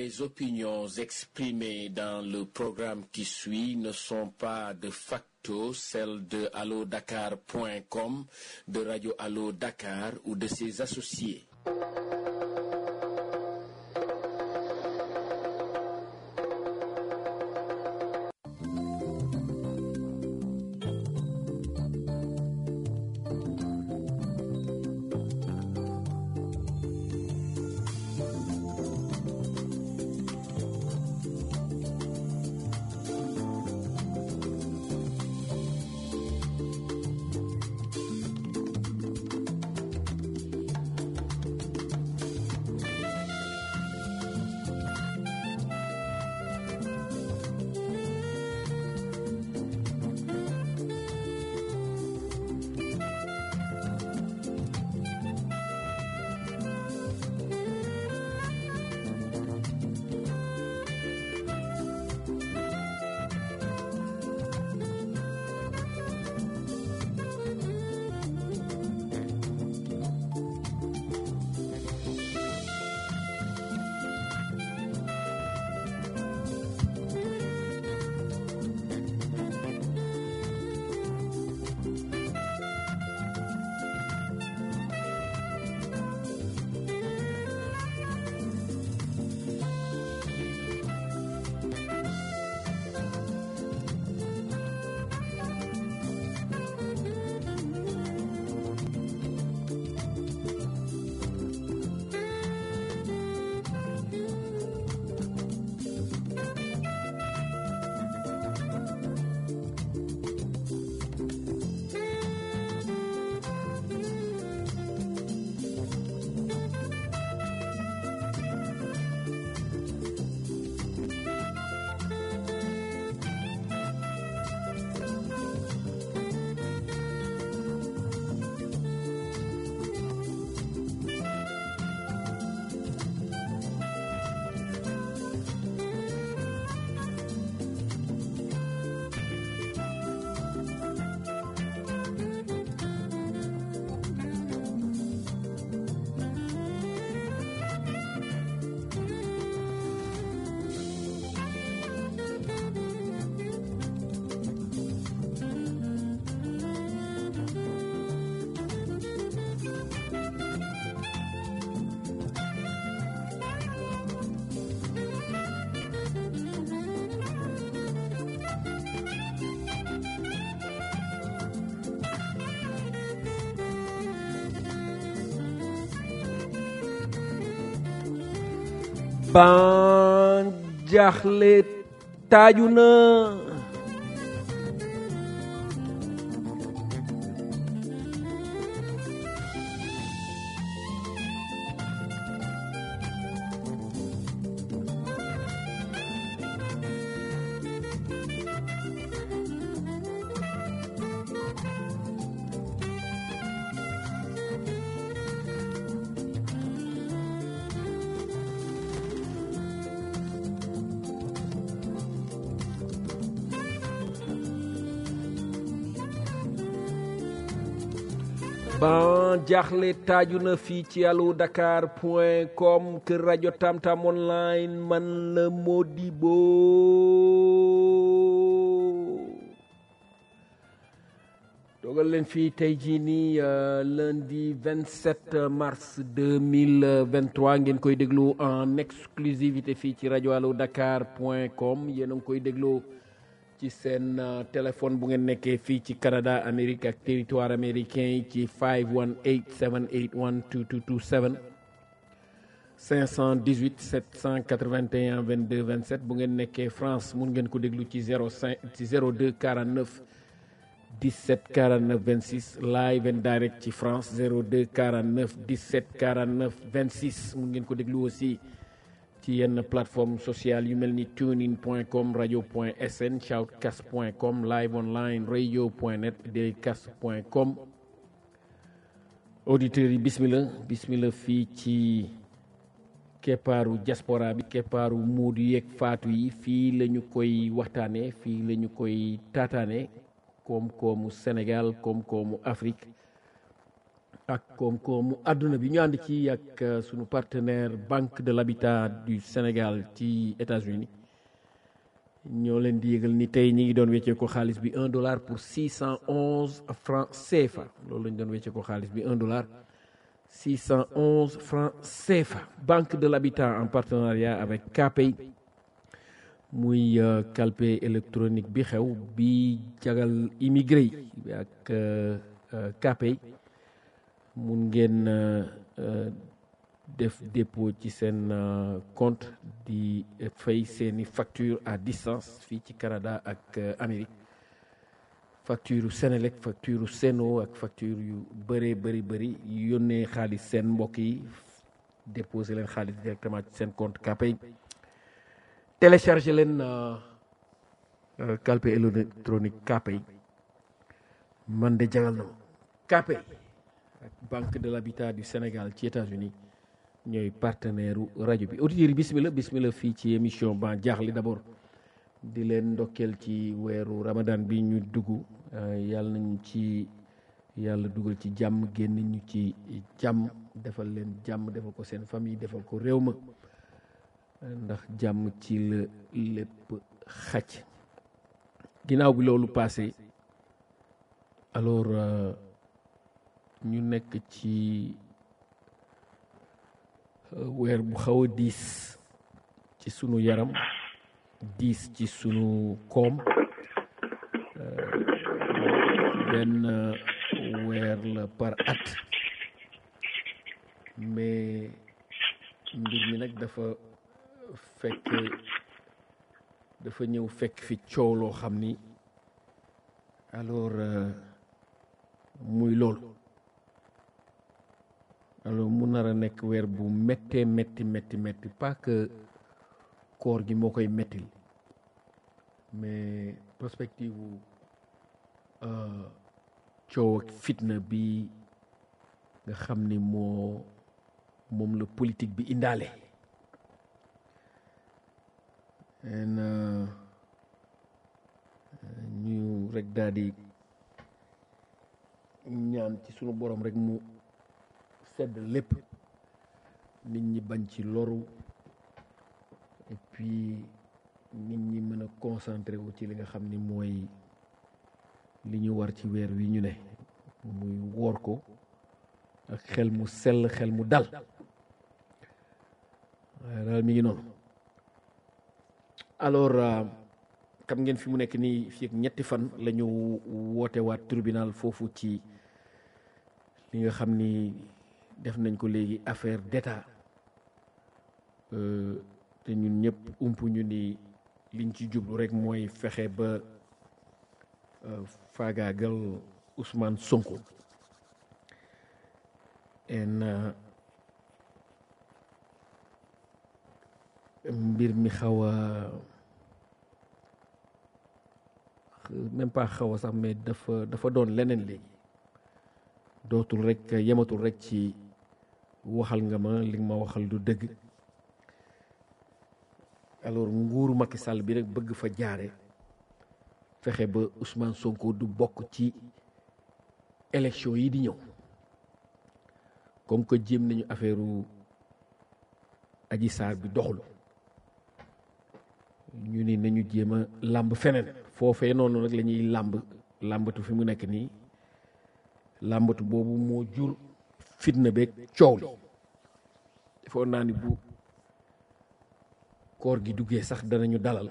Les opinions exprimées dans le programme qui suit ne sont pas de facto celles de allodakar.com, de Radio Allo Dakar ou de ses associés. ban jaaxle taaju na ban jaaxle taaju na fii ci allo dakar point com kër rajo tamtam online man la Modibo dogal leen fii tey jii nii lundi 27 mars 2023 ngeen koy déglu en exclusivité fii ci rajo allo dakar point com yéen a ngi koy déglu ci seen téléphone bu ngeen nekkee fii ci Canada Amérique ak territoire américain yi ci 518 781 2227 518 781 22 27 bu ngeen nekkee France mun ngeen ko déglu ci 05 ci 02 49 17 49 26 live and direct ci France 02 49 17 49 26 mun ngeen ko déglu aussi ci yenn plateforme sociale yu mel ni tunein point com radio point sn shoutcast point com live online radio point net daycast point com auditeurs yi bismillah bismillah fii ci keppaaru diaspora bi keppaaru muudu yeeg faatu yi fii la ñu koy waxtaane fii la ñu koy taataane koom-koomu Sénégal koom-koomu Afrique ak koom-koomu àdduna bi ñu ànd ci ak sunu partenaire banque de l'habitat du Sénégal ci États-Unis ñoo leen di yëgal ni tey ñi ngi doon weccee ko xaalis bi un dollar pour six cent onze francs CFA loolu lañ doon weccee ko xaalis bi un dollar six cent onze francs CFA banque de l'habitat en partenariat avec KPay muy calpe électronique bi xew bi jagal immigré yi ak KPay mun ngeen def dépôt ci seen compte di fay seeni facture à distance fii ci Canada ak Amérique facture Senelec facture Seno ak facture yu bëree bëri bëri yónnee xaalis seen mbokk yi déposer leen xaalis directement ci seen compte KPay télécharger leen calpe électronique KPay man de jagal na ma KPay ak banque de l'habitat du Sénégal ci États-Unis ñooy partenaire rajo bi auditeurs yi bismillah bismillah fii ci émission ban jaaxli d'abord di leen ndokkeel ci weeru ramadan bi ñu dugg yàlla nañu ci yàlla dugal ci jàmm génn ñu ci jàmm defal leen jàmm defal ko seen famille defal ko réew ma ndax jàmm ci la lépp xaj ginnaaw bi loolu passé alors ñu nekk ci weer bu xaw a diis ci sunu yaram diis ci sunu koom benn weer la par at mais mbir mi nag dafa fekk dafa ñëw fekk fi coow loo xam ni alors muy loolu alors mu nar a nekk weer bu méttee métti métti métti pas que koor gi moo koy méttil mais perspective wu coow ak fitna bi nga xam ni moo moom la politique bi indaale en ñu rek daal di ñaan ci sunu borom rek mu sedd lépp nit ñi bañ ci loru et puis nit ñi mën a concentré wu ci li nga xam ni mooy li ñu war ci weer wi ñu ne muy woor ko ak xel mu sell xel mu dal waaye daal mi ngi noonu alors xam ngeen fi mu nekk nii fii ak ñetti fan la ñu woote waat tribunal foofu ci li nga xam ni def nañ ko léegi affaire d'état te ñun ñëpp ump ñu ni liñ ci jublu rek mooy fexe ba faagaagal Ousmane Sonko en mbir mi xaw a même pas xaw a sax mais dafa dafa doon leneen léegi dootul rek yematul rek ci waxal nga ma li nga ma waxal du dëgg alors nguuru Macky Sall bi rek bëgg fa jaare fexe ba Ousmane Sonko du bokk ci élection yi di ñëw comme que jéem nañu affaire Adji Sarr bi doxul ñu ni nañu jéem a làmb feneen foofee noonu nag la ñuy làmb làmbatu fi mu nekk nii làmbatu boobu moo jur fitna beeg coow li defoon naa ni bu koor gi duggee sax danañu dalal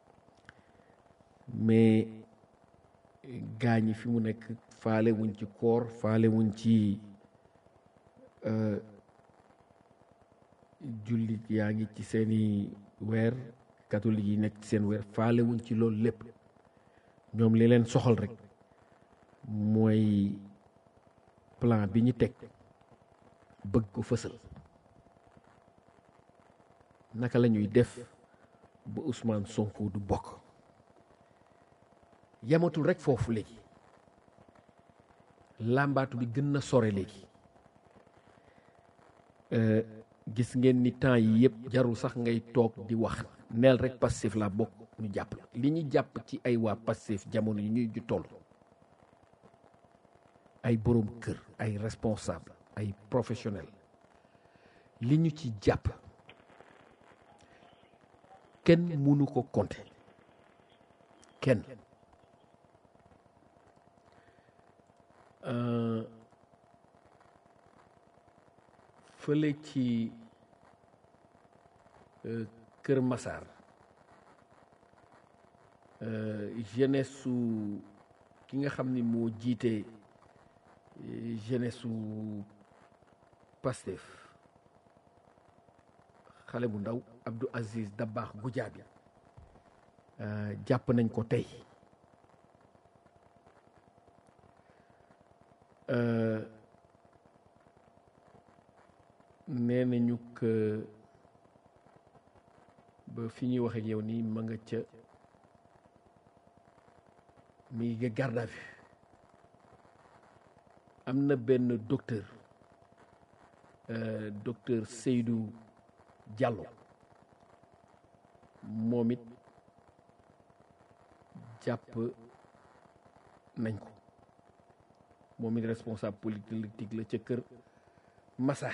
mais gaañi fi mu nekk faale wuñ ci koor faale wuñ ci jullit yaa ngi ci seeni weer catholique yi nekk ci seen weer faale wuñ ci loolu lépp ñoom li leen soxal rek mooy plan bi ñu teg bëgg ko fësal naka la ñuy def ba Ousmane Sonko du bokk yamatul rek foofu léegi làmbaatu bi gën na sore léegi gis ngeen ni temps yi yëpp jarul sax ngay toog di wax neel rek Pastef la bokk ñu jàpp la li ñu jàpp ci ay waa Pastef jamono yi ñuy ju toll ay boroom kër ay responsable ay professionnel li ñu ci jàpp kenn mënu ko compter kenn fële ci Kër Massar jeunesse su ki nga xam ni moo jiite jeunesse su Pastef xale bu ndaw Abdou Aziz Dabakh Goudiaby jàpp nañ ko tey nee nañu que ba fi ñuy wax ak yow nii ma nga ca mi ngi garde à vue am na benn docteur docteur Seydou Diallo moom it jàpp nañ ko moom it responsable politique la ca kër Massar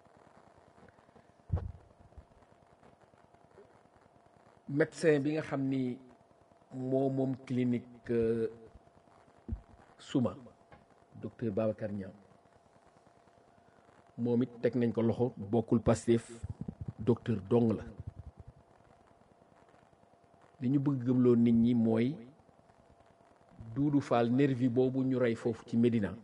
médecin bi nga xam ni moo moom clinique Souma docteur Babacar Niang moom it teg nañ ko loxo bokkul Pastef docteur dong la li ñu bëgg gëmloo nit ñi mooy Doudou Fall nervi boobu ñu rey foofu ci Médina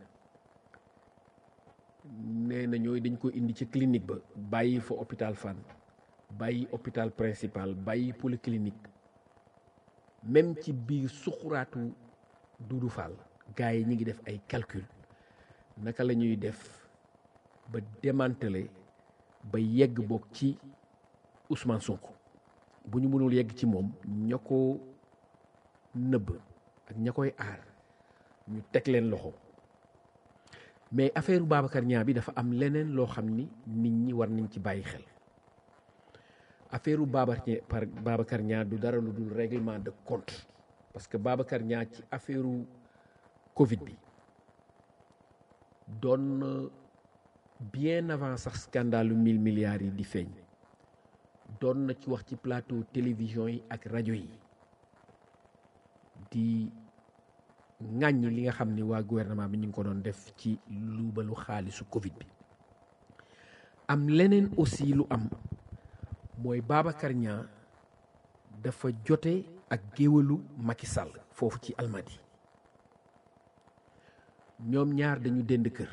nee na ñooy dañ ko indi ci clinique ba bàyyi fa hôpital Fann bàyyi hôpital principal bàyyi polyclinique même ci biir suquraatu Doudou Fall gars yi ñi ngi def ay calcul naka la ñuy def ba démanteler ba yegg bokk ci Ousmane Sonko bu ñu mënul yegg ci moom ña ko nëbb ak ña koy aar ñu teg leen loxo mais affaire Babacar Niang bi dafa am leneen loo xam ni nit ñi war nañ ci bàyyi xel affaire Babacar Babacar Niang du dara lu dul règlement de compte parce que Babacar Niang ci affaire Covid bi doon bien avant sax scandalu mille milliards yi di feeñ doon na ci wax ci plateau télévision yi ak rajo yi di ŋàññi li nga xam ni waa gouvernement bi ñu ngi ko doon def ci luubalu xaalisu Covid bi am leneen aussi lu am mooy Babacar Niang dafa jote ak géwalu Macky Sall foofu ci Almadi ñoom ñaar dañu dend kër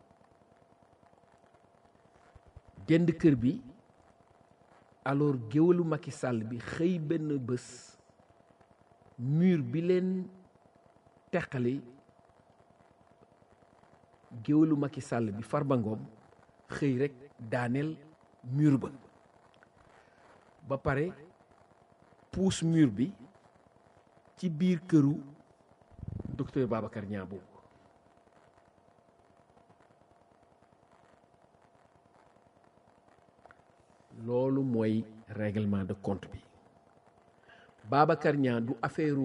dend kër bi alors géwalu Macky Sall bi xëy benn bés mur bi leen teqali géwalu Macky Sall bi Farba Ngom xëy rek daaneel mur ba ba pare puus mur bi ci biir këru docteur Babacar Niang boobu loolu mooy règlement de compte bi Babacar Niang du affaire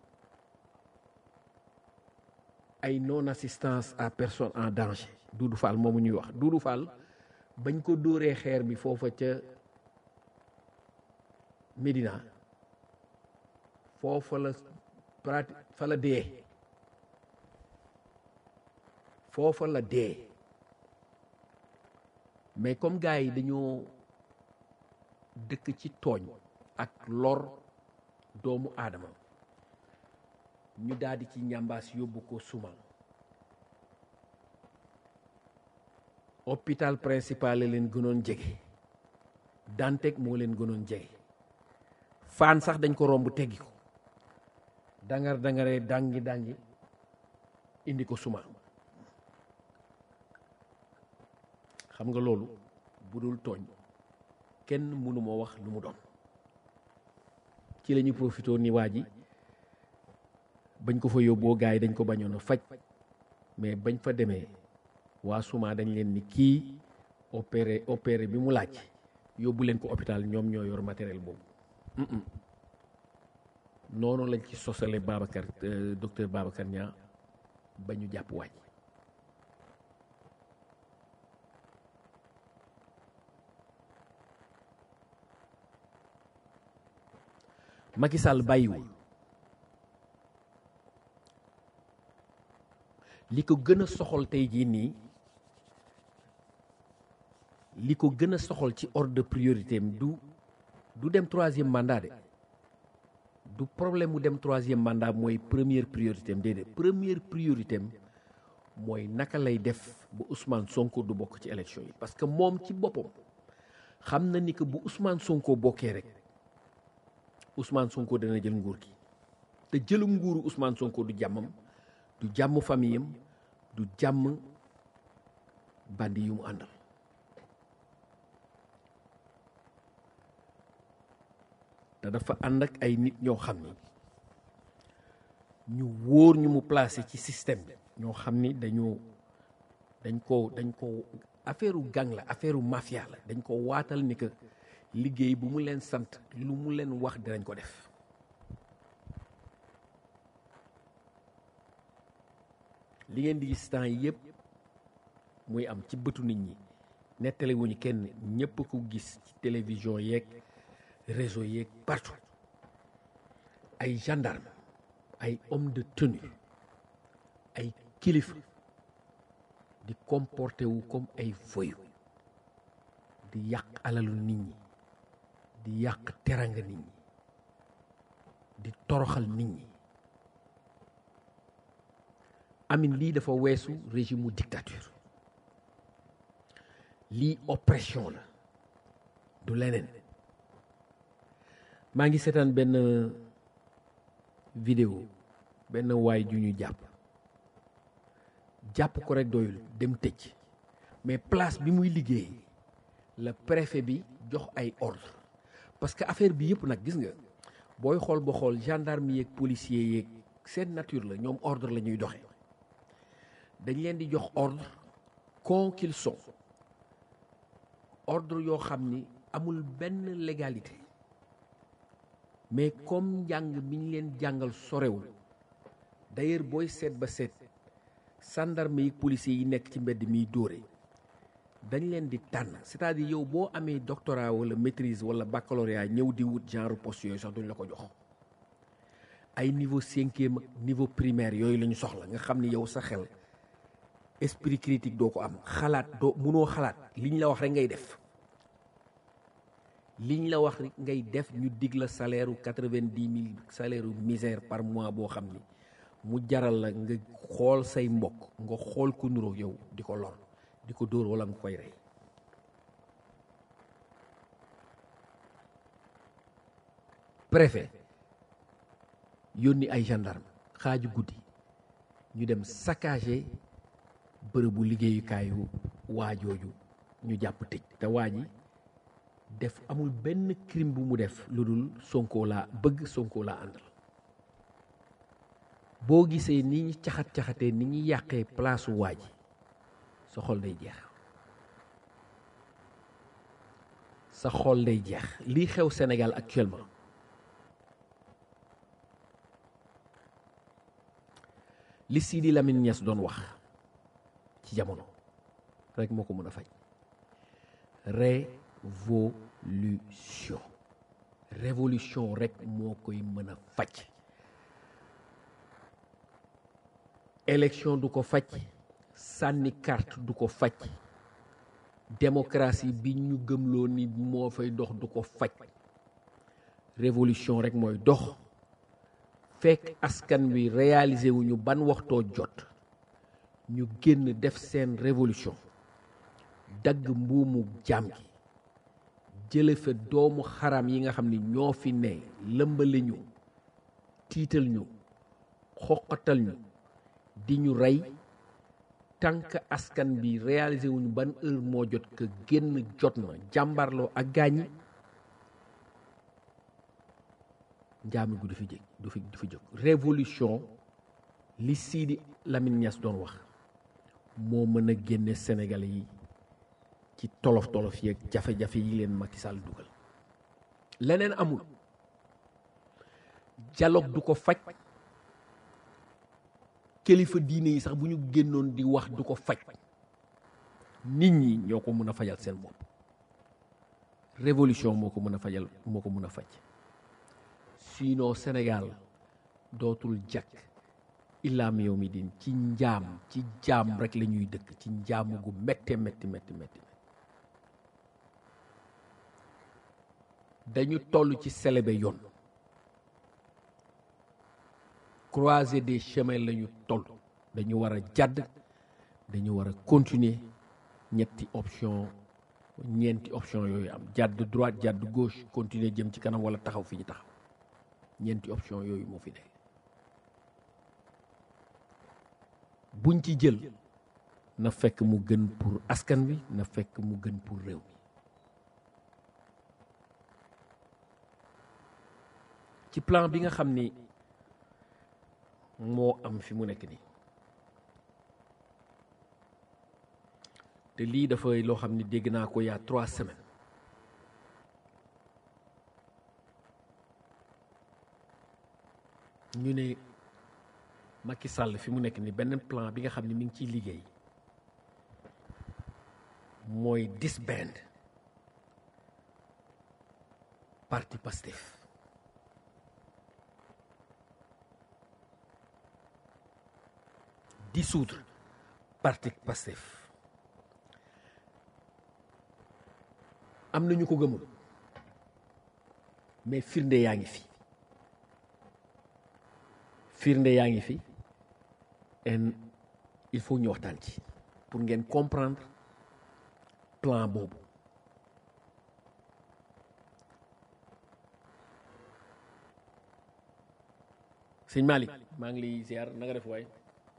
ay non assistance à personne en danger Doudou Fall moomu ñuy wax Doudou Fall bañ ko dóoree xeer bi foofa ca Médina foofa la prati fa la dee foofa la dee mais comme gars yi dañoo dëkk ci tooñ ak lor doomu aadama ñu daldi ci ñambaas yóbbu ko suma hôpital principal la leen gënoon jege Dantec moo leen gënoon jege faan sax dañ ko romb teggi ko dangar dangaree dangi dangi indi ko suma xam nga loolu bu dul tooñ kenn mënu moo wax lu mu doon ci la ñu profité ni waa ji bañ ko fa yóbboo gars yi dañ ko bañoon a faj mais bañ fa demee waa suma dañ leen ni kii opéré opéré bi mu laaj yóbbu leen ko hôpital ñoom ñoo yor matériel boobu noonu lañ ci sosale Babacar docteur Babacar Niang ba ñu jàpp waaj Macky Sall bàyyiwul li ko gën a soxal tey jii nii li ko gën a soxal ci ordre de priorité am du du dem troisième mandat de du problème mu dem troisième mandat mooy première priorité am déedéet première priorité am mooy naka lay def ba Ousmane Sonko du bokk ci élection yi parce que moom ci boppam xam na ni que bu Ousmane Sonko bokkee rek Ousmane Sonko dana jël nguur gi te jëlu nguuru Ousmane Sonko du jàmmam du jàmm famille am du jàmm bandi yu mu àndal te dafa ànd ak ay nit ñoo xam ni ñu wóor ñu mu placé ci système bi ñoo xam ni dañoo dañ ko dañ ko affaire u gang la affaire u mafia la dañ ko waatal ni que liggéey bu mu leen sant lu mu leen wax dinañ ko def li ngeen di gis temps yi yëpp muy am ci bëtu nit ñi nettali wuñu kenn ñëpp ko gis ci télévision yeeg réseau yeeg partout ay gendarme ay homme de tenue ay kilifa di comporté wu comme ay voyou di yàq alalu nit ñi di yàq teranga nit ñi di toroxal nit ñi amin lii dafa weesu régime mu dictature lii oppression la du leneen maa ngi seetaan benn vidéo benn waay ju ñu jàpp jàpp ko rek doyul dem tëj mais place bi muy liggéey la préfet bi jox ay ordre parce que affaire bi yëpp nag gis nga booy xool ba xool gendarme yeeg policier yeeg seen nature la ñoom ordre la ñuy doxee dañ leen di jox ordre con qu'ils sont ordre yoo xam ni amul benn légalité mais comme njàng mi ñu leen jàngal sorewul d'ailleurs booy seet ba seet gendarme yi policiers yi nekk ci mbedd miy dóore dañ leen di tànn c'est-à-dire yow boo amee doctorat wala maîtrise wala baccalauréat ñëw di wut genre poste yooyu sax duñ la ko jox ay niveau cinquième niveau primaire yooyu la ñu soxla nga xam ni yow sa xel esprit critique doo ko am xalaat doo munoo xalaat liñ la wax rek ngay def liñ la wax rek ngay def ñu dig la salaire u quatre-vingt-dix mille salaire u misère par mois boo xam ni mu jaral la nga xool say mbokk nga xool ku nuroo yow di ko lor di ko dóor wala nga koy rey préfet yónni ay gendarme xaaju guddi ñu dem saccager bërëbu liggéeyukaayu waajooju ñu jàpp tëj te waa ji def amul benn crime bu mu def lu dul Sonko laa bëgg Sonko laa àndal boo gisee ni ñu caxat-caxatee ni ñu yàqee place waa ji sa xol day jeex sa xol day jeex lii xew Sénégal actuellement li Sidi Lamine Niass doon wax ci jamono rek moo ko mën a faj révolution révolution rek moo koy mën a faj élection du ko faj sànni carte du ko faj démocratie bi ñu gëmloo ni moo fay dox du ko faj révolution rek mooy dox fekk askan wi réaliser wuñu ban waxtoo jot ñu génn def seen révolution dagg mbuumu jaam gi jële fa doomu xaram yi nga xam ni ñoo fi ne lëmbale ñu tiital ñu xoqatal ñu di ñu rey tànk askan bi réaliser wuñu ban heure moo jot que génn jot na jàmbarloo ak gaañi njaami gu du fi jég du fi du fi jóg révolution li Sidi Lamine Niass doon wax moo mën a génne Sénégalais yi ci tolof tolof yeeg jafe-jafe yi leen Macky Sall dugal leneen amul dialogue du ko faj kilifa diine yi sax bu ñu génnoon di wax du ko faj nit ñi ñoo ko mën a fajal seen bopp révolution moo ko mën a fajal moo ko mën a faj sinon Sénégal dootul jàkk illaam yow mi din ci njaam ci jaam rek la ñuy dëkk ci njaamu gu métte métti métti métti dañu toll ci selebe yoon croiser des chemins la ñu toll dañu war a jàdd dañu war a continuer ñetti option ñeenti option yooyu am jàdd droite jàdd gauche continuer jëm ci kanam wala taxaw fi ñu taxaw ñeenti option yooyu moo fi nekk buñ ci jël na fekk mu gën pour askan wi na fekk mu gën pour réew mi ci plan bi nga xam ni moo am fi mu nekk nii te lii dafay loo xam ni dégg naa ko yaa trois semaines ñu ne Macky Sall fi mu nekk nii benn plan bi nga xam ni mi ngi ciy liggéey mooy disband parti Pastef dissoudre parti Pastef am na ñu ko gëmul mais firnde yaa ngi fi firnde yaa ngi fi en il faut ñu waxtaan ci pour ngeen comprendre plan boobu sëñ Malick maa ngi lay ziar na nga def waay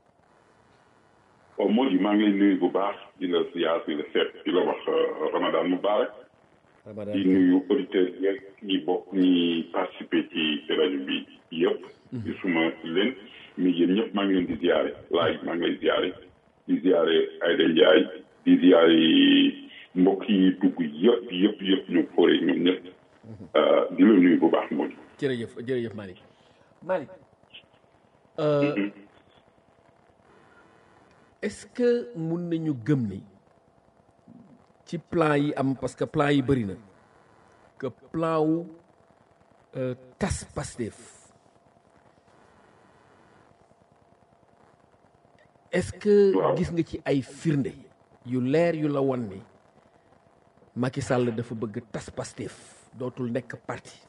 waaw moo di maa ngi lay nuyu bu baax di la ziar di la seet di la wax Ramadan Mubarak di nuyu auditeurs yeeg ñi bokk ñi participer ci rajo bi yëpp. di suma leen mi yéen ñëpp maa ngi leen di ziare laaj maa ngi lay ziare di ziare Ayda Ndiaye di ziare mbokk yi dugg yëpp yëpp yëpp ñu foore ñoom ñëpp di la nuyu bu baax moo di. jërëjëf jërëjëf Malick Malick. est-ce que mun nañu gëm ni ci plan yi am parce que plan yi bëri na que plan wu tas Pastef est-ce que gis nga ci ay firnde yu leer yu la wan ni Macky Sall dafa bëgg tas Pastef dootul nekk parti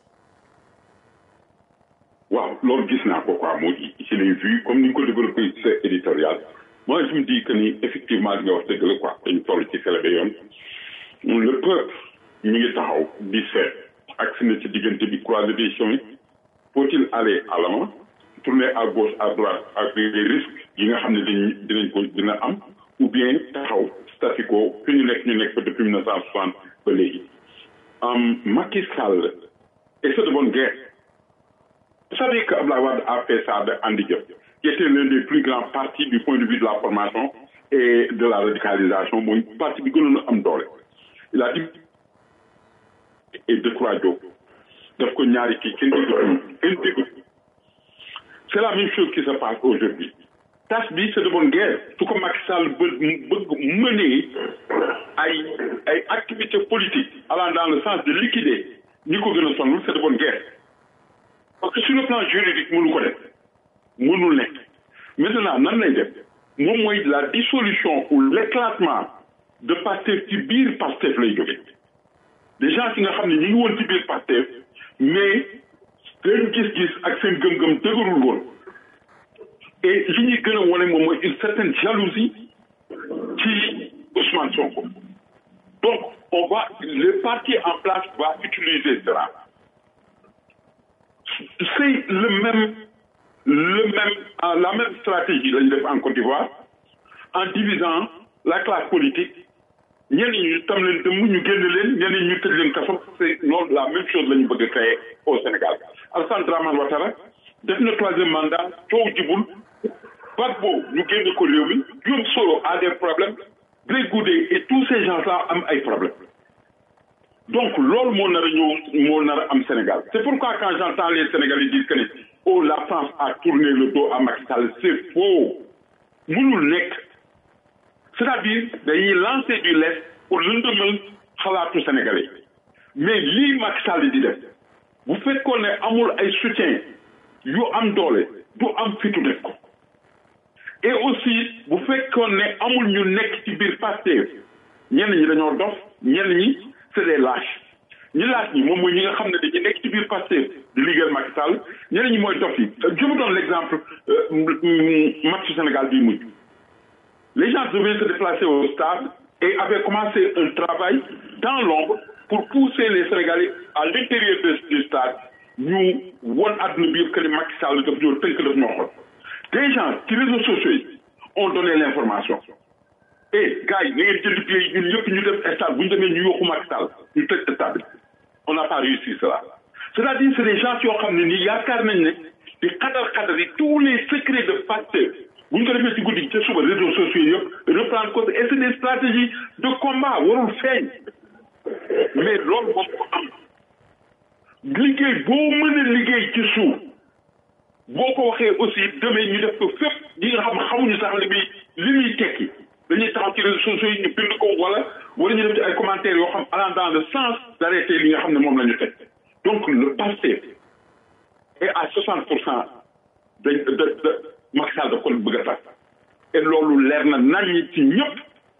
waaw loolu gis naa ko quoi moo di je l'ai vu comme ni nga ko développé ci sa éditorial moi je me dis que ni effectivement li nga wax dëgg la quoi dañu toll ci selebe yoon le peuple mi ngi taxaw di seet ak si na ci diggante bi croiser des chemins faut-il aller à l'avant tourner à gauche à droite ak les risques yi nga xam ne dañ dinañ ko dina am ou bien taxaw statu quo fi ñu nekk ñu nekk fa depuis mille neuf cent soixante ba léegi Macky Sall et c'est de bonne guerre vous savez que Abdoulaye Wade a fait ça de Andi Diop qui était l'un des plus grands partis du point de vue de la formation et de la radicalisation mooy parti bi gënoon a am doole il a dit et Decroix Diop daf ko ñaari kii kenn dégg kenn dégg c'est la même chose qui se passe aujourd'hui tas bi c'est de bonne guerre su ko Macky Sall bëgg bëgg mener ay ay activités politiques allant dans le sens de liquider ñi ko gën a sonal c'est de bonne guerre parce que sur le plan juridique mënu ko def mënul nekk maintenant nan lay def moom mooy la dissolution ou l'éclatement de Pastef ci biir Pastef lay jóge des gens yi nga xam ne ñi ngi woon ci biir Pastef mais seen gis-gis ak seen gëm-gëm dëgërul woon et li ñuy gën a wane moom mooy une certaine jalousie ci Ousmane Sonko donc on va le parti en place va utiliser cela c'est le même le même la même stratégie la ñu def en Côte d'Ivoire en divisant la classe politique ñenn ñi tam leen dëmm ñu génn leen ñenn ñu tëj leen kaso c'est loolu la même chose la ñu bëgg a créer au Sénégal Alassane Dramane Ouattara def na troisième mandat coow jibul Gbagbo ñu génn ko réew mi Guillaume Soro a des problèmes Blé Goudé et tous ces gens-là am ay problèmes donc loolu moo nar a ñëw moo nar a am Sénégal c'est pourquoi quand j'entends les Sénégalais dire que ne oh la France a tourné le dos à Macky Sall c'est faux mënul nekk c'est-à-dire dañuy lancer du lest pour lëndëmal xalaatu Sénégalais mais lii Macky Sall di def bu fekkoon ne amul ay soutien yu am doole du am fitu def ko et aussi bu fekkoon ne amul ñu nekk ci biir Pastef ñenn ñi dañoo dof ñenn ñi c'est des lâches ñi lâche ñi moom mooy ñi nga xam ne dañuy nekk ci biir Pastef di liggéeyal Macky Sall ñenn ñi mooy dof yi je vous donne l'exemple match Sénégal bii mujj les gens devaient se déplacer au stade et avaient commencé un travail dans l'ombre pour pousser les Sénégalais à l'intérieur du stade ñu won àdduna bi yëpp que ne Macky Sall daf ñoo tënk daf ñoo xool des gens ci réseaux sociaux yi ont donné l'information et gars yi na ngeen jënd billet yi ñun ñëpp ñu def stade bu ñu demee ñu yokku Macky Sall ñu tëj stade bi on n'a pas réussi cela c'est-à-dire c'est des gens yoo xam ne nii yaakaar nañ ne di xadar xadar yi tous les secrets de Pastef bu ñu ko defee ci guddi gi ca suba réseaux sociaux yëpp reprendre cause et c'est des stratégies de combat warul feeñ mais loolu moom ko am liggéey boo mën a liggéey ci suuf boo ko waxee aussi demee ñu def ko fépp ñi nga xam xamuñu sax li muy li muy tekki dañuy taxaw ci réseaux sociaux yi ñu bind ko wala wala ñu def ci ay commentaires yoo xam allant dans le sens d'arrêter li nga xam ne moom la ñu teg donc le passé est à 60 pour cent de de de Macky Sall daf ko bëgg a tas et loolu leer na nañ ci ñëpp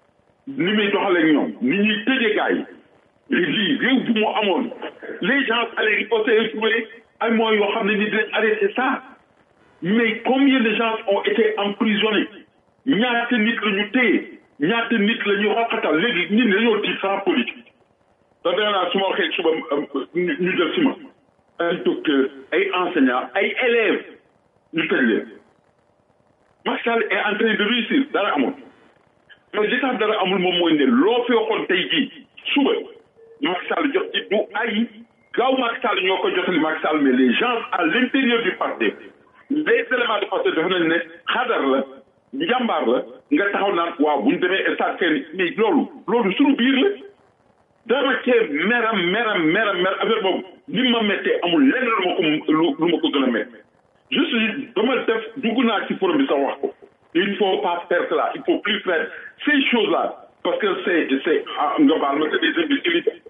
ni muy doxalee ñoom ni ñuy tëjee gars yi lii réew bu mu amoon les gens allaient riposter trouver ay moyens yoo xam ne ni dinañ arrêter ça mais combien de gens ont été emprisonnés ñaata nit la ñu téye ñaata nit la ñu xoqatal léegi nit ñi dañoo tiit sans politique da dee naa su ma waxee suba ñu jël si ma ay docteur ay enseignants ay élèves ñu tëj leen Macky Sall est en train de réussir dara amul mais li tax dara amul moom mooy ne loo fi waxoon tey jii suba Macky Sall jot ci du ay gaaw Macky Sall ñoo ko jotali Macky Sall mais les gens à l'intérieur du parti les éléments de parti dafa nañ ne xadar la njàmbaar la nga taxaw naan waaw bu ñu demee stade fenn mais loolu loolu suñu biir la dama cee meram meram meram mer affaire boobu ni ma méttee amul lenn lu ma ko lu ma ko gën a métti juste dama def dugg naa ci forum bi sax wax ko il faut pas faire cela il faut plus faire ces choses là parce que c'est c'est nga baal ma c'est des imbécilités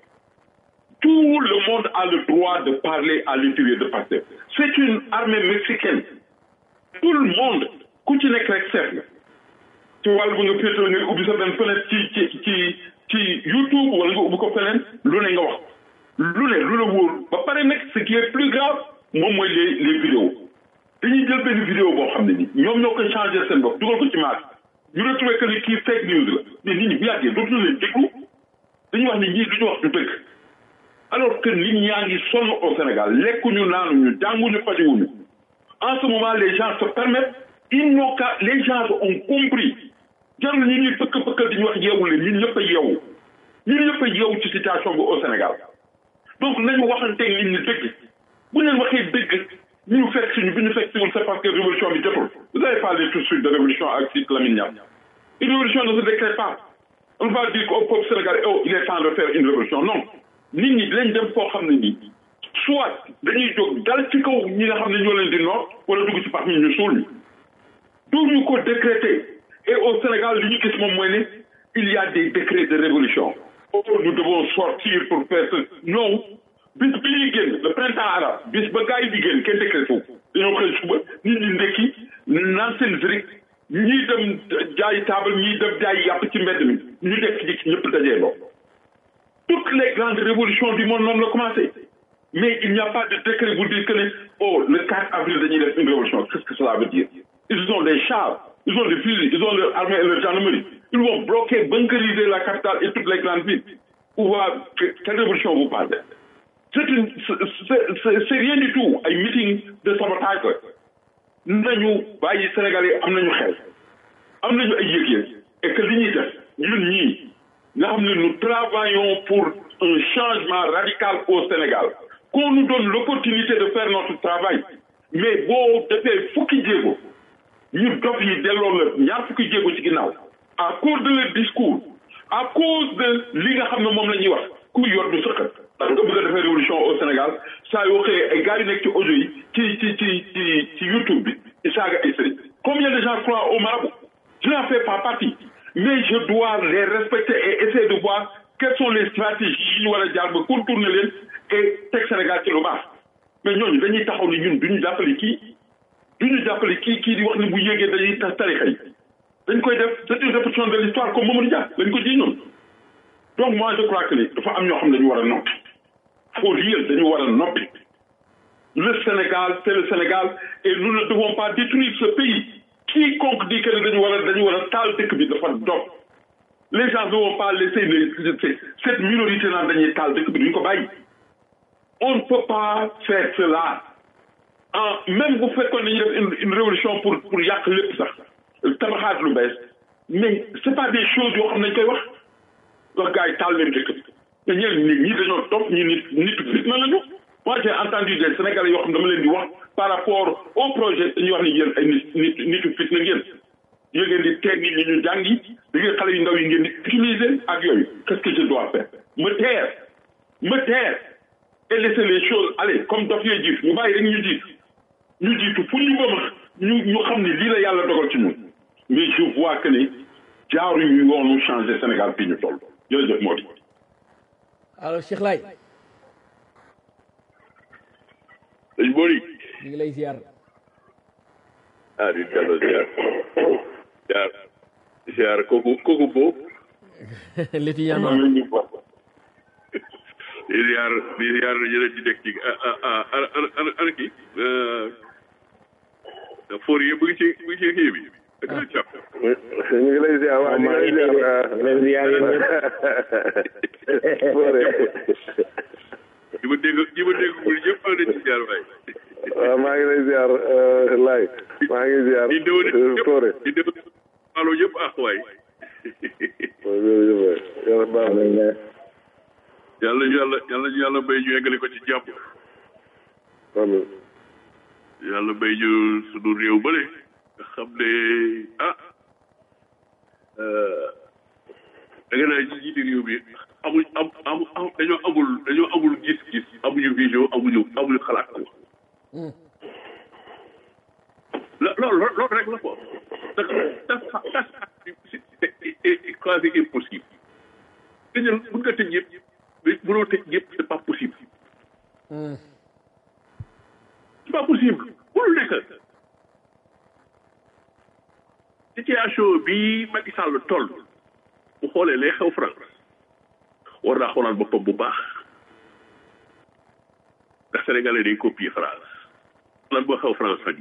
tout le monde a le droit de parler à l'intérieur de Pastef c'est une armée mexicaine tout le monde ku ci nekk rek seet la ci wàllu bu nga féetoo nga ubbi sa benn fenêtre ci ci ci ci YouTube wala nga ubbi ko feneen lu ne nga wax lu ne lu la wóor ba pare nag ce qui est plus grave moom mooy les les vidéos dañuy jël benn vidéo boo xam ne ni ñoom ñoo koy changer seen bopp dugal ko ci maas ñu retrouvé que ni kii fake news la mais nit ñi bu yàggee dootuñu leen déglu dañuy wax ne ñii duñu wax du dëgg alors que nit ñaa ngi sonn au Sénégal lekkuñu naanuñu jànguñu fajuwuñu en ce moment les gens se permettent ils n'ont qu'à les gens ont compris jarul ñi ñuy pëkk pëkkal di ñu wax yeewu leen ñun ñëpp a yeewu ñun ñëpp a yeewu ci situation bi au Sénégal donc nañu waxanteeg nit ñi dëgg bu leen waxee dëgg ñu fekk suñu bi ñu fekk siwul c'est parce que révolution bi jotul vous avez parlé tout de suite de révolution ak si Lamine Niass une révolution ne se décrète pas on va dire au peuple sénégalais oh il est temps de faire une révolution non nit ñi dinañ dem foo xam ne nii soit dañuy jóg dal ci kaw ñi nga xam ne ñoo leen di noor wala dugg ci pax mi ñu suul ñu duñu ko décréter et au Sénégal li ñu gis moom mooy ne il y a des décrets de révolution oh nous devons sortir pour faire ce non bis bi ñuy génn le printemps arabe bis ba gars yi di génn kenn décrété wu dañoo xëy suba nit ñi ndekki naan seen zirik ñii dem jaay taabal ñii dem jaay yàpp ci mbedd mi ñu dekk ci ñëpp dajee loo toutes les grandes révolutions du monde noonu la commencé mais il n'y a pas de décret bu dire que ne oh le 4 avril dañuy def une révolution qu'est-ce que cela veut dire ils ont des chars ils ont des fusils ils ont leur armée et leur gendarmerie ils vont bloquer bunkeriser la capitale et toutes les grandes villes où va quelle révolution vous parlez c'est une c'est rien du tout ay meeting de sabotage la nañu bàyyi Sénégalais am nañu xel am nañu ay yëg-yëg et que li ñuy def ñun ñii nga xam ne nous travaillons pour un changement radical au Sénégal qu'on nous donne l'opportunité de faire notre travail mais boo defee fukki jéego ñu dof yi delloo la ñaar fukki jéego ci ginnaaw à cause de leur discours à cause de li nga xam ne moom la ñuy wax ku yor du sëqat parce que bëgg a defee révolution au Sénégal saa yoo xëyee ay gars yu nekk ci audio yi ci ci ci ci ci YouTube bi di saaga ay sëriñ combien de gens croient au marabout je n'en fais pas partie mais je dois les respecter et essayer de voir quelles sont les stratégies yi ñu war a jaar ba contourner leen et teg Sénégal ci lu baax mais ñooñu dañuy taxaw ni ñun du ñu jàppale kii du ñu jàppale kii kii di wax ni bu yéegee dañuy tas tarixa yi dañ koy def c'est une répétition de l'histoire comme Mamadou Dia dañ ko ji ñoom donc moi je crois que ni dafa am ñoo xam ne dañu war a noppi faut dire dañu war a noppi le Sénégal c'est le Sénégal et nous ne devons pas détruire ce pays quiconque dit que dañu war a dañu war a taal dëkk bi dafa dof les gens ne vont pas laisser les cette minorité naan dañuy taal dëkk bi duñu ko bàyyi on ne peut pas faire cela ah même bu fekkoon dañuy def une une révolution pour pour yàq lépp sax tabaxaat lu bees mais c'est pas des choses yoo xam ne dañ koy wax wax gars yi taal leen dëkk bi te ñeneen nit ñi dañoo topp ñi nit nit fitna lañu moi j'ai entendu des sénégalais yoo xam dama leen di wax par rapport au projet dañuy wax ni yéen ay nit nit nitu fitna ngeen yéen ngeen di teg nit ñi ñu jàngi da ngeen xale yu ndaw yi ngeen di utiliser ak yooyu qu'est-ce que je dois faire me taire me taire et laisser les choses aller comme dof yee jiit ñu bàyyi rek ñu jiit ñu jiitu fu ñu bëma ñu ñu xam ni lii la yàlla dogal ci ñun mais je vois que ni jaaruñu yoonu changer Sénégal fii ñu toll jërëjëf moo di alors Cheikh Laye sëñ Bori ñu ngi lay ziar ah di delloo ziar ziar ziar kooku kooku boobu l'étudiant di ziar di ziar ñeneen ci nekk ci ah ah ah ana ana kii foor yi mu ngi ci mu ngi ci kii bi ak na cap ñu ngi lay ziar waaw ñu ngi lay ziar leen ziar yéen Foore ñi ma dégg ñi ma dégg mu ñëpp maa leen ci ziar waay waaw maa ngi lay ziar Laay maa ngi ziar di déw Foore di déw alo yëpp ah waay jërëjëf yàlla baax na yàlla yàlla yàlla yàlla bay ñu eggale ko ci jàpp amiin yàlla bay ñu sunu réew bële nga xam ne ah da nga naa ci jiite réew bi amuñ am am am dañoo amul dañoo amul gis-gis amuñu vision amuñu amuñu xalaat ko la loolu loolu rek la ko da das das c'est quasi impossible dañu mën nga tëj yëpp mais mënoo tëj yëpp c'est pas possible c'est pas possible mënul nekk situation bi Macky Sall toll bu xoolee lay xew France war naa xoolaat boppam bu baax ndax sénégalais day copier France lan moo xew France fan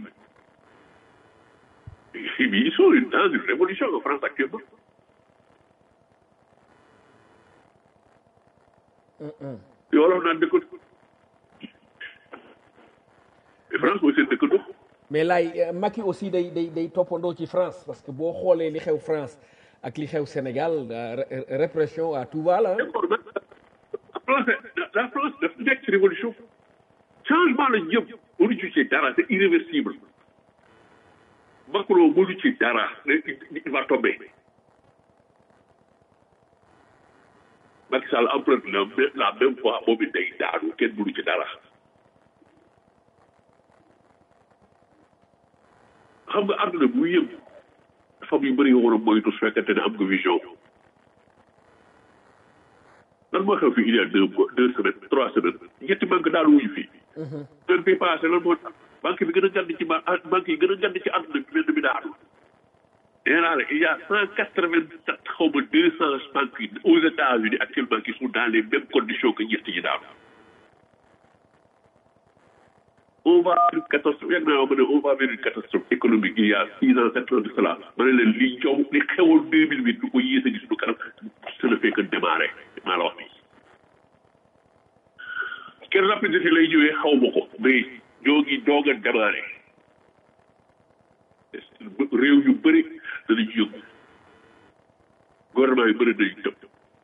yi bi ils sont dans une révolution en France actuellement yoo wolof naan dëkk France mooy seen dëkkandoo mais laay Macky aussi day day day toppandoo ci France parce que boo xoolee li xew France ak li xew Sénégal répression à tout va là d'accord mais la France la France dafa nekk ci révolution changement la jëm mënu ci ci dara c'est irréversible Macron mënu ci dara il va tomber Macky Sall emprunte la la même fois moom it day daanu kenn mënu ci dara xam nga àdduna bu yëm dafa am yu bëri yoo war a moytu su fekkente ne am nga vision lan moo xew fii il y a deux mois deux semaines trois semaines ñetti banque daal wuñu fii semaine bi passé lan moo tax banque bi gën a gànd ci ba banque yi gën a gànd ci àdduna bi benn bi daanu nee naa la il y a cent quatre vingt sept xaw ma deux cent banques yi aux États-Unis actuellement qui sont dans les mêmes conditions que ñett yi daanu on va vers une catastrophe yàgg naa ma ne on va vers une catastrophe économique il y a six ans sept ans de cela ma ne leen li jow li xewoon deux mille huit du ko yées a gis du kanam ça ne fait que démarrer maa la wax nii quelle rapidité lay ñëwee xaw ma ko mais ñoo ngi doog a démarrer réew yu bëri danañ yëngu gouvernement yu bëri danañ tëb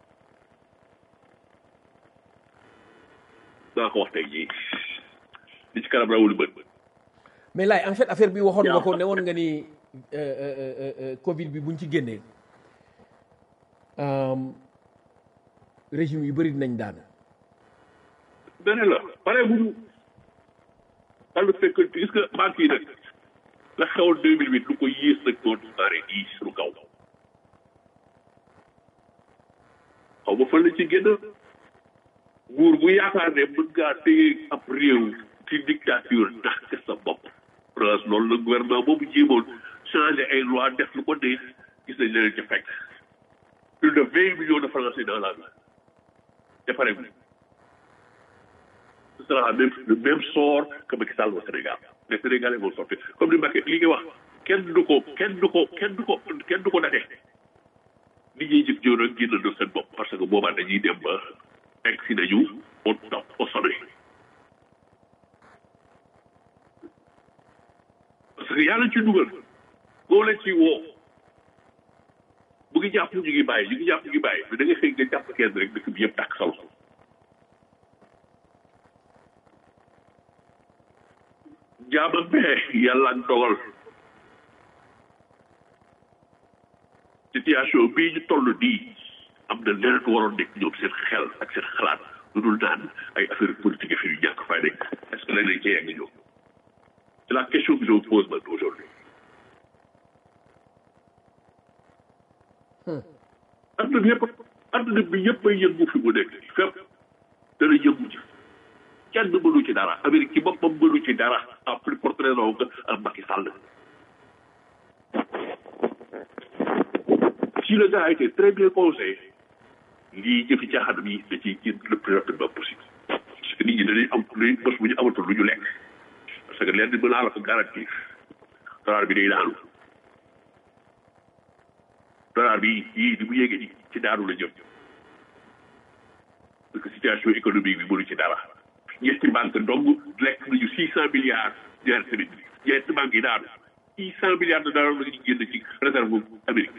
naa ko wax tey jii li ci kanam rawul bët mais laay en fait affaire bi waxoon nga ko ne woon nga ni Covid bi buñ ci génnee régime yu bëri dinañ daan dane la pare buñu xam nga fekk gis nga banque yi nag la xewoon deux mille huit lu ko yées nag doon pare yi suñu kaw xaw ma fan la ci génn nguur bu yaakaar ne mën ngaa téye ab réew ci dictature ndax ke sa bopp France loolu la gouvernement boobu jéemoon changé ay loi def lu ko neex gis nañ leen ca fekk plus de vingt millions de français dans la vie te pare ce sera même le même sort que Macky Sall au Sénégal les Sénégalais vont sortir comme ni Macky li nga wax kenn du ko kenn du ko kenn du ko kenn du ko date nit ñuy jëf jëw rek génn na seen bopp parce que boobaa dañuy dem ba egg si nañu au top au sommet parce que yàlla ci dugal boo leen ci woo bu ngi jàpp ñu ngi bàyyi ñu ngi jàpp ñu ngi bàyyi mais da nga xëy nga jàpp kenn rek dëkk bi yëpp tàkk sa loxo jaama bee yàlla ak dogal situation bii ñu toll nii am na leneen waroon nekk ñoom seen xel ak seen xalaat lu dul naan ay affaire politique fi yu ñàkk fay nekk est-ce que léeg-léeg cee yegg ñoom c'est la question que je vous pose maintenant aujourd'hui adduna bi yëpp adduna bi yëpp ay yëngu fi mu nekk fépp dana yëngu ci kenn mënu ci dara Amérique ci boppam mënu ci dara à plus forte raison que ak Macky Sall si le gars a été très bien conseillé lii jëfi caaxaan bi da ciy génn le plus rapidement possible parce que nit ñi dañuy am luy bés bu ñu amatul lu ñu lekk parce que leen di mën naa la ko garantir dollar bi day daanu dollar bi yii di bu yéegee ni ci daanu la jëm parce que situation économique bi mënu ci dara ñetti banque dong lekk nañu six cent milliards ñaari semaine bi ñetti banque yi daanu six cent milliards de dollars la ñu génn ci réserve Amérique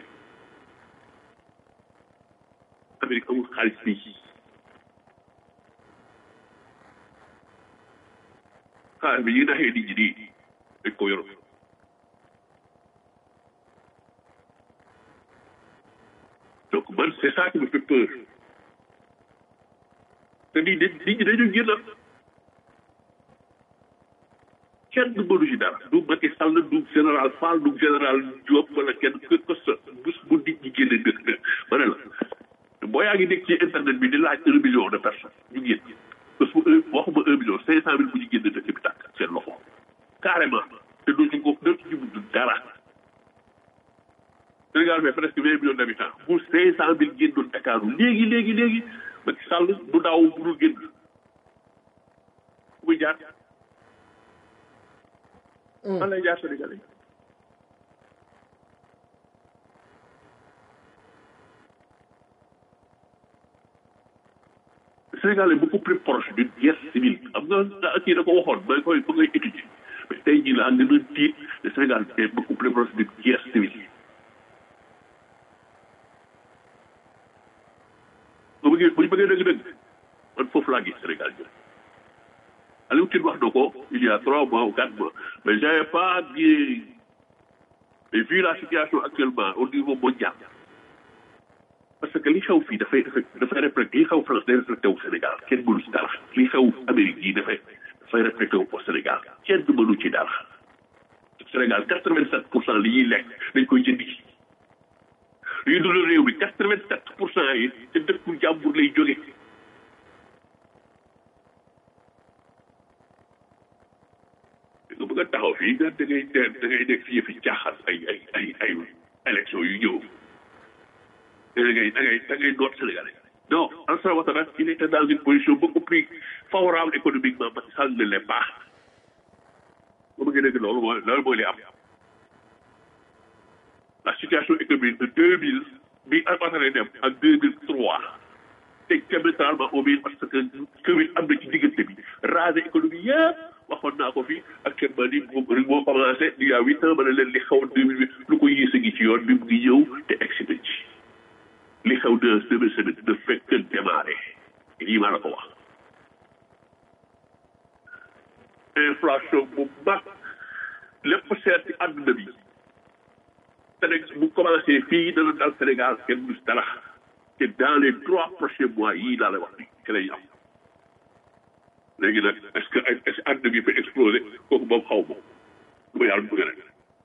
Amérique amul xaalis fii xaalis bi ñuy naxee nit ñi nii dañ ko yoroon donc man c'est ça qui me fait peur te nit ñi nit ñi dañu génn kenn mënu ci dara du Macky Sall du général Fall du général Diop wala kenn que que sa bés bu nit ñi génne dëkk ma ne la boo yaa ngi nekk ci internet bi di laaj un million de personnes ñu génn bés bu un waxuma un million cinq cent mille bu ñu génn dëkk bi tàkk seen loxo carrément te doo ci ko doo ci mujj dara Sénégal fait presque vingt millions d'habitants bu cinq cent mille génnoon Dakar léegi léegi léegi Macky Sall du daaw bu dul génn fu muy jaar fan lay jaar Sénégalais Sénégal est beaucoup plus proche d'une guerre civile xam nga kii da ko waxoon ba koy ba ngay étudier mais tey jii laa gën a tiit le Sénégal est beaucoup plus proche d'une guerre civile bu bëggee bu ñu bëggee dëgg-dëgg man foofu laa gis Sénégal jël Aliou Tine wax na ko il y a trois mois ou quatre mois mais j'avais pas bien mais vu la situation actuellement au niveau mondial parce que li xew fii dafay dafay reflété li xew France day reflété wu Sénégal kenn mënu ci dara li xew Amérique yi dafay dafay reflété wu au Sénégal kenn mënu ci dara Sénégal quatre vingt sept pour cent li ñuy lekk dañ koy jëndi li ñuy dund réew bi quatre vingt sept pour cent yi te dëkku jàmbur lay jóge nga bëgg a taxaw fii nga da ngay da ngay nekk fii fi caaxaan ay ay ay ay élection yu ñëw da ngay da ngay da ngay noot Sénégalais non Alassane Ouattara il était dans une position beaucoup plus favorable économiquement Macky Sall ne l'est pas ba bëggee dégg loolu mooy loolu mooy li am la situation économique de deux mille bi Ouattara dem ak deux mille trois te diamétralement au mieux parce que Covid am na ci diggante bi raser économie yëpp waxoon naa ko fi actuellement nii moom rek moo commencé il y a huit ans ma ne leen li xaw deux mille huit lu ko yées a ngi ci yoon bi mu ngi ñëw te egsi na ci li xew de semaine semaine de fekk démarré lii maa la ko wax inflation bu mag lépp seet ci àdduna bi Sénégal bu commencé fii dana dal Sénégal kenn du dara te dans les trois prochains mois yii laa la wax ni ci lay am léegi nag est-ce que est-ce que àdduna bi fa explosé kooku moom xaw ma lu ma yàlla bëgg rek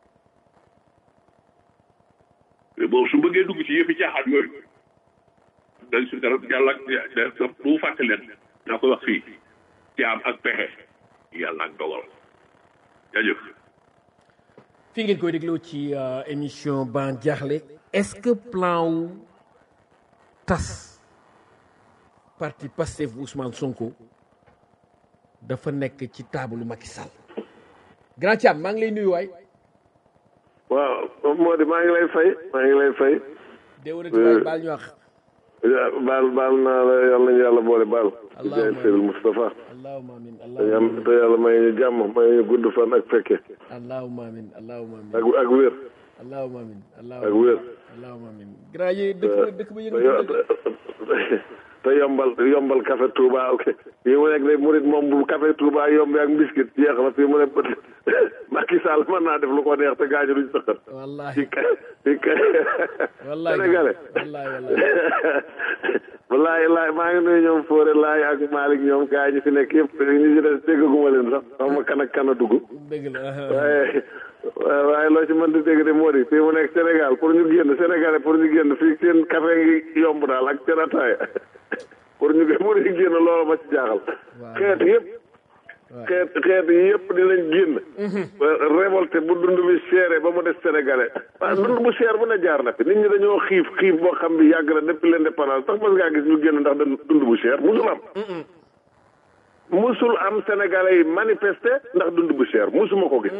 mais moom su bëggee dugg ci yëfi caaxaan yooyu dañ si dara yàlla ak bu fàtte leen naa koy wax fii jaam ak pexe yàlla ak dogal jaajëf fi ngeen koy dégloo ci émission ban jaaxle est-ce que plan wu tas parti Pastef bu Ousmane Sonko dafa nekk ci taabalu Macky Sall grand Thiam maa ngi lay nuyu waay waaw moo di maa ngi lay fay maa ngi lay fay déwénati waay baal ñu wax baal baal naa la yàlla nañu yàlla boole baal di jaay Seydil Moustapha allahumma amin te allahumma yam- te yàlla may ñu jàmm may ñu gudd fan ak fekke allahumma amin allahumma amin ak ak wér allahumma amin ak allahumma wér allahumma amin grand yi dëkk dëkk ba te yëngu yo- te yombal yombal café Touba ok fii mu nekk de murit moom bu café Touba yombi ak biscuit jeex na fii mu ne Macky Sall mën naa def lu ko neex te gaañu duñ sëqat wallahi ci kay ci kay wallahi sénégalais wallahi wallahi wallaay laay maa ngi nuyu ñoom Fodé laay ak Malick ñoom gaa ñi fi nekk yëpp ñu ci des déggaguma leen sax xaw ma kan ak kan a dugg dëgg la waaye waaye waaye loo ci mën di dégg de moo di fii mu nekk Sénégal pour ñu génn Sénégalais pour ñu génn fii seen café ngi yomb daal ak seen ataaya pour ñu pour ñu génn loolu ma ci jaaxal xeet yëpp xeet xeet yëpp dinañ génn révolté bu dund bi seere ba mu des Sénégalais waaw dund bu seer bu ne jaar na fi nit ñi dañoo xiif xiif boo xam bi yàgg na depuis l'indépendance sax mas ngaa gis ñu génn ndax dañ dund bu seer musul am musul am Sénégalais yi manifester ndax dund bu seer musuma ko gis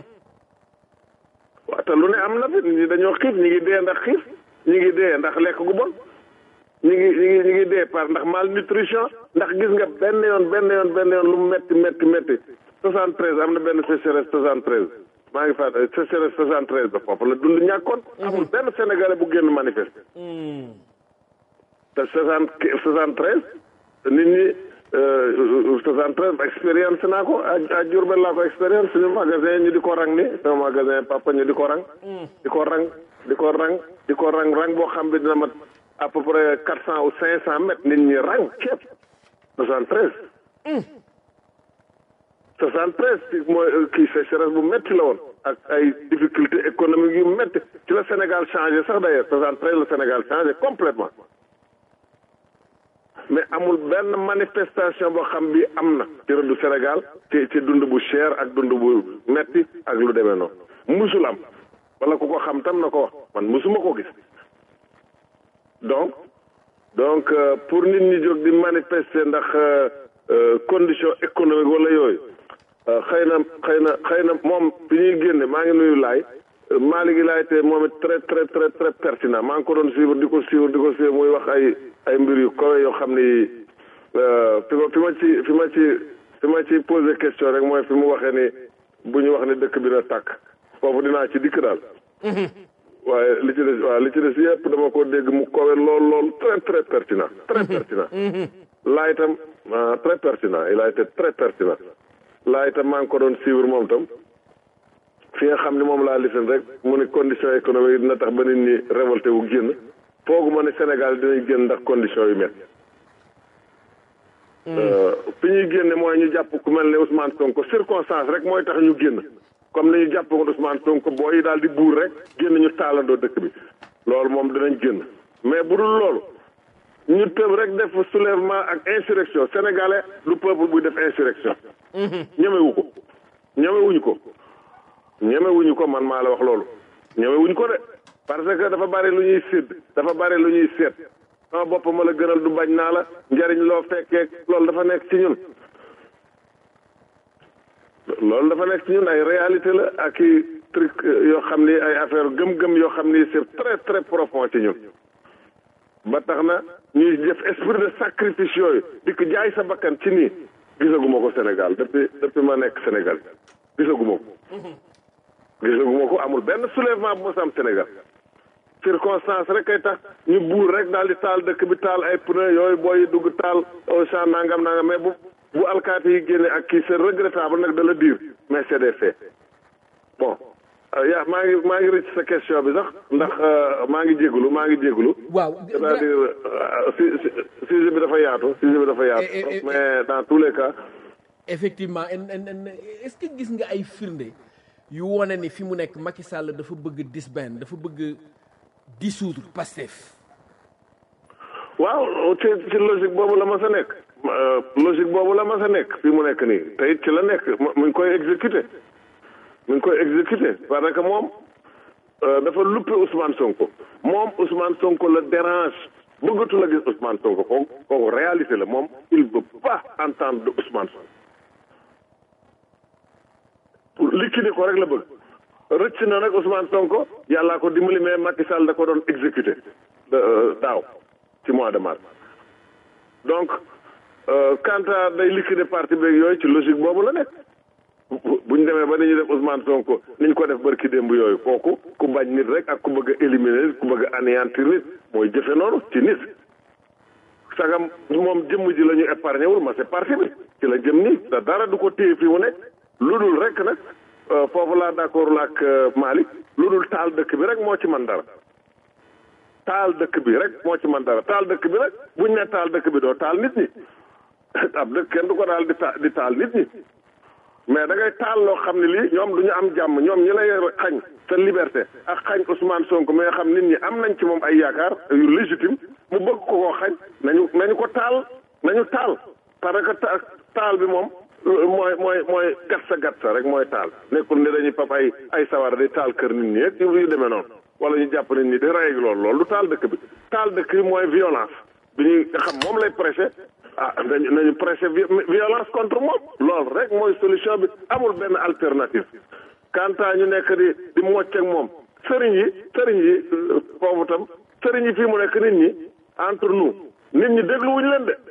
waaw te lu ne am na fi nit ñi dañoo xiif ñi ngi dee ndax xiif ñi ngi dee ndax lekk gu bon ñi ngi ñi ngi ñi ngi dee par ndax malnutrition ndax gis nga benn yoon benn yoon benn yoon lu mu metti metti metti soixante treize am na benn sécheresse soixante treize maa ngi fàtte sécheresse soixante treize ba foofu la dund ñàkkoon amul benn sénégalais bu génn manifester te soixante soixante treize nit ñi soixante treize expérience naa ko à à Diourbel laa ko expérience suñu magasin ñu di ko rang ni sama magasin papa ñu di ko rang di ko rang di ko rang di ko rang rang boo xam bi dina mat à peu près quatre cent ou cinq cent mètres nit ñi rang képp soixante treize soixante treize ci mooy kii sécheresse bu métti la woon ak ay difficulté économique yu métti ci la Sénégal changé sax d'ailleurs soixante treize la Sénégal changé complètement mais amul benn manifestation boo xam bi am na ci rëddu Sénégal ci ci dund bu cher ak dund bu metti ak lu demee noonu musul am wala ku ko xam tam na ko wax man musuma ko gis donc donc euh, pour nit ñi jóg di manifester ndax euh, euh, condition économique wala yooyu xëy na xëy na xëy na moom bi ñuy génne maa ngi nuyu laay Malick gi laay te moom it très très très très pertinent maa ngi ko doon suivre di ko suivre di ko suivre muy wax ay ay mbir yu kawe yoo xam ni fi ma fi ma ci fi ma ci fi ma ci posé question rek mooy fi mu waxee ni bu ñu wax ni dëkk bi na tàkk foofu dinaa ci dikk daal waaye li ci des waaw li ci des yëpp dama ko dégg mu kawe lool lool très très pertinent très pertinent laa itam très pertinent il a été très pertinent laa itam maa ngi ko doon suivre moom tam fi nga xam ne moom laa lifin rek mu ne condition économique dina tax ba nit ñi révolté wu génn foogu ma ne Sénégal dinañ génn ndax condition yu métti fi ñuy génne mooy ñu jàpp ku mel ne Ousmane Sonko circonstance rek mooy tax ñu génn comme ni ñu jàpp ko Ousmane Sonko boo yi daal di buur rek génn ñu taalandoo dëkk bi loolu moom dinañ génn mais bu dul loolu ñu tëb rek def soulèvement ak insurrection sénégalais du peuple buy def insurrection ñemewu ko ñemewuñu ko ñemewuñu ko man maa la wax loolu ñemewuñu ko de parce que dafa bari lu ñuy sédd dafa bari lu ñuy seet sama bopp ma la gënal du bañ naa la njariñ loo fekkee loolu dafa nekk ci ñun loolu dafa nekk ci ñun ay réalité la ak i truc yoo xam ni ay affaire gëm-gëm yoo xam ni c'est très très profond ci ñun ba tax na ñuy def esprit de sacrifice yooyu di ko jaay sa bakkan ci nii gisaguma ko Sénégal depuis depuis ma nekk Sénégal gisaguma ko gisaguma ko amul benn soulèvement bu mos am Sénégal circonstance rek kay tax ñu buur rek daal di taal dëkk bi taal ay pneu yooyu booy dugg taal au champ nangam nangam mais bu bu alkaati yi génne ak kii c'est regrettable nag de le dire mais c'est des faits bon yaa maa ngi maa ngi rëcc sa question bi sax ndax maa ngi jégalu maa ngi jégalu waaw c'est-à-dire si sujet bi dafa yaatu sujet bi dafa yaatu Eh, eh, eh, mais dans tous les cas effectivement en en en est-ce que gis nga ay firnde yu wane ni fi mu nekk Macky Sall dafa bëgg disband dafa bëgg dissoudre Pastef waaw ci ci logique boobu la ma sa nekk logique boobu la mas a nekk fii mu nekk nii te it ci la nekk mu ngi koy exécuté mu ngi koy exécuté parce que moom dafa luppe Ousmane Sonko moom Ousmane Sonko la dérange bëggatu la gis Ousmane Sonko kooku kooku réalité la moom il veut pas entendre de Ousmane Sonko pour liquider ko rek la bëgg rëcc na nag Ousmane Sonko yàllaa ko dimbali mais Macky Sall da ko doon exécuté daaw ci mois de mars donc quant à day liquider parti beeg yooyu ci logique boobu la nekk buñ demee ba dañuy def Ousmane Sonko niñ ko def barki démb yooyu kooku ku bañ nit rek ak ku bëgg a éliminer nit ku bëgg a anéantir nit mooy jëfe noonu ci nit sagam moom jëmm ji la ñu épargné wul ma c'est parti bi ci la jëm nii da dara du ko téye fii mu nekk lu dul rek nag foofu laa d'accord la ak Malick lu dul taal dëkk bi rek moo ci man dara taal dëkk bi rek moo ci man dara taal dëkk bi rek buñ ne taal dëkk bi doo taal nit ñi ab dëkk kenn du ko daal di ta di taal nit ñi mais da ngay taal loo xam ne lii ñoom du ñu am jàmm ñoom ñi lay xañ sa liberté ak xañ Ousmane Sonko mais xam nit ñi am nañ ci moom ay yaakaar yu légitime mu bëgg ko koo xañ nañu nañu ko taal nañu taal parce que taal bi moom mooy mooy mooy gat sa gat sa rek mooy taal nekkul ne dañuy pap ay ay sawara di taal kër nit ñi ak yu demee noonu wala ñu jàpp nit ñi di rey loolu loolu du taal dëkk bi taal dëkk bi mooy violence bi ñuy nga xam moom lay prêcher ah nañu nañu prêcher violence contre moom loolu rek mooy solution bi amul benn alternative quant à ñu nekk di di mocc ak moom sëriñ yi sëriñ yi foofu tam sëriñ yi fii mu nekk nit ñi entre nous nit ñi dégluwuñu leen de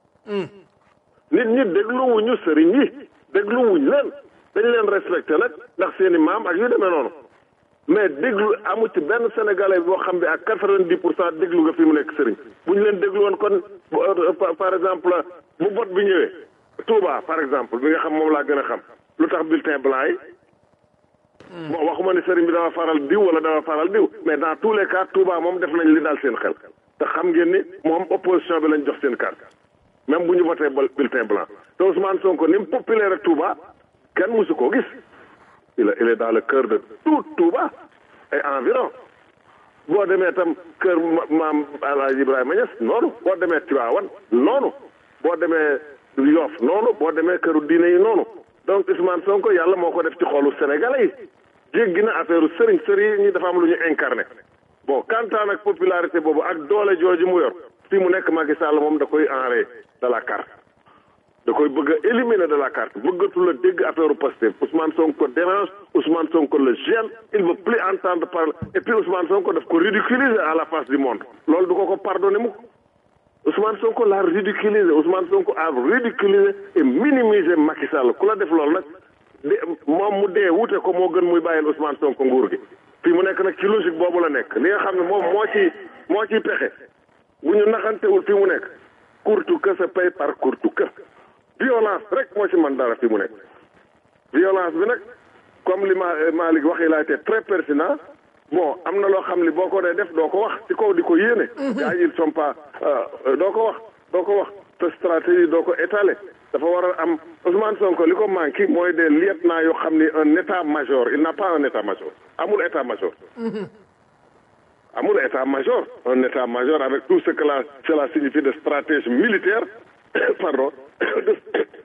nit ñi dégluwuñu sëriñ yi dégluwuñ leen dañ leen respecté nag ndax seeni maam ak yu demee noonu mais déglu amu ci benn sénégalais boo xam ne ak quatre-vingt-dix pour cent déglu nga fi mu nekk sëriñ bu ñu leen déglu woon kon par exemple bu bot bi ñëwee Touba par exemple bi nga xam moom laa gën a xam lu tax bulletin blanc yi bon waxuma ni sëriñ bi dafa faral diw wala dafa faral diw mais dans tous les cas Touba moom def nañ li daal seen xel te xam ngeen ni moom opposition bi lañ jox seen carte même bu ñu voté bulletin blanc te Ousmane Sonko ni mu populaire ak Touba kenn musu koo gis il est il est dans le cœur de tout Touba et environ boo demee tam kër maam Alaaji Ibrahima Niass noonu boo demee Tivaouane noonu boo demee Yoff noonu boo demee këru diine yi noonu donc Ousmane Sonko yàlla moo ko def ci xolu Sénégalais yi jéggi na affaire sëriñ sëriñ ñi dafa am lu ñu incarné bon kantaan ak popularité boobu ak doole jooju mu yor fii mu nekk Macky Sall moom da koy enrayé de la carte da koy bëgg a éliminer de la carte bëggatu la dégg affaire Pastef Ousmane Sonko dérange Ousmane Sonko le gêne il veut plus entendre parler et puis Ousmane Sonko daf ko ridiculiser à la face du monde loolu du ko ko pardonner mukk Ousmane Sonko l'a ridiculisé Ousmane Sonko a ridiculisé et minimisé Macky Sall ku la def loolu nag de moom mu dee wute ko moo gën muy bàyyil Ousmane Sonko nguur gi fii mu nekk nag ci logique boobu la nekk li nga xam ne moom moo ci moo ciy pexe bu ñu naxantewul fii mu nekk courte que se paye par courte que violence rek moo ci man dara fii mu nekk violence bi nag comme li ma Malick wax il a été très pertinent bon am na loo xam li boo ko dee def doo ko wax ci kaw di ko yéene gars yi ils sont pas doo ko wax doo ko wax te stratégie doo ko étaler dafa war a am Ousmane Sonko li ko manqué mooy des lieutenants yoo xam ni un état major il n'a pas un état major amul état major amul état major un état major avec tout ce que la cela signifie de stratège militaire pardon de,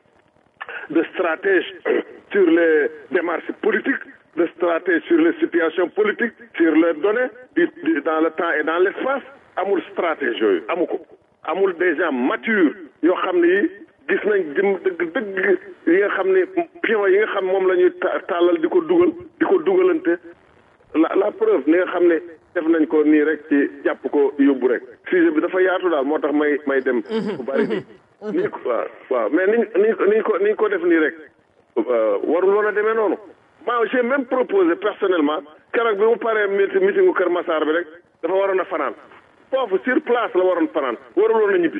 de stratège sur les démarches politiques de stratège sur les situations politiques sur les données du, du, dans le temps et dans l'espace amul stratège yooyu amu ko amul des gens matures yoo xam ne yi gis nañ dim dëgg dëgg yi nga xam ne pion yi nga xam moom la ñuy tàllal di ko dugal di ko dugalante la la preuve ni nga xam ne def nañ ko nii rek ci jàpp ko yóbbu rek sujet bi dafa yaatu daal moo tax may may dem bu bari nii ni ko waaw waaw mais niñ niñ niñ ko niñ ko def nii rek warul woon a demee noonu maa j'ai même proposé personnellement keroog bi mu paree meeting meetingu Kër Massar bi rek dafa waroon a fanaan foofu sur place la waroon fanaan warul woon a ñibbi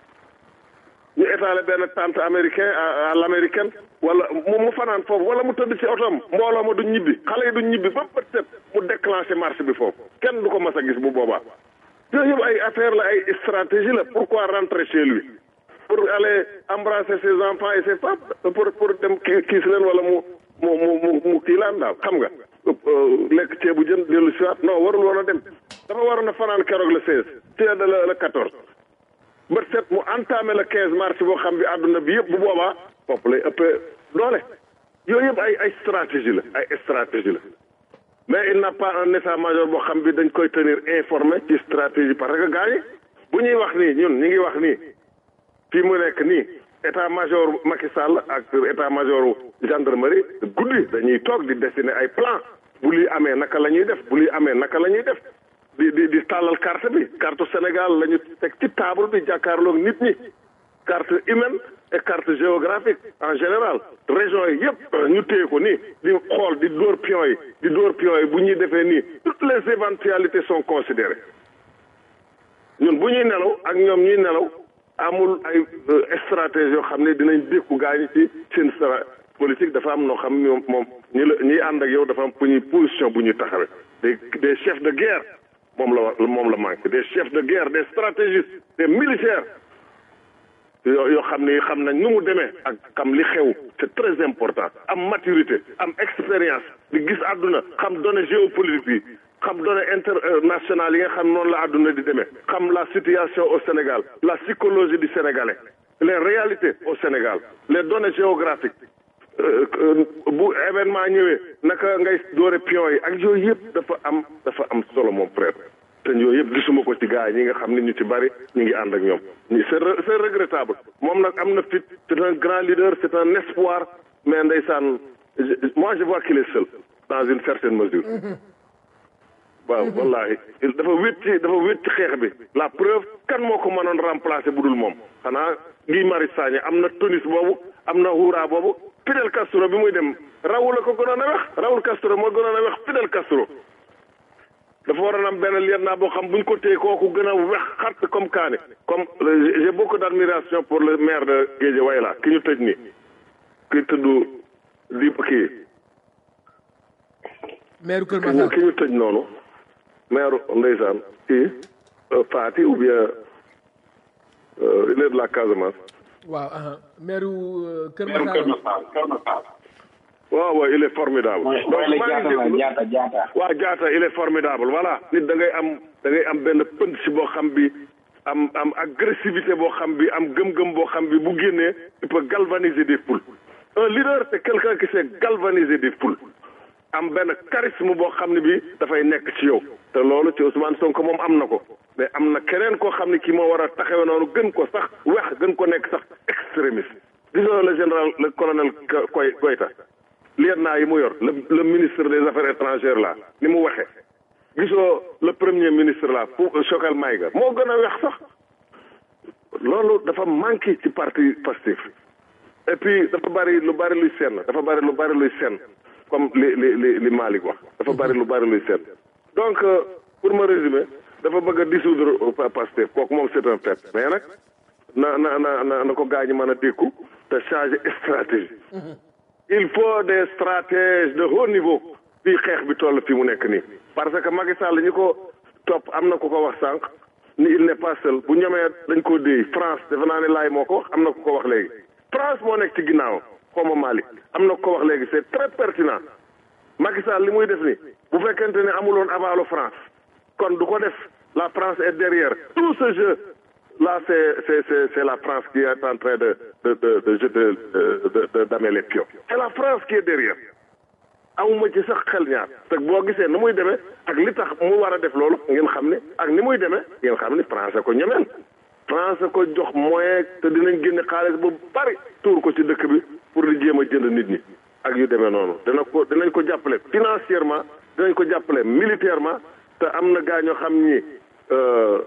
ñu étalé benn tente américain à l'américaine wala mu mu fanaan foofu wala mu tëdd ci otoom mbooloo ma duñ ñibbi xale yi duñ ñibbi ba bët set mu déclenché marche bi foofu kenn du ko mas a gis bu boobaa yooyu yëpp ay affaire la ay stratégie la pourquoi rentrer chez lui pour aller embrasser ses enfants et ses femmes pour pour dem kiis leen wala mu mu mu mu kii laan daal xam nga lekk ceebu jën dellu si waat non warul woon a dem dafa waroon a fanaan keroog le seize ci de le quatorze bët set mu entamé le 15 mars boo xam bi àdduna bi yëpp bu boobaa foofu lay ëppee doole yooyu yëpp ay ay stratégie la ay stratégie la mais il n'a pas un état major boo xam bi dañ koy tenir informé ci stratégie parce que gars yi bu ñuy wax nii ñun ñu ngi wax nii fii mu nekk nii état major Macky Sall ak état major gendarmerie guddi dañuy toog di dessiner ay plan bu lii amee naka la ñuy def bu lii amee naka la ñuy def di di di tàllal carte bi carte Sénégal la ñu teg ci table bi jàkkaarloog nit ñi carte humaine et carte géographique en général région yi yëpp ñu téye ko nii di xool di dóor pion yi di dóor pion yi bu ñuy defee nii toutes les éventualités sont considérées ñun bu ñuy nelaw ak ñoom ñuy nelaw amul ay stratégie yoo xam ne dinañ dékku gaañu ci seen stra politique dafa am noo xam ñoom moom ñi la ñiy ànd ak yow dafa am fu ñuy position bu ñuy taxawee des des chefs de guerre moom la wax moom la manqué des chefs de guerre des stratégistes des militaires yoo yoo xam ne xam nañ nu mu demee ak xam li xew c'est très important am maturité am expérience di gis àdduna xam données géopolitique yi xam données internationales yi nga xam noonu la àdduna di demee xam la situation au Sénégal la psychologie du Sénégalais les réalités au Sénégal les données géographiques bu événement ñëwee naka ngay doore pion yi ak yooyu yëpp dafa am dafa am solo moom frère te yooyu yëpp gisuma ko ci gars yi ñi nga xam ne ñu ci bari ñu ngi ànd ak ñoom ñi c'est c'est regrettable moom nag am na fit c'est un grand leader c'est un espoir mais ndeysaan moi je vois qu'il est seul dans une certaine mesure waaw wallahi dafa wét ci dafa wét ci xeex bi la preuve kan moo ko mënoon remplacer bu dul moom xanaa Guy Marius Sagna am na tonis boobu am na huura boobu Fidel Castro bi muy dem Raoul la ko gënoon a wex Raoul Castro moo gënoon a wex Fidel Castro dafa waroon am benn lieutenant boo xam bu ñu ko téye kooku gën a wex xart comme kaani comme j'ai beaucoup d'admiration pour le maire de Guédiawaye là ki ñu tëj nii ki tudd di kii maire Kër Massar ki ñu tëj noonu maire ndeysaan kii Fati ou bien il est de la Casamance waaw aha maire Kër Kër Massar Massar Kër Massar. waaw waaw il est formidable mooy donc mooy maa ngi jaata la déglu jaata jaata. waaw jaata il est formidable voilà nit da ngay am da ngay am benn pënd si boo xam bi am am agressivité boo xam bi am gëm-gëm boo xam bi bu génnee il peut galvaniser des foules un leader c'est quelqu'un qui sait galvaniser des foules am benn charisme boo xam ne bi dafay nekk ci yow te loolu ci Ousmane Sonko moom am na ko mais am na keneen koo xam ne kii moo war a taxawe noonu gën ko sax wex gën ko nekk sax extrémiste disons le général le colonel Koy Goyta lieutenant yi mu yor le le ministre des affaires étrangères là ni mu waxee gisoo le premier ministre là fu Choguel Maïga moo gën a wex sax loolu dafa manqué ci parti Pastef et puis dafa bari lu bari luy senn dafa bari lu bari luy senn comme li li li li Malick wax dafa bari lu bari luy senn donc euh, pour me résumer dafa bëgg a dissoudre Pa- Pastef kooku moom c'est un fait mais nag na na na na na ko gaañu mën a dékku te changer stratégie il faut des stratèges de haut niveau fii xeex bi toll fi mu nekk nii parce que Macky Sall ñi ko topp am na ku ko wax sànq ni il n'est pas seul bu ñomee dañ ko déy France defe naa ne laay moo ko wax am na ku ko wax léegi France moo nekk ci ginnaaw xawma Malick am na ku ko wax léegi c'est très pertinent Macky Sall li muy def ni bu fekkente ne amuloon avalu France kon du ko def la France est derrière tout ce jeu là c'est c'est c'est c'est la France qui est en train de de de de jeter de de de damer les pions c'est la France qui est derrière amuma ci sax xel ñaar te boo gisee ni muy demee ak li tax mu war a def loolu ngeen xam ne ak ni muy demee ngeen xam ne France ko ñemeen France ko jox moyen te dinañ génne xaalis bu bari tuur ko ci dëkk bi pour di jéem a jënd nit ñi ak yu demee noonu dina ko dinañ ko jàppale financièrement dinañ ko jàppale militairement te am na gaa ñoo xam ni euh,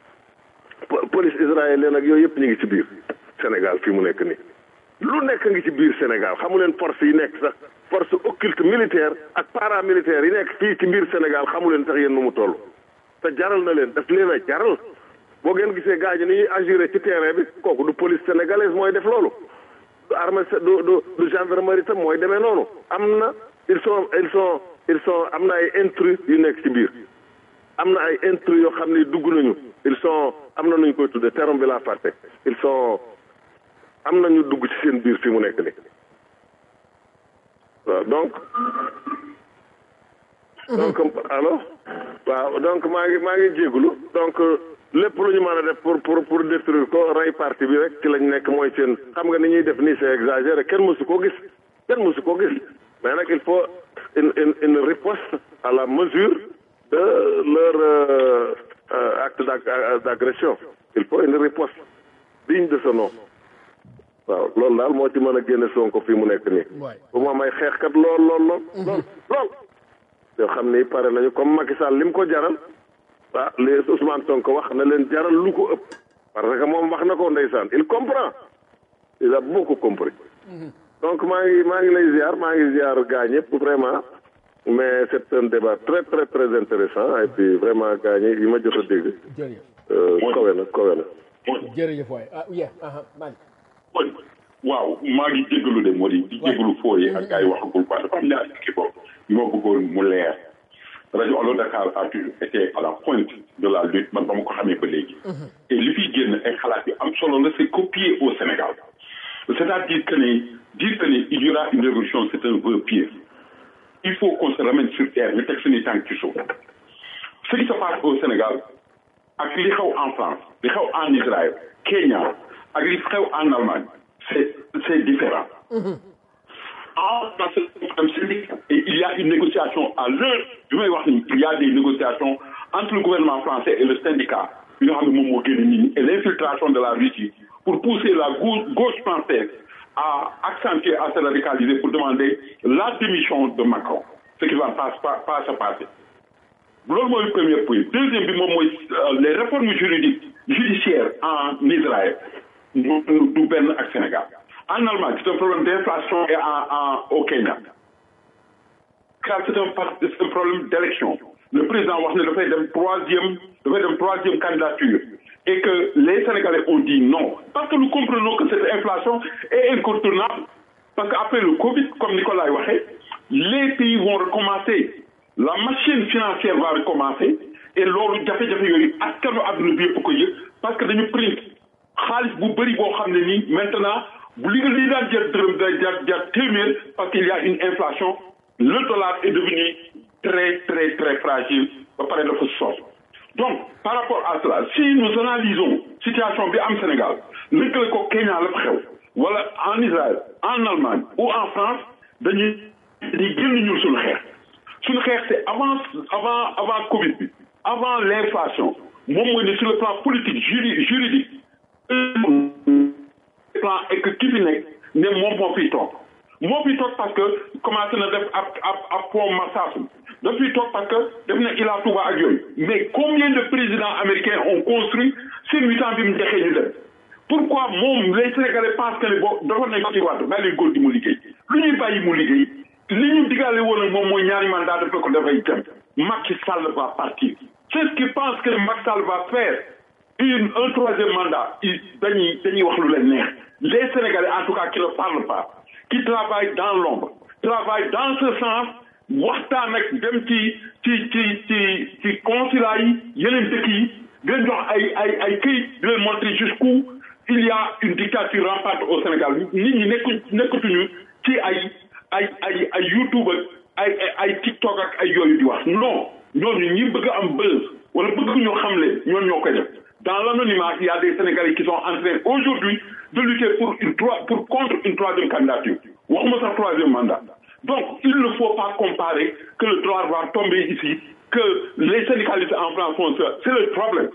po- police israélienne ak yooyu yëpp ñu ngi ci biir Sénégal fii mu nekk nii lu nekk ngi ci biir Sénégal xamu leen force yi nekk sax force occulte militaire ak paramilitaire yi nekk fii ci biir Sénégal xamu leen sax yéen nu mu toll te jaral na leen daf leen a jaral boo ngeen gisee gars yi ni ñuy agiré ci terrain bi kooku du police sénégalaise mooy def loolu du armée sé- du du du gendarmerie tam mooy demee noonu am na ils sont ils sont ils sont am na ay intrus yu nekk ci biir am na ay intrus yoo xam ne dugg nañu ils sont am na nuñ koy tudde terme bi laa fàtte ils sont am na ñu dugg ci seen biir fi mu nekk ni waaw donc donc allo waaw donc maa ngi maa ngi jégalu donc lépp lu ñu mën a def pour pour pour détruire ko rey parti bi rek ci lañ nekk mooy seen xam nga ni ñuy def nii c'est exagéré kenn mësu koo gis kenn mësu koo gis mais nag il faut une une une riposte à la mesure de leur euh, euh, acte d'ag- d'agression il faut une riposte digne de ce nom waaw loolu daal moo ci mën a génne Sonko fii mu nekk nii waay bu ma may xeexkat lool lool lool lool lool yoo xam ni pare nañu comme Macky Sall li mu ko jaral ah li Ousmane Sonko wax na leen jaral lu ko ëpp parce que moom wax na ko ndeysaan il comprend il a beaucoup compris donc maa ngi maa ngi lay ziar maa ngi ziar gaa ñëpp vraiment mais c'est un débat très très très intéressant et puis vraiment gaa ñi yi ma jot a dégg jërëjëf euh, kawe na kawe na jërëjëf waay ah yeah aha man kon waaw maa ngi jégalu de moo di di jégalu foo yi ak gars yi waxagul quoi dafa am ñaari kii boobu yu ma bëggoon mu leer rajo Allo Dakar a toujours été à la pointe de la lutte man ba ma ko xamee ba léegi et li fiy génn ay xalaat yu am solo la c'est copié au Sénégal c'est-à-dire que ne dire que ne il y aura une révolution c'est un vœu pieux il faut qu'on se ramène sur terre ñu teg suñuy tànk ci suuf ce qui se passe au Sénégal ak li xew en France li xew en Israël Kenya ak li xew en Allemagne c'est c'est différent en France am syndicat et il y a une négociation à l'heure bi may wax ni il y a des négociations entre le gouvernement français et le syndicat bi nga xam ne moom moo génn nit ñi et l'infiltration de la Russie pour pousser la gauche, gauche française à accentuer à se radicaliser pour demander la démission de Macron ce qui va pas pas, pas se passer loolu mooy premier point deuxième bi moom mooy euh, les réformes juridiques judiciaires en Israël du du benn ak Sénégal en Allemagne c'est un problème d'inflation et en en au Kenya car c'est un par- c'est un problème d'élection le président wax ne dafay dem troisième dafay dem troisième candidature et que les Sénégalais ont dit non parce que nous comprenons que cette inflation est incontournable parce que après le Covid comme Nicolas l'a waxee les pays vont recommencer la machine financière va recommencer et loolu jafe-jafe yooyu askanu adduna bi yëpp ko yëg parce que dañu print xaalis bu bëri boo xam ne nii maintenant bu li nga li daan jar dërëm day jar jar téeméer parce qu'il y a une inflation le dollar est devenu très très très fragile ba pare dafa sos donc par rapport à cela si nous analysons situation bi am Sénégal lëkkale ko Kenya la fa xew wala en Israël en Allemagne ou en France dañuy dañuy génn ñun suñu xeex suñu xeex c'est avant avant avant Covid bi avant l'inflation moom mooy ne sur le plan politique juri juridique plan et que ki fi nekk ne moom moo fiy toog moo fiy toog parce que commencé na def ab ab ab pont Marsassoum daf fiy toog parce que def na Ila Touba ak yooyu mais combien de présidents américains ont construit seen huit ans bi mu jeexee ñu dem pourquoi moom les Sénégalais pensent que ne boo dafa nañ ko ci wàdd bàyyi leen góor gi mu liggéey lu ñuy bàyyi mu liggéey li ñu digale woon ak moom mooy ñaari mandat daf ko dafay dem Macky Sall va partir c'est ce qui pense que Macky Sall va faire une un troisième mandat il dañuy dañuy wax lu leen neex les Sénégalais en tout cas qui ne parlent pas qui travaillent dans l'ombre travaillent dans ce sens waxtaan ak dem ci ci ci ci ci consulat yi yeneen dëkk yi di leen jox ay ay ay këyit di leen montrer jusqu'où il y a une dictature rampante au Sénégal nit ñi nekku nekkatuñu ci ay ay ay ay YouTube ak ay ay ay TikTok ak ay yooyu di wax non ñooñu ñi bëgg a am buzz wala bëgg ñoo xam leen ñooñu ñoo koy def dans l'anonymat il y a des Sénégalais qui sont en train aujourd'hui de lutter pour une trois pour contre une troisième candidature waxuma sax troisième mandat donc il ne faut pas comparer que le droit va tomber ici que les syndicalistes en France font ça c'est le problème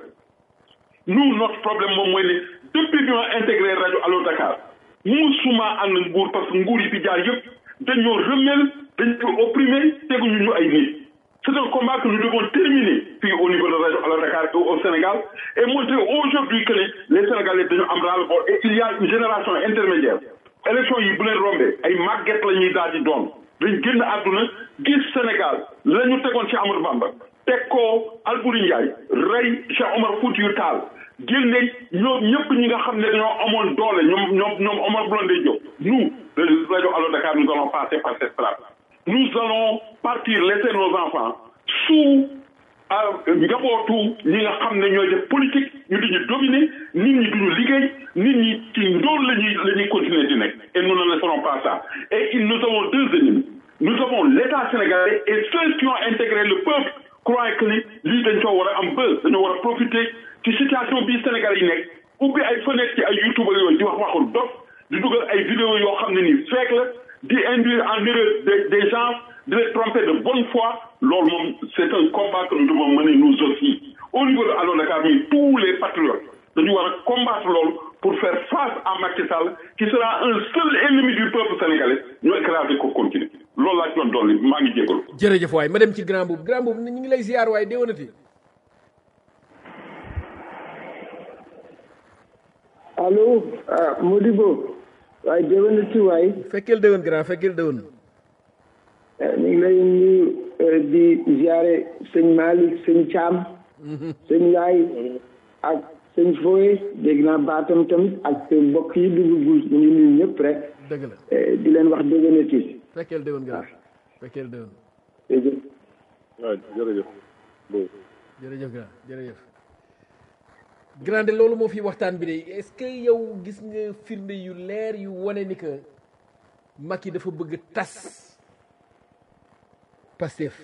nous notre problème moom mooy ne depuis bi ma intégré rajo Allo Dakar musuma ànd nguur parce que nguur yi fi jaar yëpp dañoo remel dañoo opprimé teguñu ñu ay nit c'est un combat que nous devons terminer fii au niveau de rajo Allo Dakar et au Sénégal et montrer aujourd'hui que les Sénégalais dañu am ras-le-bol et il y a une génération intermédiaire élection yi bu leen rombee ay màgget la ñuy daal di doon dañ génn àdduna gis Sénégal la ñu tegoon ci Amadou Bamba teg ko Albouri Ndiaye rey Cheikh Omar Foutiyou Tall génne ñoom ñëpp ñi nga xam ne dañoo amoon doole ñoom ñoom ñoom Omar Blondin Diop nous le rajo Allo Dakar nous allons passer par cette strate nous allons partir laisser nos enfants sous njabootu ñi nga xam ne ñooy def politique ñu di ñu dominer nit ñi duñu liggéey nit ñi ci ndóol la ñuy la ñuy continuer di nekk et nous ne laisserons pas ça et nous avons deux ennemis nous avons l'État sénégalais et ceux qui ont intégré le peuple croient que ni lii dañ ko war a am bës dañoo war a profiter ci situation bii Sénégal yi nekk ubbi ay fenêtre ci ay youtube ak yooyu di wax waxul dof di dugal ay vidéo yoo xam ne nii fekk la di induire en erreur des des gens de les tromper de bonne foi loolu moom c'est un combat que nous devons mener nous aussi au niveau de Allo Dakar mais tous les patriotes dañu war a combattre loolu pour faire face à Macky Sall qui sera un seul ennemi du peuple sénégalais ñu écraser ko continuer loolu laa ci doon dolli maa ngi jégalu. jërëjëf waay ma dem ci grand boobu grand boobu ñu ngi lay ziar waay déwénati allo ah Modibo waaye déwénati waay fekkeel déwén grand fekkeel déwén ñu ngi lay nuyu di ziare sëñ Malick sëñ Thiam sëñ Yaay ak sëñ Foye dégg naa baatam tamit ak mbokk yi dugg guus ñu ngi nuyu ñëpp rek dëgg la di leen wax déwénati fekkeel déwén grand fekkeel déwén jërëjëf waaw jërëjëf bon jërëjëf grand jërëjëf grand de loolu moo fi waxtaan bi de est-ce que yow gis nga firnde yu leer yu wane ni que Macky dafa bëgg tas Pastef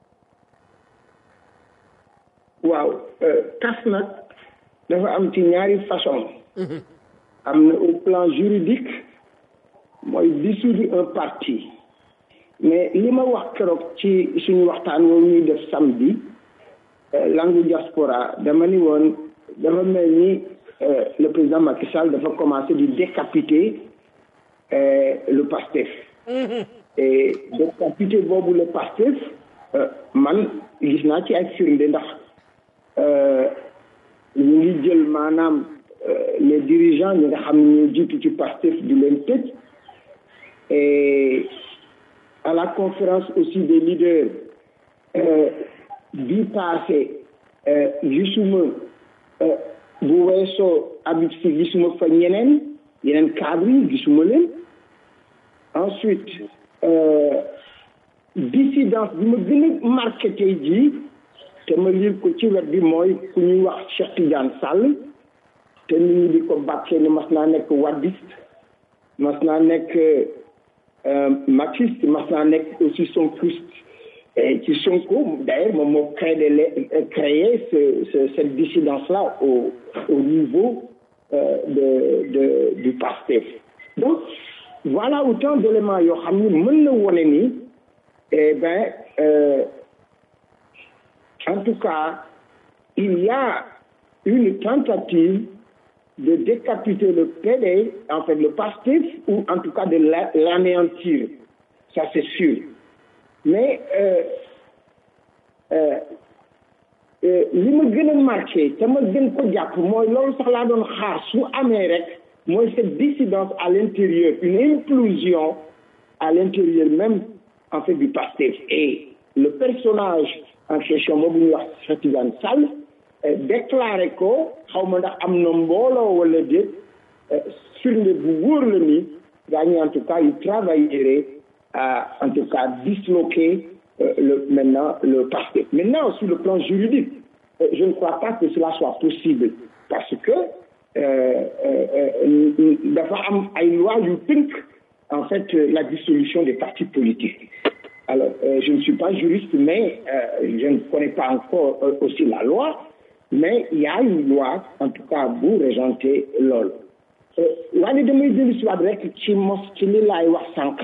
waaw tas nag dafa am ci ñaari façon am na au plan juridique mooy dissoudre un parti mais li ma wax keroog ci suñu waxtaan woowu ñuy def samedi langue diaspora dama ni woon dafa mel ni le président Macky Sall dafa commencé di décapiter le Pastef et décapiter boobu le Pastef man gis naa ci ay firnde ndax ñu ngi jël maanaam les dirigeants ñi nga xam ne ñoo jiitu ci Pastef di leen tëj et à la conférence aussi des leaders bi passé gisuma bu weesoo Habib Sy gisuma fa ñeneen yeneen cadre yi gisuma leen ensuite dissidence bi ma gën a marqué tey jii te ma lire ko ci wet bi mooy ku ñuy wax Cheikh Tidiane Sall te nit ñi di ko bàkkee ni mas naa nekk wadiste mas naa nekk marxiste mas naa nekk aussi sonkriste ci Sonko d'ailleurs moom moo créé créé ce, ce, cette dissidence-là au, au niveau euh, de, de, du PASTEF. Donc, voilà autant d'éléments yoo xam ni mën na wone ni eh ben euh, en tout cas il y a une tentative de décapiter le PD, en fait le PASTEF, ou en tout cas de l'anéantir. Ça c'est sûr. mais li ma gën a marqué te ma gën ko jàpp mooy loolu sax laa doon xaar su amee rek mooy cette dissidence à l'intérieur une implosion à l'intérieur même en fait du PASTEF et le personnage en question boobu ñuy wax Cheikh Tidiane Sall déclaré ko xaw ma ndax am na mbooloo wala déet firnde bu wóor la ni gaa ñi en tout cas il travaillerait à, en tout cas, disloquer euh, le, maintenant le PASTEF. Maintenant, sur le plan juridique, euh, je ne crois pas que cela soit possible parce que dafa am ay loi yu tënk en fait la dissolution des partis politiques. Alors, euh, je ne suis pas juriste, mais je ne connais pas encore aussi la loi, mais il y a une loi, en tout cas, bu régenter loolu. waaye damay dellu si waat rek ci mos ci li laay wax sànq.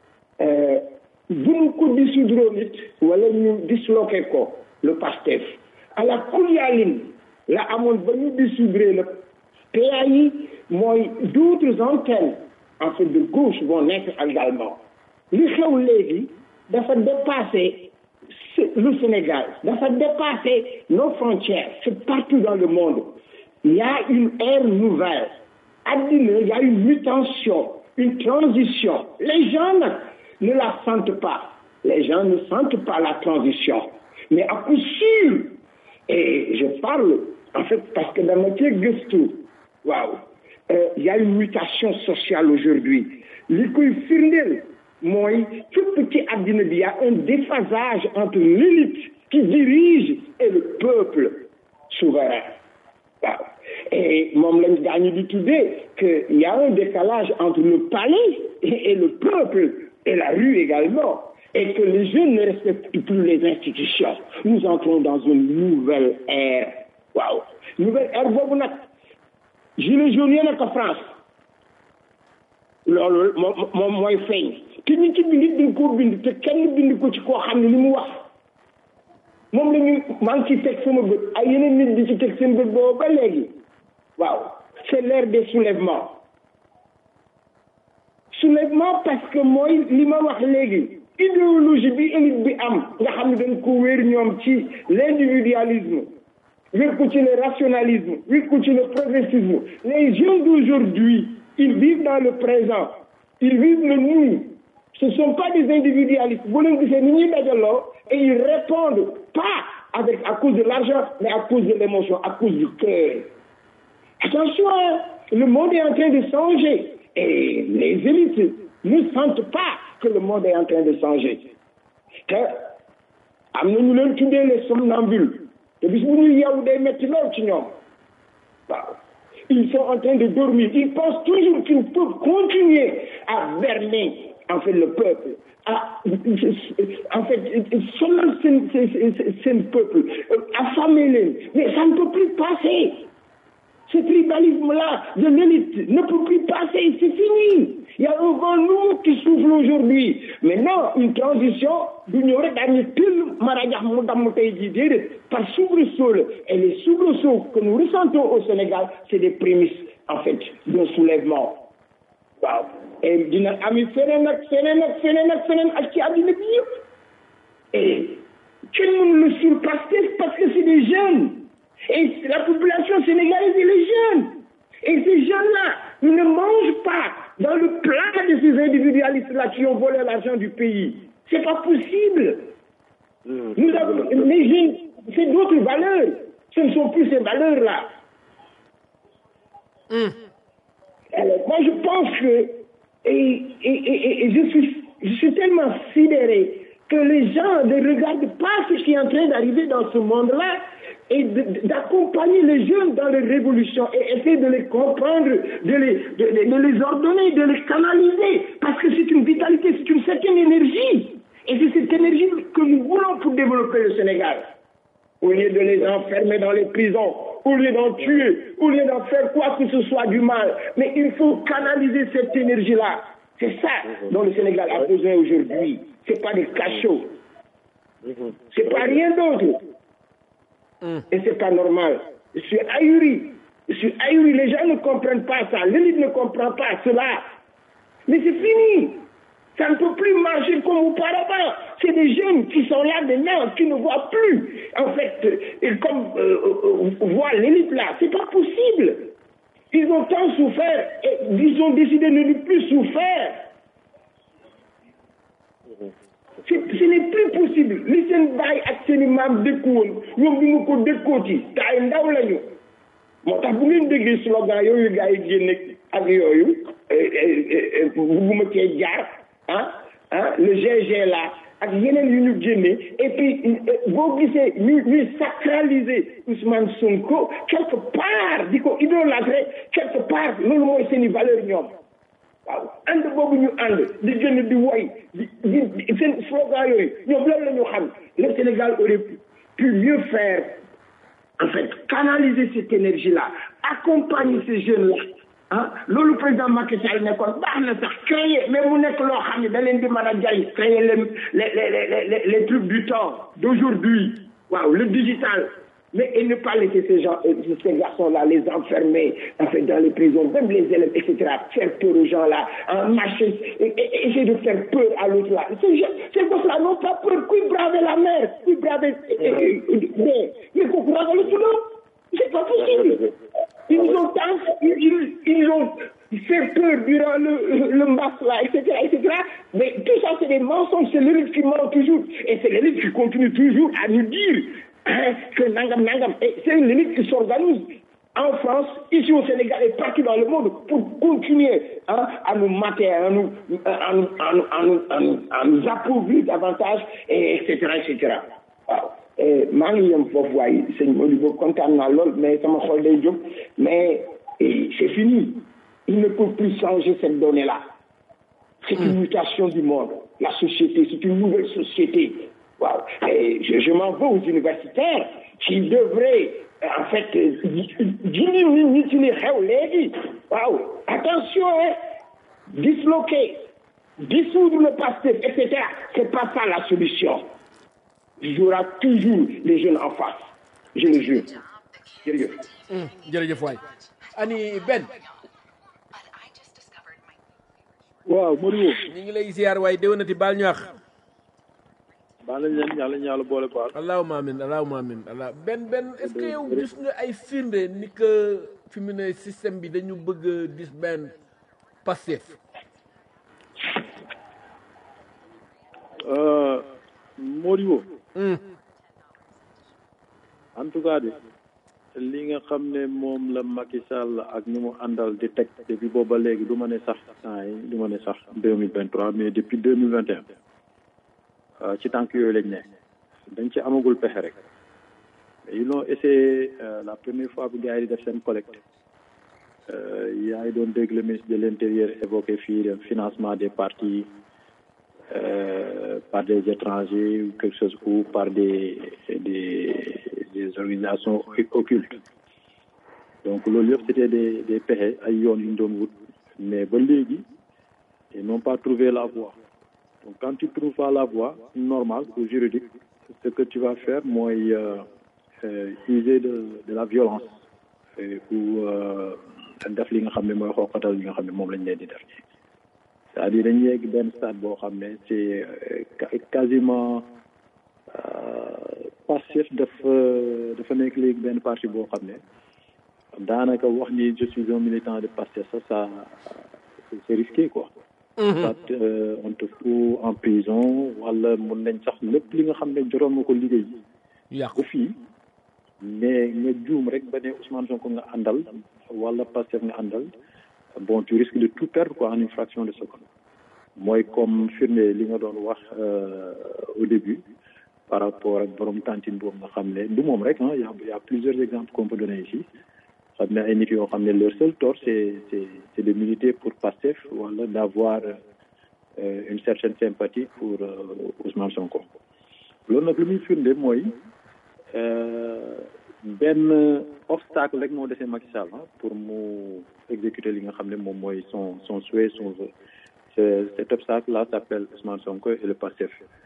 bu ñu ko dissoudre nit wala ñu disloqué ko le PASTEF à la kulyaalin la amoon ba ñu dissoudre le PAI mooy d'autres antennes en fait de gauche vont naître également li xew léegi dafa dépasser le Sénégal dafa dépasser nos frontières c'est partout dans le monde il y a une ère nouvelle addina il y a une mutation une transition les gens nag ne la sentent pas. Les gens ne sentent pas la transition. Mais à coup sûr, et je parle, en fait, parce que dans notre gëstu, waaw, il y a une mutation sociale aujourd'hui. li koy firndeel mooy fépp ci àddina bi y a un déphasage entre l'élite qui dirige et le peuple souverain. waaw et moom lañ daañu di tuddee que il y a un décalage entre le palais et, et le peuple et la rue également, et que les jeunes ne respectent plus les institutions. Nous entrons dans une nouvelle ère waaw nouvelle ère boobu nag gilet jaune yéen a ko France loolu moom moom mooy feeñ te ñu ci bind dañ koo bind te kenn bind ko ci koo xam ne li mu wax moom la ñu maa ngi ci teg sama bët ay yeneen nit di ci teg seen bët boobu ba léegi waaw c'est l'ère des soulèvements soulèvement parce que mooy li ma wax léegi idéologie bi élite bi am nga xam ne dañ ko wéer ñoom ci l'individualisme wéer ko ci le rationalisme wéer ko ci le progressisme les jeunes d'aujourd'hui ils vivent dans le présent ils vivent le nous ce sont pas des individualistes bu leen gisee ni ñuy dajaloo et ils répondent pas avec à cause de l'argent mais à cause de l'émotion à cause du cœur attention le monde est en train de changer et les élites ne sentent pas que le monde est en train de changer te am na ñu leen tuddee les somnambules te bis bu ñuy yeewu day metti lool ci ñoom waaw ils sont en train de dormir ils pensent toujours qu'ils peuvent continuer à berner en fait le peuple à en fait sonal seen seen peuple affamer leen mais ça ne peut plus passer ce tribalisme-là de l'élite ne peut plus passer, c'est fini. Il y a un vent nouveau qui souffle aujourd'hui. Maintenant, une transition, d'union dañu tëll marajax mu damm tey jii déedéet par soubresaut la et les soubresauts que nous ressentons au Sénégal c'est des prémices en fait d'un soulèvement waaw et dina ami feneen ak feneen ak feneen ak feneen ak ci àddina bi yëpp et kenn mënu le surpasser parce que c'est des jeunes et la population sénégalaise, elle est jeune. Et ces jeunes-là, ils ne mangent pas dans le plat de ces individualistes-là qui ont volé l'argent du pays. C'est pas possible. Nous avons, les jeunes, c'est d'autres valeurs. Ce ne sont plus ces valeurs-là. Alors, moi, je pense que, et, et, et, et je, suis, je suis tellement sidéré que les gens ne regardent pas ce qui est en train d'arriver dans ce monde-là et d'accompagner les jeunes dans les révolutions et essayer de les comprendre, de les, de, de, de les ordonner, de les canaliser, parce que c'est une vitalité, c'est une certaine énergie. Et c'est cette énergie que nous voulons pour développer le Sénégal. Au lieu de les enfermer dans les prisons, au lieu d'en tuer, au lieu d'en faire quoi que ce soit du mal. Mais il faut canaliser cette énergie-là. C'est ça dont le Sénégal a besoin aujourd'hui. C'est pas des cachots. C'est pas rien d'autre. Et c'est pas normal. Je suis ahuri. Je suis ahuri. Les gens ne comprennent pas ça. L'élite ne comprend pas cela. Mais c'est fini. Ça ne peut plus marcher comme auparavant. C'est des jeunes qui sont là maintenant, qui ne voient plus, en fait, et comme euh, euh, voient l'élite là. C'est pas possible. Ils ont tant souffert et ils ont décidé de ne plus souffrir. ce n'est plus possible li seen baay ak seen i maam dëkkuwoon ñoom ñu ngi ko dëkkooti te ay ndaw lañu moo tax bu ngeen déggee slogan yooyu gars yi génne ak yooyu bugguma cee jaar ah ah le GG là ak yeneen yu ñu génne et puis boo gisee ñu ñuy sacraliser Ousmane Sonko quelque part di ko idolâtrer quelque part loolu mooy seen i valeur ñoom waaw ànd boobu ñu ànd di gën di woy di di seen slogan yooyu ñoom loolu la ñu xam le Sénégal aurait pu mieux faire en fait canaliser cette énergie là accompagner ces jeunes là ah loolu président Macky Sall nekkoon baax na sax créer mais mu nekk loo xam ne da leen di mën a jariñ créer les les les les les trucs du temps d'aujourd'hui waaw le digital mais et ne pas laisser ces gens ces garçons là les enfermer en fait dans les prisons même les élèves etc faire peur aux gens là en marcher et, et, essayer de faire peur à l'autre là ces gens ces gosses là n'ont pas peur kuy braver la mer kuy braver mais mais kooku ragalu ci loolu c'est pas possible ils ont tant ils, ils ont fait peur durant le le mbas là etc etc mais tout ça c'est des mensonges c'est l'élite qui ment toujours et c'est l'élite qui continue toujours à nous dire hein, que nangam nangam et c'est une limite qui s'organise en France, ici au Sénégal et partout dans le monde pour continuer hein, à nous mater, à nous, à nous, à nous, à nous, à nous, à nous appauvrir davantage, et etc. etc. waaw maa ngi yem foofu waaye sëñ Modibo kontaan naa lool mais sama xol day jóg mais c'est fini il ne peut plus changer cette donnée là c'est une mutation du monde la société c'est une nouvelle société waaw et je, je m'en veux aux universitaires qui devraient en fait jindi nit ñi ci li xew léegi waaw attention hein disloquer dissoudre le PASTEF et cetera c'est pas ça la solution il y aura toujours les jeunes en face je le jure jërëjëf jërëjëf waay ani Ben waaw Modibo ñu ngi lay ziar waaye déwénati baal ñu wax baal nañ leen yàlla ñu yàlla boole baal allahumma amin allahumma amin allah Ben Ben est-ce que yow gis nga ay firnde ni que fi mu ne système bi dañu bëgg a dis benn Pastef Modibo en tout cas de li nga xam ne moom la Macky Sall ak ñu mu àndal di teg depuis booba léegi du ma ne sax temps yi du ma ne sax deux mille vingt trois mais depuis deux mille vingt et un ci tànk yooyu lañ ne dañ ci amagul pexe rek ils l'ont essayé la première fois bi gars yi di def seen collecte yaa ngi doon dégg le ministre de l'intérieur évoqué fii le financement des partis euh, par des étrangers ou quelque chose ou par des des des organisations occultes donc loolu yëpp c'était des des pexe ay yoon yu ñu doon wut mais ba léegi ils n'ont pas trouvé la voie donc quand tu trouves pas la voie normale ou juridique ce que tu vas faire mooy euh, euh, user de de la violence ou def li nga xam ne mooy xooqatal li nga xam ne moom lañ leen di def c'est-à-dire dañuy yegg benn stade boo xam ne c'est quasiment Pastef dafa dafa nekk léegi benn parti boo xam ne daanaka wax ni je suis un militant de Pastef ça ça c'est risqué quoi soit on te fout en prison wala mun nañ sax lépp li nga xam ne joroon nga ko liggéey yàqu fii mais nga juum rek ba ne Ousmane Sonko nga àndal wala Pastef nga àndal bon tu risques de tout perdre quoi en une fraction de seconde mooy comme firnde li nga doon wax au début par rapport ak borom tantine boobu nga xam ne du moom rek ah y a y a plusieurs exemples qu'on peut donner ici xam ne ay nit yoo xam ne leur seul tort c'est c'est c'est de militer pour Pastef wala d'avoir euh, une certaine sympathie pour euh, Ousmane Sonko loolu nag lu muy firnde mooy benn obstacle rek moo desee Macky Sall pour mu exécuter li nga xam ne moom mooy son son souhait son vœu cet obstacle là s'appelle Ousmane Sonko et le Pastef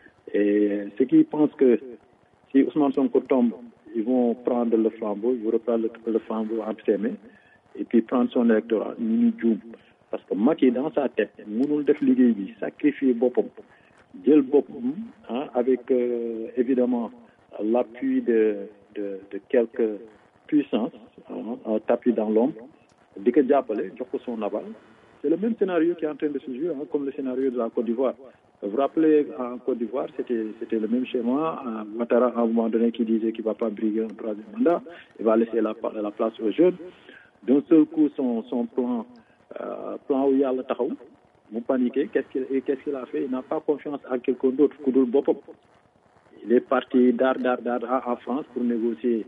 et ceux qui pensent que si Ousmane Sonko tombe ils vont prendre le flambeau ils vont reprendre le, le flambeau entre ses mains et puis prendre son électorat ñu ñu juum parce que Macky dans sa tête mënul def liggéey bi sacrifier boppam jël boppam ah avec euh, évidemment l'appui de de de quelques puissances un tapis dans l'ombre di ko jàppale jox ko son aval c'est le même scénario qui est en train de se jouer hein, comme le scénario de la Côte d'Ivoire vous vous rappelez en Côte d'Ivoire c'était c'était le même schéma Ouattara à un moment donné qui disait qu'il va pas briguer un troisième mandat il va laisser la la place aux jeunes d'un seul coup son son plan euh, plan wu yàlla taxaw mu paniqué qu'est-ce qu'il qu'est-ce qu'il a fait il n'a pas confiance en quelqu'un d'autre ku dul boppam il est parti daar daar daar en France pour négocier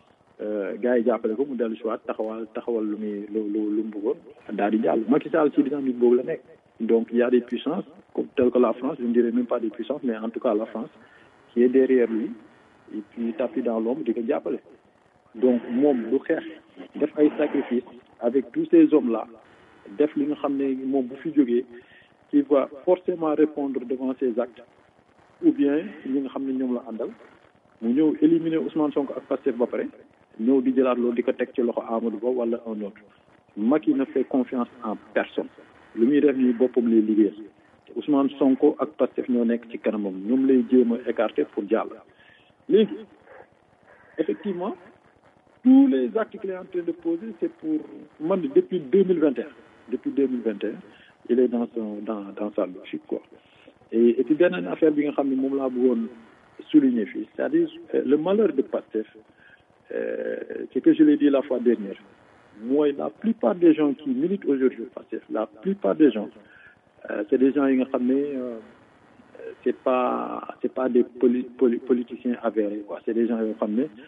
gars yi jàppale ko mu dellu si waat taxawal taxawal lu muy lu lu lu mu bëggoon daal di jàll Macky Sall ci dynamique boobu la nekk donc il y a des puissances comme telles que la France je ne dirais même pas des puissances mais en tout cas la France qui est derrière lui et puis tapis dans l'ombre di ko jàppale donc moom du xeex def ay sacrifices avec tous ces hommes là def li nga xam ne moom bu fi jógee qui va forcément répondre devant ses actes ou bien ñi nga xam ne ñoom la àndal mu ñëw éliminer Ousmane Sonko ak Pastef ba pare ñëw di jëlaat loolu di ko teg ci loxo Amadou Ba wala un autre Macky ne fait confiance en personne lu muy def nii boppam lay liggéeyal te Ousmane Sonko ak Pastef ñoo nekk ci kanamam ñoom lay jéem a écarter pour jàll léegi effectivement tous les actes qu'il est en train de poser c'est pour man depuis deux mille vingt et un depuis deux mille vingt et un il est dans son dans dans sa logique quoi et et puis beneen affaire bi nga xam ne moom laa bëggoon souligner fii c'est-à-dire le malheur de Pastef euh, c'est que je l'ai dit la fois dernière mooy la plupart des gens qui militent aujourd'hui Pastef la plupart des gens euh, c'est des gens yi nga xam ne euh, c'est pas c'est pas des poli, poli, politiciens avérés quoi c'est des gens yoo xam ne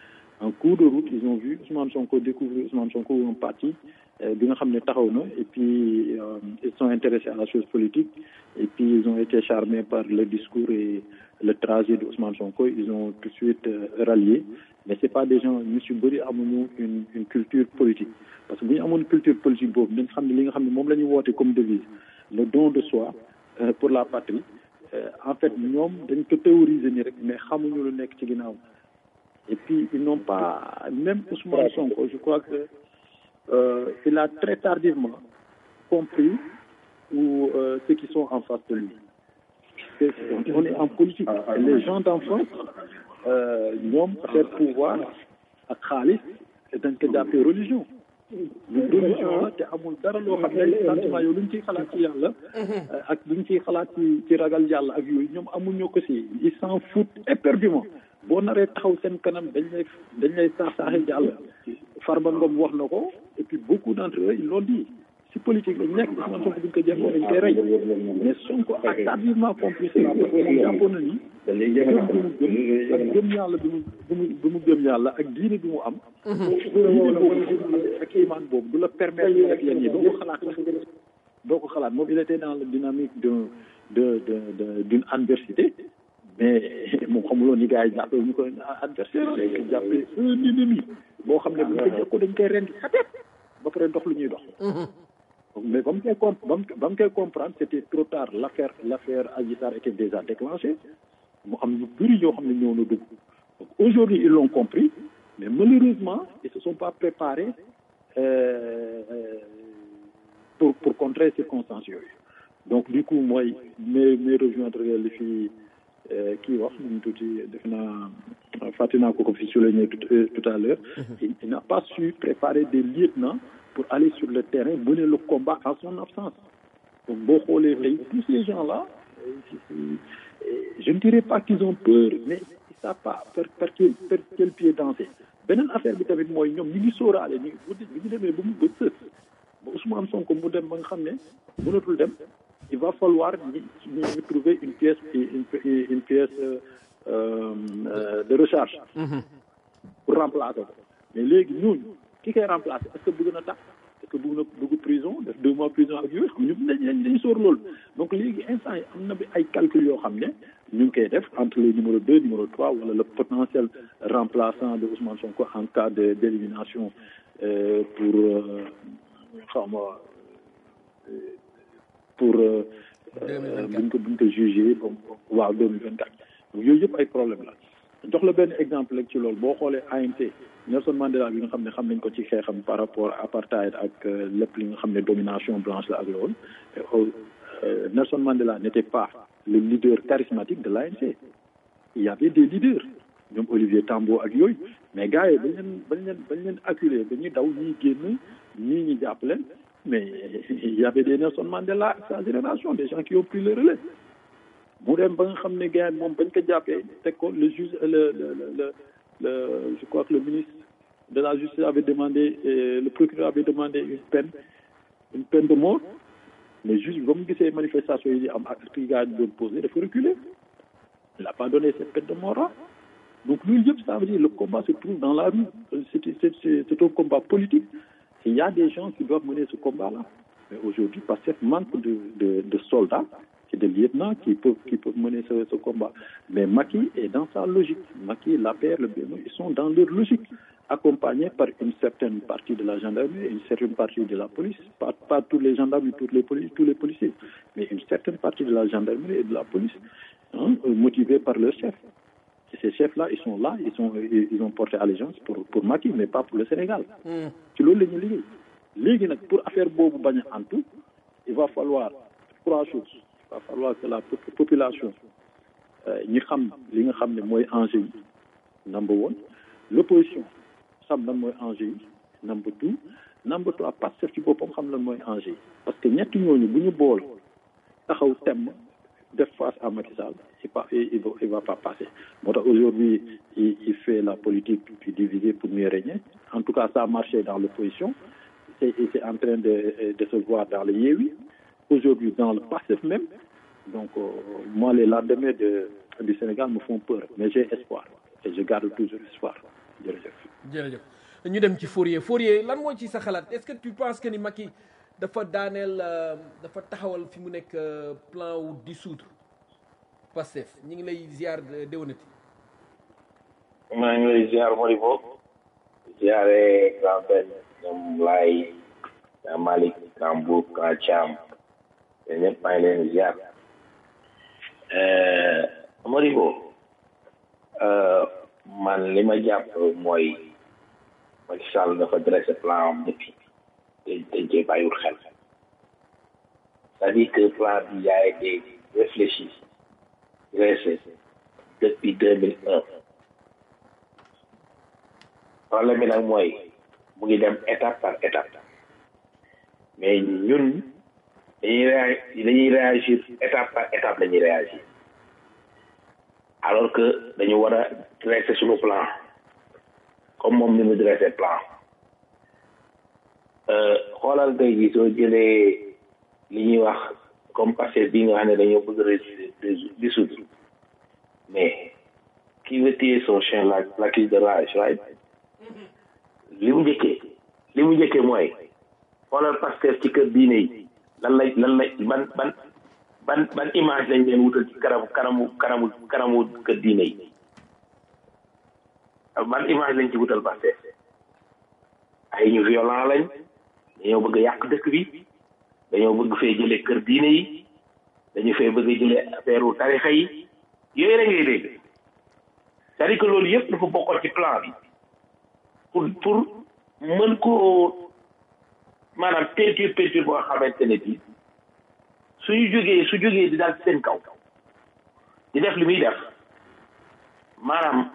en cours de route ils ont vu Ousmane Sonko découvrir Ousmane Sonko un parti bi nga xam ne taxaw na et puis ils sont intéressés à la chose politique et puis ils ont été charmés par le discours et le trajet de Ousmane Sonko ils ont tout de suite rallié mais c'est pas des gens ñu si bëri amuñu une une culture politique parce que bu ñu amoon culture politique boobu dañ xam ne li nga xam ne moom la ñu woote comme devise le don de soi pour la patrie en fait ñoom dañ ko théoriser nii rek mais xamuñu lu nekk ci ginnaaw et puis ils n'ont pas même Ousmane Sonko je crois que euh, il a très tardivement compris ou euh, ceux qui sont en face de lui c'est, on est en politique les gens d'en face ñoom peut-être pouvoir ak xaalis dañ ko jàppee religion lu religion la te amul dara loo xam ne sentiment yow lu ñu ciy xalaat ci yàlla ak lu ñu ciy xalaat ci ci ragal yàlla ak yooyu ñoom amuñu ko si ils s'en foutent éperdument boo naree taxaw seen kanam dañ lay dañ lay saax saaxe jàll Farba Ngom wax na ko et puis beaucoup d'entre eux ils l'ont dit si politique lañ nekk Ousmane Sonko buñ ko jàppoon dañ koy rey mais Sonko a tardivement compris ça moom jàppoon na ni gëm bi mu gëm ak gëm yàlla bi mu bi mu bi mu gëm yàlla ak diine bi mu am diine boobu ak iman boobu du la permettre ak yenn yi doo ko xalaat doo ko xalaat moom il était dans la dynamique de de de de d'une adversité mais moom xamuloon ni gars yi jàppee ñu ko adversaire dañ ko jàppee un ennemi boo xam ne bu ñu ko jëkko dañ koy rendi xateet ba pare dox lu ñuy dox mais ba mu koy comp ba mu ba mu koy comprendre c'était trop tard l'affaire l'affaire Adji Sarr était déjà déclenchée mu am ñu bëri ñoo xam ne ñëw na dugg donc aujourd'hui ils l'ont compris mais malheureusement ils se sont pas préparés euh, pour pour contrer circonstances yooyu donc du coup mooy mais mais rejoindre li fi kii wax ñu tuuti def naa fàtte naa ko ko fi souligné tout à l'heure il n'a pas su préparer des lieutenants pour aller sur le terrain mener le combat en son absence donc boo xoolee tey tous ces gens-là je ne dirais pas qu'ils ont peur mais ils savent pas par par quel par quel pied danser beneen affaire bi tamit mooy ñoom ñi ngi sóoraale ñi bi ñu demee ba mu ba sës ba Ousmane Sonko mu dem ba nga xam ne mënatul dem il va falloir ñi ñu trouver une pièce une une pièce euh, euh, de recharge pour remplacer ko mais léegi ñooñu ki koy remplacer est-ce que bëgg na tax est-ce que bëgg na bëgg prison def deux mois prison ak yooyu xam ñu dañ dañu sóor loolu donc léegi instant yi am na bi ay calcul yoo xam ne ñu ngi koy def entre le numéro deux numéro trois wala le potentiel remplaçant de Ousmane Sonko en cas de d'élimination euh, pour xaw ma pour buñ ko buñ ko jugé waaw deux mille vingt quatre yooyu yëpp ay problème la jox la benn exemple rek ci loolu boo xoolee ANT Nelson Mandela bi nga xam ne xam nañ ko ci xeexam par rapport apartheid ak lépp li nga xam ne domination blanche la ak loolu Nelson Mandela n'était pas le leader charismatique de l'ANC il y avait des leaders ñoom Olivier Tambo ak yooyu mais gars yi bañ leen bañ leen bañ leen acculé dañuy daw ñii génn ñii ñi jàpp leen mais il y avait des Nelson Mandela ak sa génération des gens qui ont pris le relais mu dem ba nga xam ne gars moom bañ ko jàppee teg ko le juge le le le le je crois que le ministre de la justice avait demandé le procureur avait demandé une peine une peine de mort mais juge bi ba mu gisee manifestation yi di am ak actes yi gars yi doon posé dafa reculer il n'a pas donné cette peine de mort là donc loolu yëpp ça veut dire le combat se trouve dans la rue c'est c'est c'est un combat politique et il y a des gens qui doivent mener ce combat là mais aujourd'hui parce que manque de de de soldats et de lieutenants qui peuvent qui peuvent mener ce ce combat mais Macky est dans sa logique Macky l'APR le BNO ils sont dans leur logique accompagnés par une certaine partie de la gendarmerie une certaine partie de la police pas pas tous les gendarmes tous les polices tous les policiers mais une certaine partie de la gendarmerie et de la police hein, motivés par leur chef et ces chefs-là ils sont là ils sont ils ont porté allégeance pour pour Macky mais pas pour le Sénégal ci loolu la ñu liggéey léegi nag pour affaire boobu bañ a antu il va falloir trois choses il va falloir que la population ñi xam li nga xam ne mooy enjeu yi number one l'opposition xam lan mooy enjeu yi number two number trois Pastef ci boppam xam lan mooy enjeu yi parce que ñetti ñooñu bu ñu bool taxaw temm def face à Macky Sall il va il va il va pas passer moo tax aujourd'hui il il fait la politique du diviser pour mieux régner en tout cas ça a marché dans l'opposition et c'est en train de de se voir dans le Yewwi aujourd'hui dans le Pastef même donc euh, moi les lendemains de du Sénégal me font peur mais j'ai espoir et je garde toujours espoir jërëjëf jërëjëf ñu dem ci Fourier Fourier lan moo ci sa xalaat est-ce que tu penses que ni Macky dafa daaneel euh, dafa taxawal fi mu nekk euh, plan wu dissoudre Pastef ñi ngi lay ziar de- déwénati maa ngi lay ziar Modibo ziare grand père ñoom Laay grand Malick grand Boub grand Thiam yéen ñëpp maa ngi leen ziar Modibo man li ma jàpp mooy Macky Sall dafa dressé plan am depuis te dañ cee bàyyiwul xel c'est-à-dire que plan bi a été réfléchi dressé depuis deux mille un problème bi nag mooy mu ngi dem étape par étape mais ñun dañuy réa dañuy réagir étape par étape dañuy réagir alors que dañu war a dresser suñu plan comme moom ni mu dressé plan xoolal tey jii soo jëlee li ñuy wax comme passé bi nga xam ne dañoo bëgg a dissoudre mais qui veut tuer son chien la l'accuse de rage right li mu njëkkee li mu njëkkee mooy xoolal Pastef ci kër diine yi lan lay lan lay ban ban ban ban image lañ leen wutal ci kanamu kanamu kanamu kanamu kër diine yi ban image lañ ci wutal Pastef ay ñu violent lañ dañoo bëgg a yàq dëkk bi dañoo bëgg fee jëlee kër diine yi dañu fee bëgg a jëlee affaire tarixa yi yooyu la ngay dégg c'est-à-dire que loolu yëpp dafa bokkoon ci plan bi pour pour mën koo maanaam peinture peinture boo xamante ne bi suñu jógee su jógee di daal seen kaw di def li muy def maanaam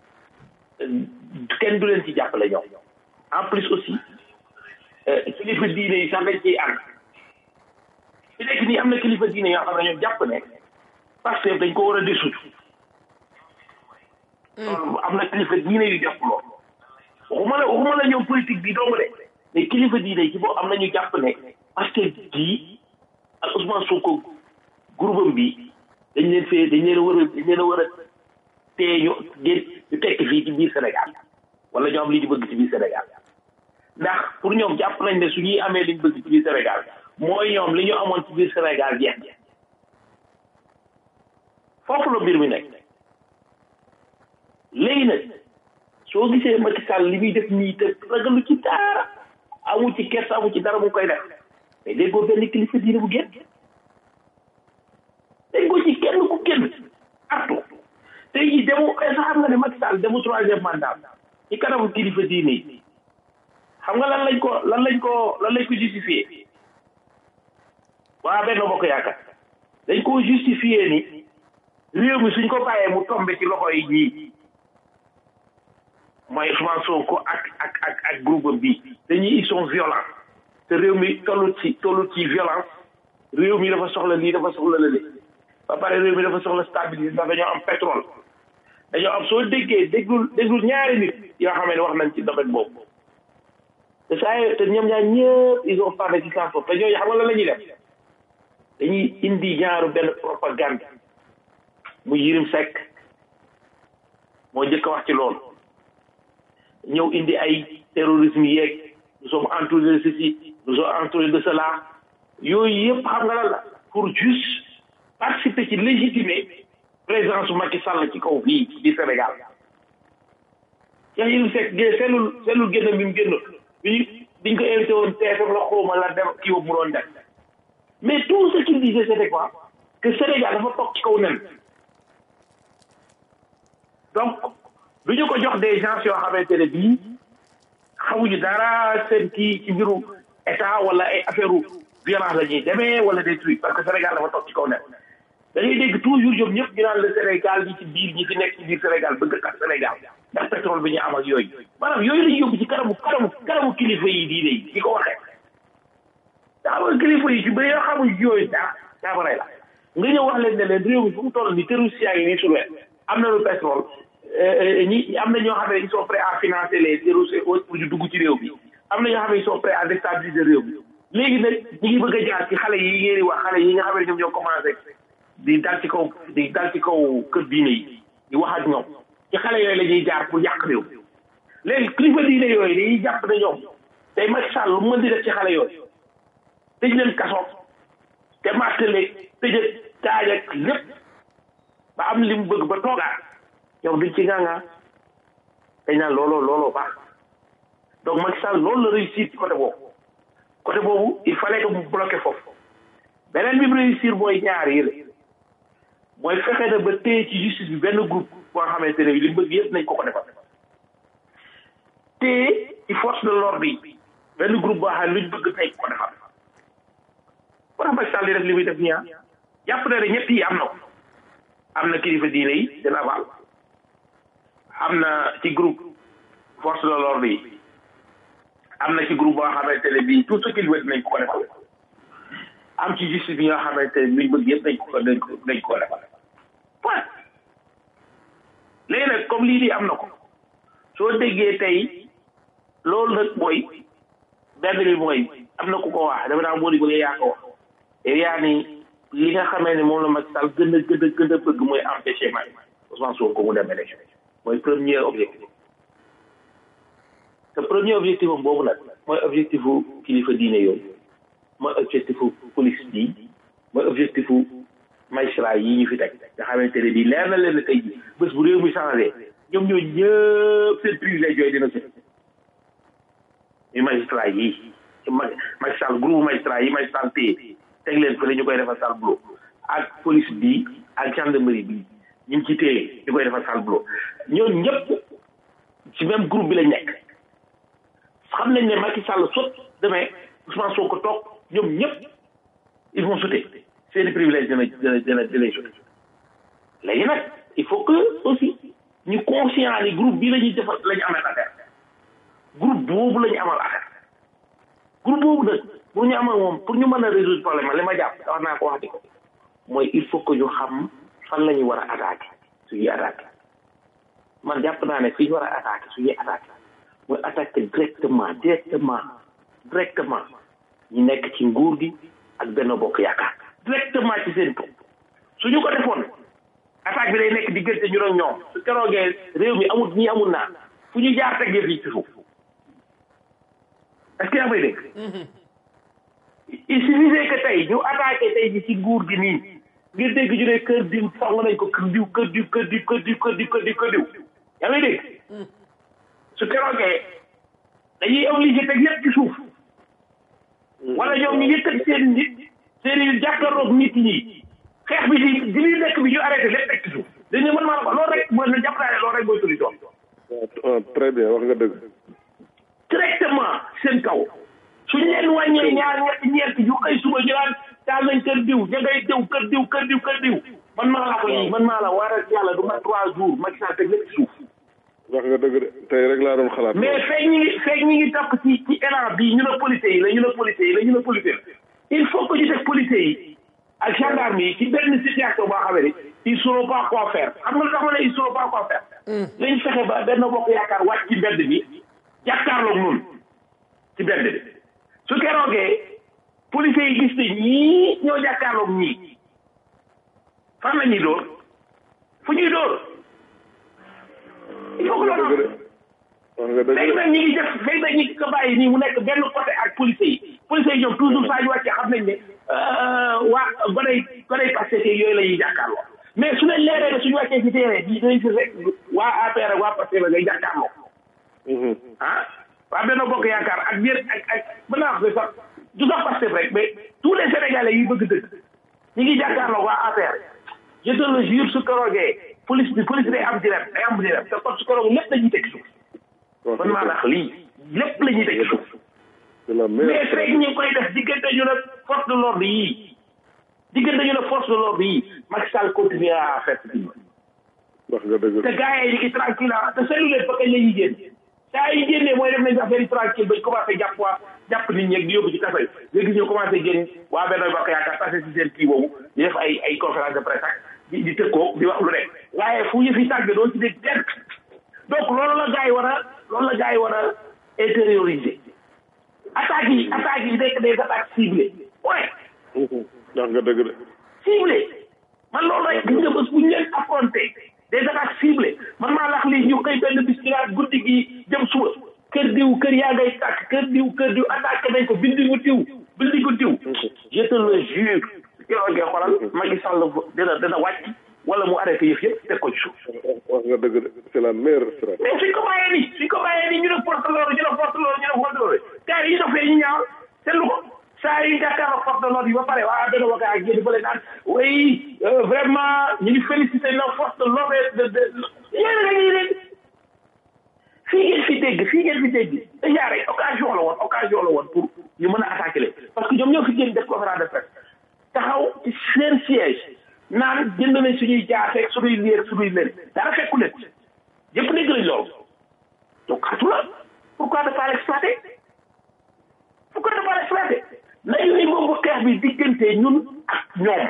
kenn du leen ci jàppale ñoom en plus aussi kilifa diine yi sax dañ ciy ànd fi nekk nii am na kilifa diine yoo xam ne ñoom jàpp ne parce que dañ ko war a dissoudre am na kilifa diine yu jàpp loolu waxuma la waxuma la ñoom politique bi dong de mais kilifa diine yi ci boo am na ñu jàpp ne parce que gii ak Ousmane Sonko groupe bi dañ leen fee dañ leen a war a dañ leen a war a tee ñu génn ñu tekk fii ci biir Sénégal wala ñoo am li ñu bëgg ci biir Sénégal ndax pour ñoom jàpp nañ ne su ñuy amee li ñu bëgg ci biir Sénégal mooy ñoom li ñu amoon ci biir Sénégal jeex foofu la mbir mi nekk léegi nag soo gisee Macky Sall li muy def nii te ragalu ci dara amu ci kersa amu ci dara mu koy def mais déggoo benn kilifa diine bu génn déggoo ci kenn ku génn artu tey jii demu sax xam nga ne Macky Sall demu troisième mandat ci kanamu kilifa diine yi xam nga lan lañ ko lan lañ ko lan lañ ko justifié waa benn bokk yaakaar dañ ko justifié ni réew mi suñ ko bàyyee mu tombe ci loxo yi ñii mooy Ousmane Sonko ak ak ak ak groupe bi dañuy ils sont violents te réew mi tollu ci tollu ci violence réew mi dafa soxla lii dafa soxla lële ba pare réew mi dafa soxla stabilité ndax dañoo am pétrole dañoo am soo déggee déggul déggul ñaari nit yoo xam ne wax nañ ci domaine boobu te saa yoo te ñoom ñaar ñëpp ils ont parlé ci sens te ñooñu xam nga lan la ñuy def dañuy indi ñaaru benn propagande mu Yirim Seck moo njëkk a wax ci loolu ñëw indi ay terrorisme yeeg nous sommes entourés de ceci nous sommes entourés de cela yooyu yëpp xam nga lan la pour juste participer ci légitimer présence su Macky Sall ci kaw fii di Sénégal Cheikh Yirim Seck gé sellul sellul génn bi mu génn bi biñ ko invité woon TFM la xawma la dem kii boobu mu doon def mais tout ce qu'il disait c'était quoi que Sénégal dafa toog ci kaw nen donc du ñu ko jox des gens yoo xamante ne bii xamuñu dara seen kii ci mbiru état wala ay affaire violence la ñuy demee wala des trucs parce que Sénégal dafa toog ci kaw nen dañuy dégg toujours ñoom ñëpp ñu naan le Sénégal ñi ci biir ñi fi nekk ci biir Sénégal bëgg kat Sénégal ndax pétrole bi ñu am ak yooyu maanaam yooyu lañu yóbbu ci kanamu kanamu kanamu kilifa yi diine yi di ko waxee da xam nga kilifa yi ci bëri yoo xamuñ yooyu dara caabaray la nga ñëw wax leen ne leen réew mi fu mu toll ni terroriste yaa ngi nii sur am na lu pétrole ñi am na ñoo xam ne ils sont prêts à financer les terroristes pour ñu dugg ci réew bi am na ñoo xam ne ils sont prêts à déstabiliser réew bi léegi nag ñi ngi bëgg a jaar ci xale yi ngeen di wax xale yi nga xam ne ñoom ñoo commencé di dal ci kaw di dal ci kaw kër diine yi di wax ak ñoom ci xale yooyu la ñuy jaar pour yàq réew léegi kilifa diine yooyu dañuy jàpp ne ñoom tey Macky Sall lu mën di def ci xale yooyu tëj leen kaso te martelé tëjëg taaj ak lépp ba am li mu bëgg ba toogaat yow duñ ci gàngaa dañ naan looloo looloo baax donc Macky Sall loolu la réussir ci côté boobu côté boobu il fallait que mu bloqué foofu beneen bi mu réussir mooy ñaar yi la mooy fexe na ba téye ci justice bi benn groupe boo xamante ne li mu bëgg yëpp nañ ko ko defal téye ci force de l'ordre yi benn groupe boo xam ne luñ bëgg tey ko defal moo tax Macky Sall di def li muy def nii ah jàpp na ne ñett yi am na ko am na kilifa diine yi de Laval am na ci groupe force de l'ordre yi am na ci groupe boo xamante ne bii tout ce qu'il veut nañ ko ko defal am ci justice bi nga xamante ne luñ bëgg yëpp nañ ko nañ ko nañ ko defal point léegi nag comme lii di am na ko soo déggee tey loolu nag mooy benn bi mooy am na ku ko wax dafa naa moo di bëgg yaa ko wax yow yaa ni li nga xamee ne moom la Macky Sall gën a gën a gën a bëgg mooy empêcher Macky Ousmane Sonko mu dem élection mooy premier objectif te premier objectif am boobu nag mooy objectif u kilifa diine yooyu mooy objectif u police bi mooy objectif u magistrat yi ñu fi teg nga xamante ne bii leer na leen ne tey jii bés bu réew mi changé ñoom ñoo ñëpp seen privilège yooyu dina sëñ ñu magistrat yi Macky Sall groupe magistrat yi Macky Sall téye teg leen fële ñu koy defal sale boulot ak police bi ak gendarmerie bi ñu ngi ci téye ñu koy defal sale boulot ñooñu ñëpp ci même groupe bi lañ nekk xam nañ ne Macky Sall sot demee Ousmane Sonko toog ñoom ñëpp ils vont sauter seeni privilège dina dina dina dina sauter léegi nag il faut que aussi ñu conscient ni groupe bi la ñuy defal la ñu amal affaire groupe boobu la ñu amal affaire groupe boobu nag pour ñu amal moom pour ñu mën a résoudre problème li ma jàpp wax naa ko wax di ko mooy il faut que ñu xam fan la ñu war a attaqué suñuy attaqué man jàpp naa ne fi ñu war a attaqué suñuy attaqué mooy attaqué directement directement directement ñu nekk ci nguur gi ak benn bokk yaakaar directement ci seen kaw suñu ko defoon attaque bi day nekk diggante ñu ak ñoom su keroogee réew mi amul ñii amul naa fu ñu jaar teg yëf yi ci suuf est-ce que yaa may dégg il suffisait que tey ñu attaqué tey ji ci nguur gi nii ngir dégg ñu ne kër diw song nañ ko kër diw kër diw kër diw kër diw kër diw kër diw kër diw yaa may dégg su keroogee dañuy obligé teg lépp ci suuf wala ñoom ñu yëkkati seen nit seen i jàkkaarloog nit ñi xeex bi di di li nekk bi ñu arrêté lépp teg ci suuf dañu mën maa la ko loolu rek mooy na jàpp naa ne loolu rek mooy solution très bien wax nga dëgg directement seen kaw suñ leen wàññee ñaar ñetti ñeent yu xëy suba ñu naan taal nañ kër diw ña ngay diw kër diw kër diw kër diw man maa la ko yi man maa la waaral yàlla du ma trois jours Macky Sall teg lépp ci suuf wax nga dëgg de tey rek laa doon xalaat mais feeg ñi ngi feeg ñi ngi topp ci ci élan bii ñu ne policiers yi la ñu ne policiers yi la ñu ne policiers il faut que ñu def policiers yi ak gendarme yi ci benn situation boo xamee ni ils sauront pas quoi faire xam nga lu tax ma ne ils sauront pas quoi faire lañ fexe ba benn bokk yaakaar wàcc ci mbedd bi jàkkaarloog noonu ci mbedd bi su keroogee policiers yi gis ne ñii ñoo jàkkaarloog ñii fan la ñuy dóor fu ñuy dóor il faut que loolu wax nga dëgg léegi nag ñi ngi def léegi nag ñi ngi ko bàyyi nii mu nekk benn côté ak policiers yi policiers yi ñoom toujours saa ñu wàccee xam nañ ne waa goney goney Pastef yooyu la ñuy jàkkaarloo mais su leen leeree ne suñu wàccee ci terrain bi dañuy gis rek waa APR ak waa Pastef ngay jàkkaarloo ah waa benn bokk yaakaar ak yéen ak ak mën naa wax ne sax du sax Pastef rek mais tous les sénégalais yi bëgg dëgg ñi ngi jàkkaarloo waa APR je te le jure su keroogee police bi police day am direct day am direct te kon su keroogee lépp dañuy teg suuf man maa la wax lii lépp la ñuy teg suuf c'est la mais meilleure fekk ñu ngi koy def diggante ñu ne force de l'ordre yii diggante ñu ne force de l'ordre yii Macky Sall continue à faire ce qu'il veut wax nga dëgg te gars yi ñu ngi tranquille ah te seetlu leen ba kañ la ñuy génn saa yi génnee mooy def nañ affaire yi tranquille bañ commencé jàpp waa jàpp nit ñi ak di yóbbu ci kaso yi léegi ñu commencé génn waa benn bokk yaakaar passé si seen kii boobu di def ay ay conférence de presse ak di di tëkkoo di wax lu nekk waaye fu yëf yi tàgg doon ci dégg kenn donc loolu la gars yi war a loolu la gars yi war a intérioriser attaques yi attaques yi nekk des attaques ciblées ouais wax nga dëgg de ciblé man loolu rek gis nga bés bu ñu leen affronté des attaques ciblées man maa lax lii ñu xëy benn bis ci laa guddi gi jëm suba kër diw kër yaa ngay tàkk kër diw kër diw attaqué nañ ko bindingu diw bindingu diw je te le jure yow ngay xoolal Macky Sall dina dina wàcc wala mu arrêté yëf yëpp teg ko ci suuf wax nga dëgg de c'est la meilleure stratégie mais suñ ko bàyyee nii suñ ko bàyyee nii ñu ne porte l'ordre ñu ne porte l'ordre ñu ne porte l'ordre gars yi ñu dofee ñu ñaaw seetlu ko saa yu jàkkaarloo force de l'ordre yi ba pare waa benn wakaay ak yéen fële naan oui vraiment ñu ngi félicité la force de l'ordre de de yéen a ngi leen fii ngeen fi dégg fii ngeen fi dégg déjà rek occasion la woon occasion la woon pour ñu mën a attaquer leen parce que ñoom ñoo fi génn def conférence de presse taxaw ci seen siège naan jënd nañ suñuy jaaseeg suñuy leer suñuy leen dara fekku leen yëpp dégg nañ loolu donc xatu la pourquoi ne pas l'exploiter pourquoi ne pas l'exploiter nañu ni moom xeex bi diggante ñun ak ñoom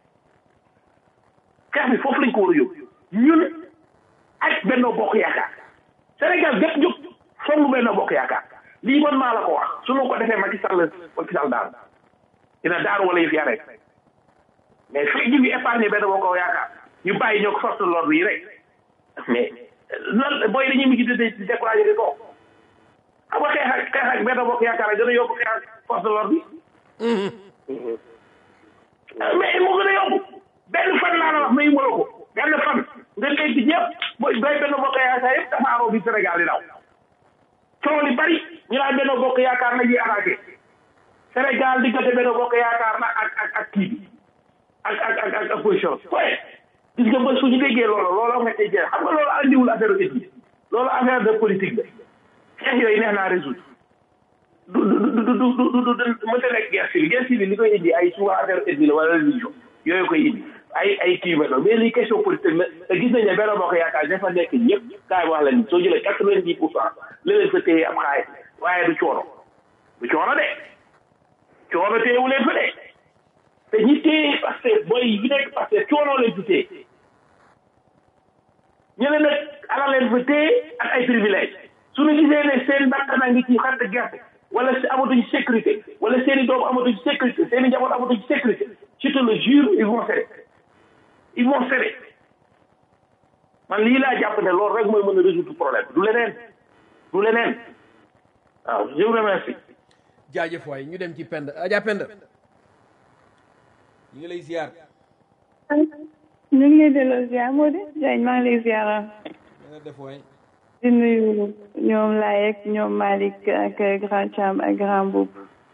xeex bi foofu lañ ko war a yóbbu ñun ak Benno Bokk Yaakaar Sénégal gépp jóg songu Benno Bokk Yaakaar lii man maa la ko wax su ma ko defee Macky Sall Macky Sall daal dina daaru wala yëf yaa rek mais fekk ñu ngi épargné Benno Bokk Yaakaar ñu bàyyi ñoo ko force de l'ordre yi rek mais loolu booy dañuy mujj di di découragé di ko xam nga xeex ak xeex ak Benno Bokk Yaakaar a gën a yóbbu xeex ak force de l'ordre yi mais mu gën a yóbbu benn fan laa la wax may mënoo ko benn fan nga dégg ñëpp mooy doy Benno Bokk Yaakaar yëpp dafa aroo bi Sénégal di daw coow li bari ñu naan Benno Bokk Yaakaar la ñuy attaqué Sénégal diggante Benno Bokk Yaakaar na ak ak ak kii bi ak ak ak ak opposition waaye gis nga ba suñu déggee loolu loolu nga cay jeex xam nga loolu andiwul affaire ethnie loolu affaire de politique la xeex yooyu neex naa résoudre du du du du du du du mënta nekk guerre civile guerre civile li koy indi ay souvent affaire ethnie la wala religion yooyu koy indi ay ay kii mel noonu mais lii question politique la te gis nañ ne Benno Bokk Yaakaar dafa nekk ñëpp kaay wax la ni soo jëlee quatre vingt dix pour cent la leen fa téye am xaalis waaye du coono du coono de coono téyewu leen fa de te ñi téye parce que booy yi nekk parce que coono leen fi téye ñeneen nag alal leen fa téye ak ay privilège suñu gisee ne seen bakkan a ngi ci xatt gerte wala si amatuñ sécurité wala seen i doom amatuñ sécurité seen i njaboot amatuñ sécurité je te le jure ils vont céder ils vont céder man lii laa jàpp ne loolu rek mooy mën a résoudre problème du leneen du leneen waaw je vous remercie jaajëf waay ñu dem ci pend aja pend ñu ngi lay ziar ñu ngi lay delloo ziar moo de Diagne maa ngi lay ziar nga def waay di nuyu ñoom Layek ñoom Malick ak grand Cham ak grand Boub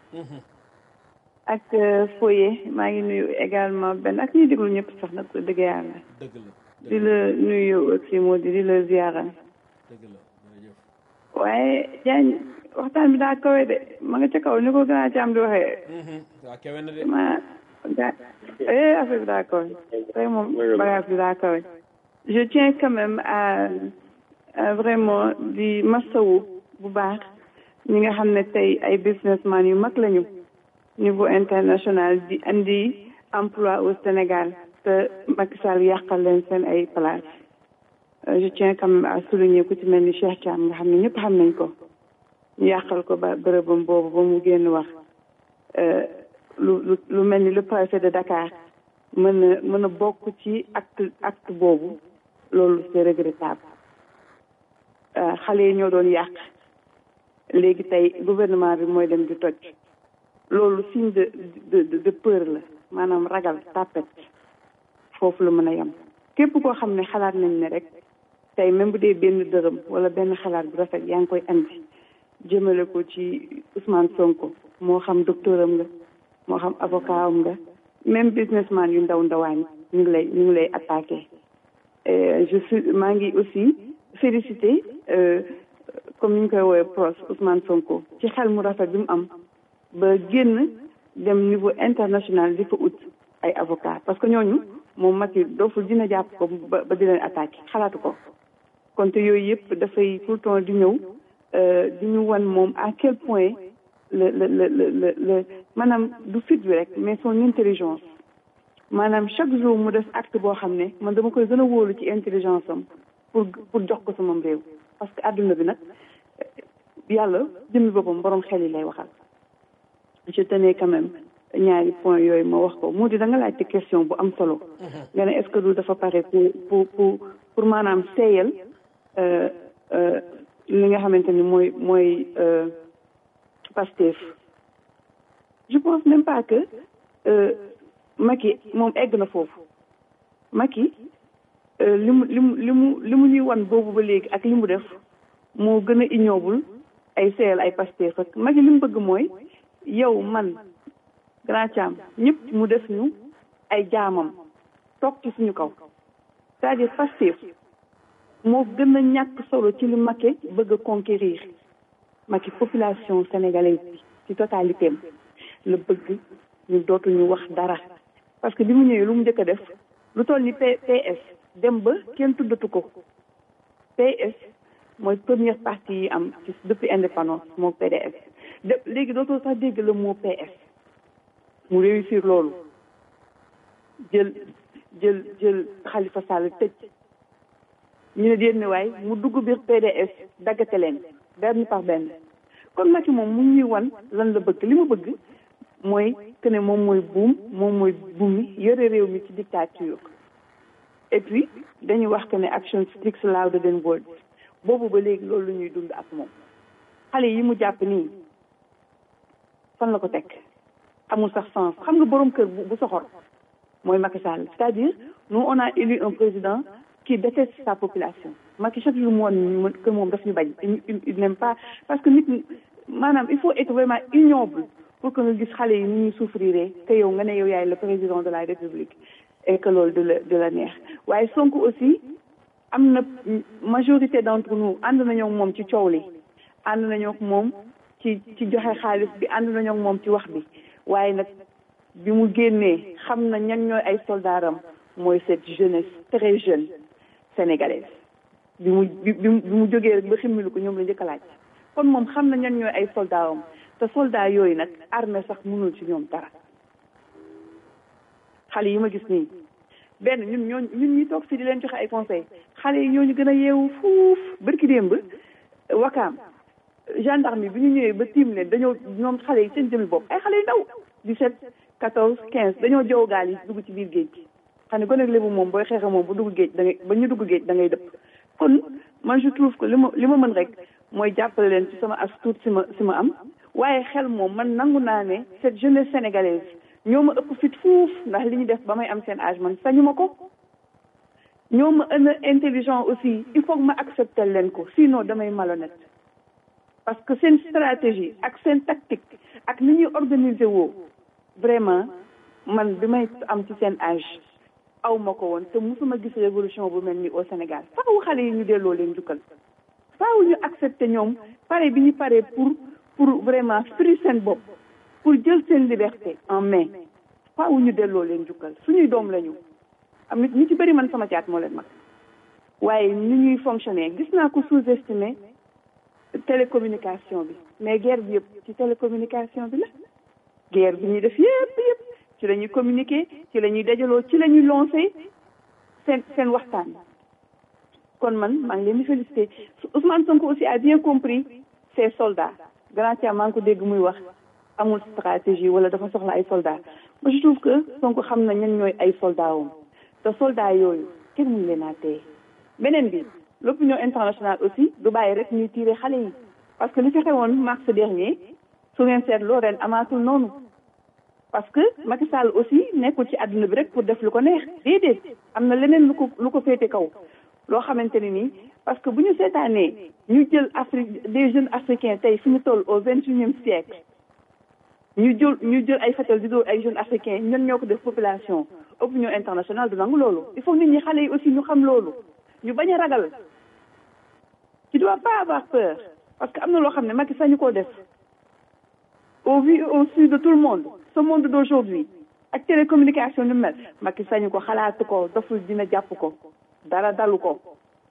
ak Foye maa ngi nuyu également benn ak ñuy déglu ñëpp sax nag dëgg yàlla dëgg la di la nuyu aussi moo di di la ziara dëgg la jërëjëf waaye Diagne waxtaan bi daa kawe de ma nga ca kaw ni ko grand Cham di waxee waa kewe na de ma ga eh affaire bi daa kawe tey moom bagage bi daa kawe je tiens quand même à à vraiment di masawu bu baax ñi nga xam ne tey ay businessman yu mag lañu niveau international di andi emploi au Sénégal te Macky Sall yàqal leen seen ay place je tiens quand même à souligner ku ci mel ni Cheikh Thiam nga xam ne ñëpp xam nañ ko ñu yàqal ko ba bërëbam boobu ba mu génn wax lu lu lu mel ni le préfet de Dakar mën a mën a bokk ci acte acte boobu loolu c'est regrettable xale yi ñoo doon yàq léegi tey gouvernement bi mooy dem di toj loolu signe de de de peur la maanaam ragal tàppet foofu la mën a yem képp koo xam ne xalaat nañ ne rek tey même bu dee benn dërëm wala benn xalaat bu rafet yaa ngi koy andi jëmale ko ci Ousmane Sonko moo xam docteur am nga moo xam avocat am nga même businessman yu ndaw ndawaan ñu ngi lay ñu ngi lay attaqué je suis maa ngi aussi félicité comme ni ñu koy woowee pros Ousmane Sonko ci xel mu rafet bi mu am ba génn dem niveau international di fa ut ay avocat parce que ñooñu moom Macky dooful dina jàpp ko ba ba di leen attaqué xalaatu ko kon te yooyu yëpp dafay tout le temps di ñëw di ñu wan moom à quel point le le le le le maanaam du fit bi rek mais son intelligence maanaam chaque jour mu def acte boo xam ne man dama koy gën a wóolu ci intelligence am pour pour jox ko sama réew parce que adduna bi nag yàlla jëmmi boppam borom xel yi lay waxal je tenais quand même ñaari point yooyu ma wax ko moo di da nga laajte question bu am solo nga ne est-ce que du dafa pare pour pour pour pour maanaam seeyal li nga xamante ni mooy mooy Pastef je pense même pas que Macky moom egg na foofu Macky li mu li mu li mu li mu ñuy wan boobu ba léegi ak li mu def moo gën a ignoble ay seeyal ay Pastef ak Macky li mu bëgg mooy yow man grand Thiam ñëpp mu def ñu ay jaamam toog ci suñu kaw c'est-à-dire Pastef moo gën a ñàkk solo ci li Macky bëgg a conquérir Macky population sénégalaise bi ci totalité am la bëgg ñu dootuñu wax dara parce que bi mu ñëwee lu mu njëkk a def lu toll ni PS dem ba kenn tuddatu ko PS mooy première partie yi am ci depuis indépendance moo PDS de léegi dootoo sax dégg le mot PS mu réussir loolu jël jël jël Khalifa Sall tëj ñu ne déet ne waay mu dugg biir PDS daggate leen benn par benn kon Macky moom mu ñuy wan lan la bëgg li mu bëgg mooy que ne moom mooy buum moom mooy buum mi yore réew mi ci dictature et puis dañuy wax que ne action speaks louder than words boobu ba léegi loolu lu ñuy dund ak moom xale yi mu jàpp nii fan la ko teg amul sax sens xam nga borom kër bu soxor mooy Macky Sall c'est-à-dire nous on a élu un président qui déteste sa population Macky chaque jour mu woon que moom daf ñu bañ il n'aime pas parce que nit maanaam il faut être vraiment ignoble pour que nga gis xale yi ni ñuy souffrir te yow nga ne yow yaay le président de la république et que loolu de la de la neex waaye Sonko aussi am na majorité d'entre nous ànd nañoo ak moom ci coow li ànd nañoo ak moom ci ci joxe xaalis bi ànd nañoo ak moom ci wax bi waaye nag bi mu génnee xam na ñan ñooy ay soldaaram mooy cette jeunesse très jeune sénégalaise bi mu bi bi mu jógee rek ba ximmilu ko ñoom la njëkk a laaj kon moom xam na ñan ñooy ay soldaaram te soldat yooyu nag armée sax mënul ci ñoom dara xale yi ma gis nii benn ñun ñoo ñun ñi toog fii di leen joxe ay conseil xale yi ñooñu gën a yeewu fuuf bërki démb wakaam gendarme bi ñu ñëwee ba tiim leen dañoo ñoom xale yi seen jëmi bopp ay xale yu ndaw 17 14 15 dañoo jow gaal yi dugg ci biir géej gi xam ne gone ak lébu moom booy xeexe moom bu dugg géej da ngay ba ñu dugg géej da ngay dëpp kon man je trouve que li ma li ma mën rek mooy jàppale leen ci sama as tuut si ma si ma am waaye xel moom man nangu naa ne cette jeunesse sénégalaise ñoo ma ëpp fit fuuf ndax li ñu def ba may am seen âge man sañu ma ko ñoo ma ën a intelligent aussi il faut que ma accepter leen ko sinon damay malhonnête parce que seen stratégie ak seen tactique ak ni ñuy organiser woo vraiment man bi may am ci seen âge aw ma ko woon te musuma gis révolution bu mel ni au Sénégal faaw xale yi ñu delloo leen jukkal faaw ñu accepter ñoom pare bi ñu pare pour pour vraiment firi seen bopp pour jël seen liberté en main faaw ñu delloo leen jukkal suñuy doom lañu am nit ñu ci bëri man sama caat moo leen mag waaye ni ñuy fonctionner gis naa ko sous-estimer télécommunication bi mais guerre bi yëpp ci télécommunication bi la guerre bi ñuy def yëpp yëpp ci la ñuy communiquer ci la ñuy dajaloo ci la ñuy lancer seen seen waxtaan kon man maa ngi leen di féliciter Ousmane Sonko aussi a bien compris ses soldats grand Thiam maa ngi ko dégg muy wax amul stratégie wala dafa soxla ay soldats moi je trouve que Sonko xam na ñan ñooy ay soldats woon te soldats yooyu kenn mënu leen a téye beneen bi l'opinion internationale aussi du bàyyi rek ñuy tirer xale yi parce que li fi xewoon mars dernier su ngeen seetloo ren amaatul noonu parce que Macky Sall aussi nekkul ci àdduna bi rek pour def lu ko neex déedéet am na leneen lu ko lu ko féete kaw loo xamante ne nii parce que bu ñu seetaanee ñu jël Afrique des jeunes africains tey fi ñu toll au vingt et unième siècle ñu jël ñu jël ay fetal di dóor ay jeunes africains ñun ñoo ko def population opinion internationale du nangu loolu il faut nit ñi xale yi aussi ñu xam loolu ñu bañ a ragal tu dois pas avoir peur parce que am na loo xam ne Macky sañu koo def au vu au su de tout le monde ce monde d'aujourd'hui ak télécommunication ni mel Macky sañu ko xalaatu ko doful dina jàpp ko dara dalu ko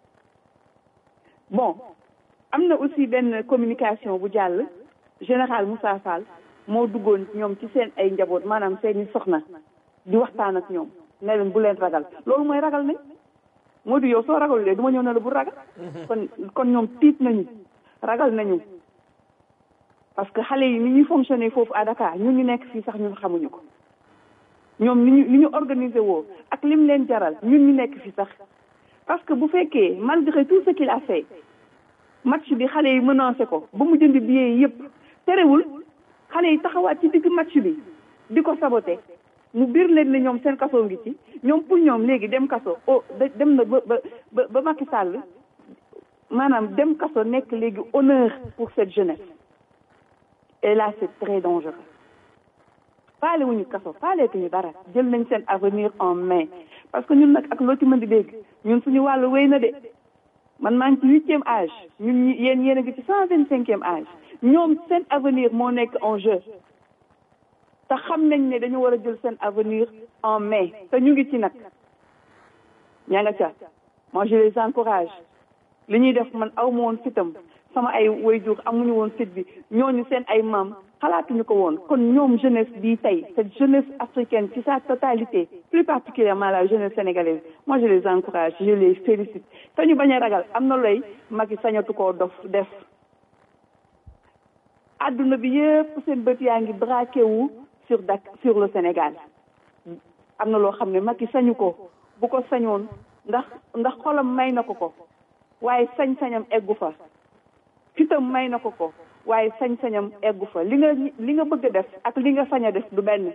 bon am na aussi benn communication bu jàll général Moussa Fall moo duggoon ñoom ci seen ay njaboot maanaam seeni soxna di waxtaan ak ñoom ne leen bu leen ragal loolu mooy ragal nañ moo di yow soo ragalulee du ma ñëw ne la bu ragal kon kon ñoom tiit nañu ragal nañu parce que xale yi ni ñuy fonctionner foofu à Dakar ñun ñu nekk fii sax ñun xamuñu ko ñoom ni ñu ni ñu organiser woo ak lim leen jaral ñun ñu nekk fii sax parce que bu fekkee malgré tout ce qu'il a fait match bi xale yi menacé ko ba mu jënd billet yi yëpp terewul xale yi taxawaat ci digg match bi di ko saboté mu biir leen ne ñoom seen kaso ngi ci ñoom pour ñoom léegi dem kaso oh dem na ba ba ba Macky Sall maanaam dem kaso nekk léegi honneur pour cette jeunesse et là c'est très dangereux faale wuñu kaso faaleetuñu dara jël nañ seen avenir en main parce que ñun nag ak loo ci mën di dégg ñun suñu wàllu wéy na de man maa ngi ci huitième âge ñun ñi yéen yéen a ngi ci cent vingt cinquième âge ñoom seen avenir moo nekk en jeu te xam nañ ne dañu war a jël seen avenir en main te ñu ngi ci nag ñaa nga ca moi je les encourage li ñuy def man aw ma woon fitam sama ay waajur amuñu woon fit bi ñooñu seen ay maam xalaatuñu ko woon kon ñoom jeunesse bii tey cette jeunesse africaine ci sa totalité plus particulièrement la jeunesse sénégalaise moi je les encourage je les félicite te ñu bañ a ragal am na looy Macky sañatu koo dof def adduna bi yëpp seen bët yaa ngi braqué wu sur Dak sur le Sénégal am na loo xam ne Macky sañu ko bu ko sañoon ndax ndax xolam may na ko ko waaye sañ-sañam eggu fa fitam may na ko ko waaye sañ-sañam eggu fa li nga li nga bëgg a def ak li nga sañ a def du benn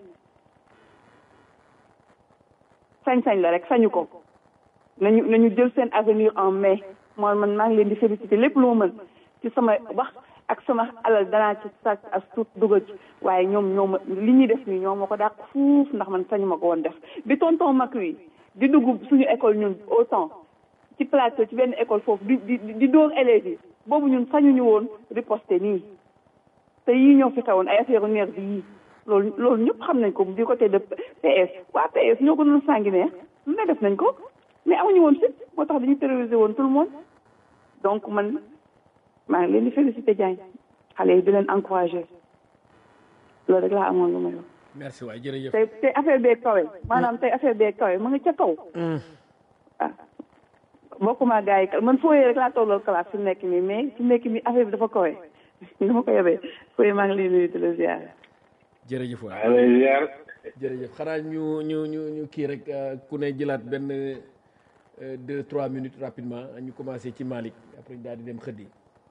sañ-sañ la rek sañu ko nañu nañu jël seen avenir en main mooy man maa ngi leen di féliciter lépp lu ma mën ci sama wax ak sama alal danaa ci sàcc as tuut dugal ci waaye ñoom ñoo ma li ñuy def nii ñoo ma ko dàq fuuf ndax man sañu ma ko woon def bi tonton Macri di dugg suñu école ñun autant ci plateau ci benn école foofu di di di dóor élèves yi boobu ñun sañuñu woon riposter nii te yii ñoo fi xewoon ay affaire nerf bi yii loolu loolu ñëpp xam nañ ko du côté de PS waa PS ñoo ko doon sanguinaire lu ne def nañ ko mais amuñu woon fit moo tax dañu terroriser woon tout le monde donc man maa ngi leen di féliciter Diagne xale yi di leen encourager loolu rek laa amoon lu may wax. merci waay jërëjëf. tey tey affaire bee kawe maanaam tey affaire bee kawe mu ngi ca kaw. ah bokkuma gars yi man fooyee rek laa tolloo classe fi mu nekk nii mais fi mu nekk nii affaire bi dafa kawe dama ko yebee fooyee maa ngi lay nuyu di la ziar. jërëjëf waay maa lay ziar. jërëjëf xanaa ñu ñu ñu ñu kii rek ku ne jëlaat benn deux trois minutes rapidement ñu commencé ci Malick après daal di dem xëddi.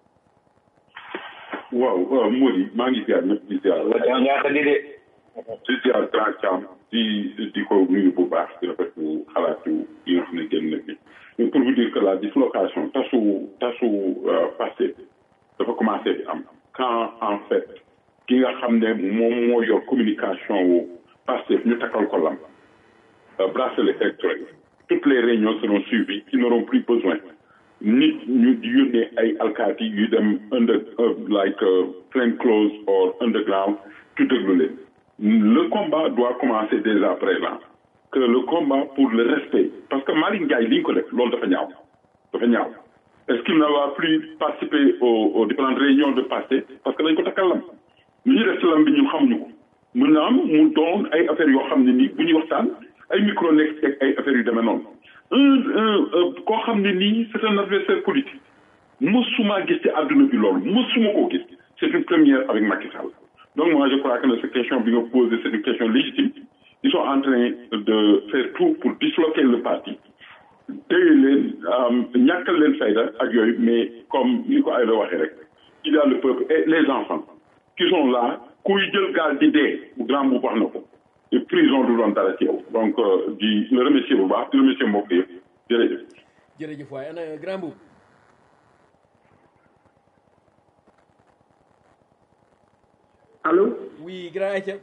waaw waaw Mody maa ngi ziar ñëpp di ziar. waaw ñaa xëddi de. di ziar Grand Thiam di di ko nuyu bu baax di rafetlu xalaatu yi nga xam ne génn na fi. mais pour vous dire que la dislocation tasu tasu passé dafa commencé di am quand en fait ki nga xam ne moom moo yor communication wu passé ñu takkal ko lam bracelet électronique toutes les réunions seront suivies ils n'auront plus besoin nit ñu di yónnee ay alkaati yu dem under like plain clothes or underground tu déglu leen le combat doit commencer dès à présent que le combat pour le respect parce que Malick Ndiaye li ñu ko def loolu dafa ñaaw dafa ñaaw est-ce qu'il ne va plus participer aux aux différentes réunions de passé parce que dañ ko takkal lam lu ñu def ci lam bi ñun xamuñu ko mën na am mu doon ay affaires yoo xam ne nii bu ñuy waxtaan ay micro nekk teg ay affaires yu demee noonu un koo xam ne nii c'est un adversaire politique mësuma gis ci àdduna bi loolu mësuma koo gis c'est une première avec Macky Sall donc moi je crois que cette question bi nga posé c'est une question légitime ils sont en train de faire tout pour disloquer le parti téye leen ñàkkal leen fayda ak yooyu mais comme ni ko ay la waxee rek il y a le peuple et les enfants qui sont là kuy jël gaal di dee grand bu wax na ko et prison du doon dara ci yow donc di le remercier bu baax di remercier mbokk yëpp jërëjëf jërëjëf waaye ana grand bu allo oui grand Aïcha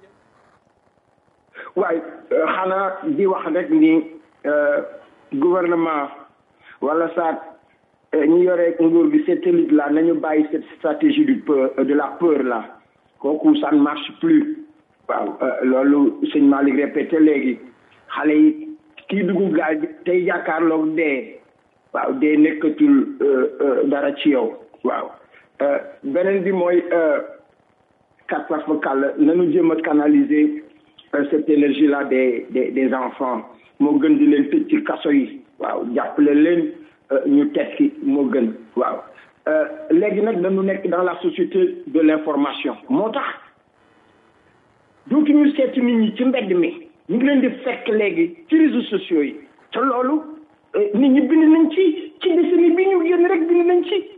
waay xanaa di wax rek ni gouvernement wala saat ñu yore nguur gi satellite là nañu bàyyi cette stratégie du peur de la peur là kooku ça ne marche plus waaw loolu sëñ Malick répété léegi xale yi kii dugg gaal bi tey jàkkaarloog dee waaw dee nekkatul dara ci yow waaw beneen bi mooy kat fa kàll nañu jëm a canaliser cette énergie là des des des enfants moo gën di leen tëj ci kaso yi waaw jàppale leen ñu tekki moo gën waaw léegi nag dañu nekk dans la société de l'information moo tax dootuñu seeti nit ñi ci mbedd mi ñu ngi leen di fekk léegi ci réseaux sociaux yi te loolu nit ñi bind nañ ci ci décennie bi ñu génn rek bind nañ ci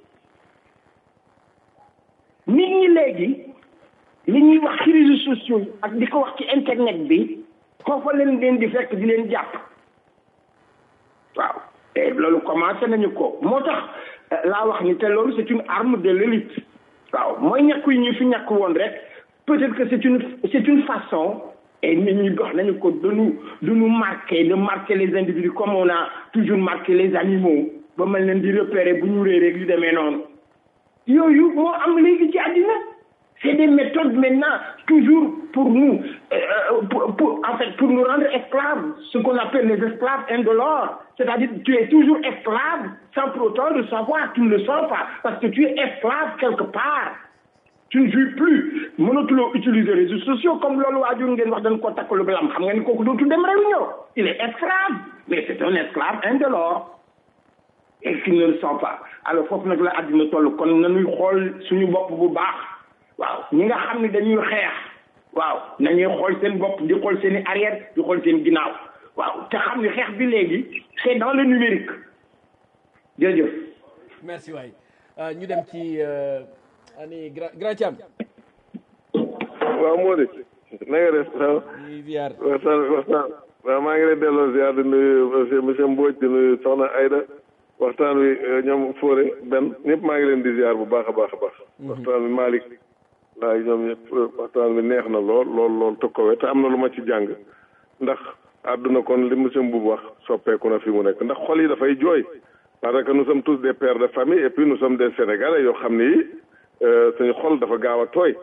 nit ñi léegi li ñuy wax ci réseaux sociaux yi ak di ko wax ci internet bi foofa leen leen di fekk di leen jàpp waaw te loolu commencé nañu ko moo tax laa wax ni te loolu c'est une arme de l'élite waaw mooy ñàkk yi ñu fi ñàkk woon rek peut-être que c'est une c'est une façon et nit ñi wax nañu ko de nous de nous marquer de marquer les individus comme on a toujours marqué les animaux ba mel leen di repérer bu ñu réeree yu demee noonu yooyu moo am léegi ci àddina c'est des méthodes maintenant toujours pour nous euh, pour, pour en fait pour nous rendre esclaves ce qu'on appelle les esclaves indolores c'est-à-dire tu es toujours esclave sans pour autant le savoir tu ne le sens pas parce que tu es esclave quelque part tu ne jouis plus mënatuloo utiliser les réseaux sociaux comme loolu waajur ngeen wax dañ ko takkalu lam xam nga ni kooku dootu dem réunion il est esclave mais c'est un esclave indolore et qui ne le sent pas alors foofu nag la àddina toll kon nañuy xool suñu bopp bu baax waaw ñi nga xam ne dañuy xeex waaw nañuy xool seen bopp di xool seen i arrière di xool seen ginnaaw waaw te xam ne xeex bi léegi c'est dans le numérique jërëjëf merci waay ñu dem ci ani gra grand Thiam waaw moo di na nga def waaw ñuy ziar waxtaan waxtaan waaw maa ngi lay delloo ziar di nuyu monsieur monsieur Mbodj di nuyu soxna Aïda waxtaan wi ñoom Fodé benn ñëpp maa ngi leen di ziar bu baax a baax a baax waxtaan wi Malick laay ñoom ñëpp waxtaan wi neex na lool lool lool tokkowe te am na lu ma ci jàng ndax àdduna kon li monsieur Mboub wax soppeeku na fi mu nekk ndax xol yi dafay jooy parce que nous sommes tous des pères de famille et puis nous sommes des sénégalais yoo xam ni suñu xol dafa gaaw a tooy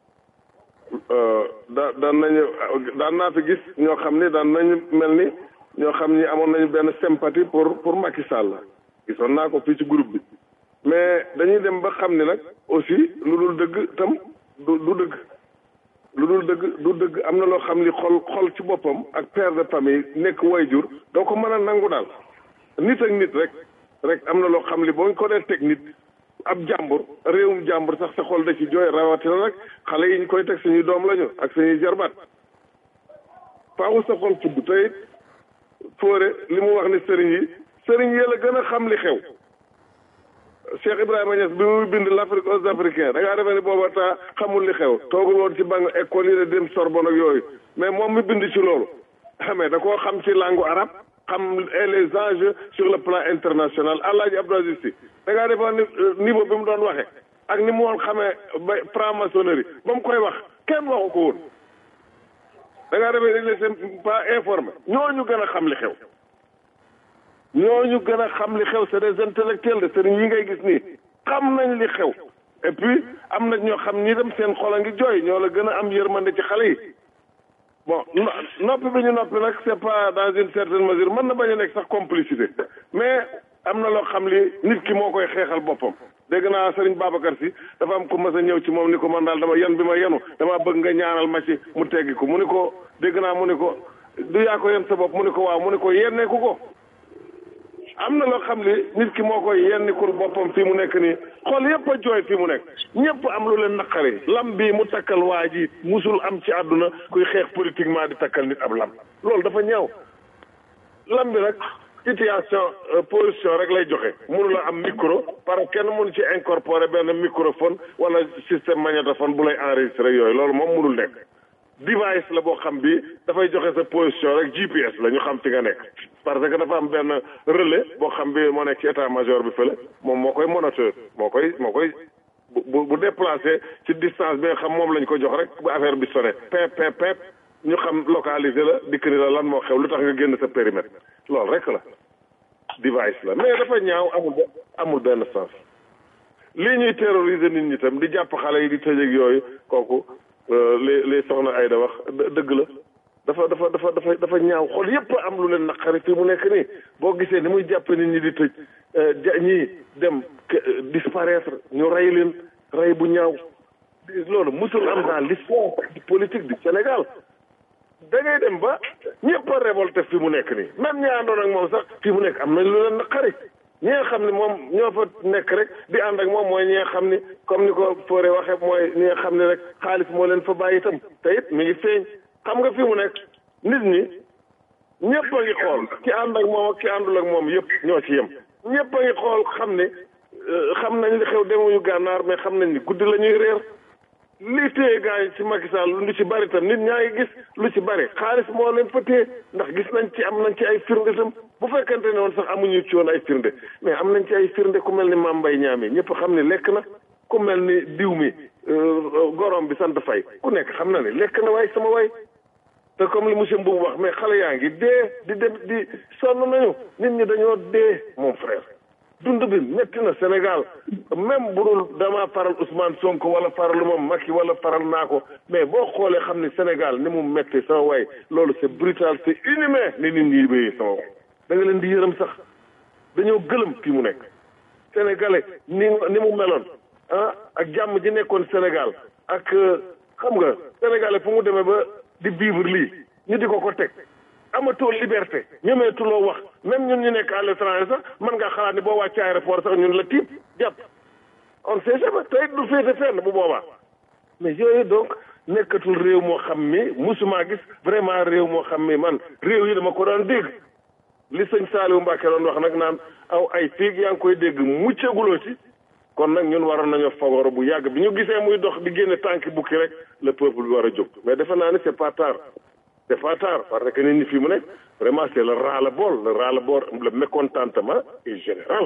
da daan nañu daan naa fi gis ñoo xam ni daan nañu mel ni ñoo xam ni amoon nañu benn sympathie pour pour Macky Sall gisoon naa ko fii ci groupe bi mais dañuy dem ba xam ni nag aussi lu dul dëgg tam du du dëgg lu dul dëgg du dëgg am na loo xam ni xol xol ci boppam ak père de famille nekk wayjur doo ko mën a nangu daal nit ak nit rek rek am na loo xam ni boo ñu ko dee teg nit ab jàmbur réewum jàmbur sax sa xol da ci jooy rawatina nag xale yi ñu koy teg suñuy doom lañu ak suñuy jarbaat faawu sa xol fudd te it fóore li mu wax ni sëriñ yi sëriñ yi la gën a xam li xew Cheikh Ibrahima Niass bi muy bind l'Afrique aux Africains da ngaa defee ni booba taa xamul li xew toogul woon ci bang école yi de dem Sorbonne ak yooyu mais moom mi bind ci loolu xamee da koo xam ci langue arabe xam les enjeux sur le plan international Alaaji Abdou Aziz Sy da ngaa defoon ni niveau bi mu doon waxee ak ni mu woon xamee ba franc-maçonnerie ba mu koy wax kenn waxu ko woon da ngaa defee dañ leen pas informé ñooñu gën a xam li xew ñooñu gën a xam li xew c'est des intellectuels de sëriñ yi ngay gis nii xam nañ li xew et puis am na ñoo xam ñi dem seen xol a ngi jooy ñoo la gën a am yërmande ci xale yi bon noppi bi ñu noppi nag c'est pas dans une certaine mesure mën na bañ a nekk sax complicité mais am na loo xam li nit ki moo koy xeexal boppam dégg naa sëriñ Babacar si dafa am ko mas a ñëw ci moom ni ko man daal dama yan bi ma yenu dama bëgg nga ñaanal ma ci mu teggi ko mu ni ko dégg naa mu ni ko du yaa ko yen sa bopp mu ni ko waaw mu ni ko yenneeku ko am na loo xam li nit ki moo koy yennikul boppam fii mu nekk nii xool yépp a jooy fii mu nekk ñëpp am lu leen naqari lam bii mu takkal waa ji musul am ci àdduna kuy xeex politiquement di takkal nit ab lam loolu dafa ñaaw lam bi nag situation position rek lay joxe mënu la am micro parce que kenn mënu ci incorporer benn microphone wala système magnétophone bu lay enregistrer yooyu loolu moom mënul nekk device la boo xam bi dafay joxe sa position rek GPS la ñu xam fi nga nekk parce que dafa am benn relais boo xam bi moo nekk ci état major bi fële moom moo koy moniteur moo koy moo koy bu bu déplacé ci distance bi nga xam moom lañ ko jox rek bu affaire bi sonné pep pep pep ñu xam localisé la dikk ni la lan moo xew lu tax nga génn sa périmètre loolu rek la device la mais dafa ñaaw amul amul benn sens lii ñuy terroriser nit ñi tam di jàpp xale yi di tëjëg yooyu kooku li li soxna Ayda wax dëgg la dafa dafa dafa dafa dafa ñaaw xol yépp am lu leen naqari fii mu nekk nii boo gisee ni muy jàpp nit ñi di tëj ja ñii dem disparaître ñu rey leen rey bu ñaaw loolu musul am dans l'histoire politique du Sénégal da ngay dem ba ñëpp a révolté fi mu nekk nii même ñi àndoon ak moom sax fi mu nekk am nañ lu leen naqari ñi nga xam ne moom ñoo fa nekk rek di ànd ak moom mooy ñi nga xam ni comme ni ko Fodé waxee mooy ñi nga xam ne rek xaalis moo leen fa bàyyi itam te it mi ngi feeñ xam nga fi mu nekk nit ñi ñëpp a ngi xool ki ànd ak moom ak ki àndul ak moom yëpp ñoo ci yem ñëpp a ngi xool xam ne xam nañ li xew demuñu gànnaar mais xam nañ ni guddi la ñuy réer li téye gars yi ci Macky Sall lu ci bari tam nit ñaa ngi gis lu ci bari xaalis moo leen fa téye ndax gis nañ ci am nañ ci ay firnde tam bu fekkente ne woon sax amuñu ci woon ay firnde mais am nañ ci ay firnde ku mel ni Mame Mbaye Niang ñëpp xam ne lekk na ku mel ni diw mi gorom bi sant fay ku nekk xam na ne lekk na waay sama waay te comme li monsieur Mbow wax mais xale yaa ngi dee di dem di sonn nañu nit ñi dañoo dee mon frère dund bi métti na Sénégal même bu dul dama faral Ousmane Sonko wala faral moom Macky wala faral naa ko mais boo xoolee xam ni Sénégal ni mu métti sama waay loolu c'est brutal c'est inhumain ni nit ñi béyee sama waay da nga leen di yërëm sax dañoo gëlëm fii mu nekk sénégalais ni ni mu meloon ah ak jàmm ji nekkoon Sénégal ak xam nga sénégalais fu mu demee ba di vivre lii ñu di ko ko teg amatoo liberté ñemeetuloo wax même ñun ñu nekk à l'étranger sax mën ngaa xalaat ni boo wàccee aéroport sax ñun la tiib jàpp on sait jamais tey du féete fenn bu boobaa mais yooyu donc nekkatul réew moo xam mi musuma gis vraiment réew moo xam mi man réew yi dama ko daan dégg li sëñ Saliou Mbacke doon wax nag naan aw ay fiig yaa ngi koy dégg muccaguloo ci kon nag ñun waroon nañoo fagoro bu yàgg bi ñu gisee muy dox di génne tànki bukki rek le peuple bi war a jóg mais defe naa ne c'est pas tard c'est pas tard parce que nit ñi fii mu nekk vraiment c'est le ras-le-bol le ras-le-bol le mécontentement est général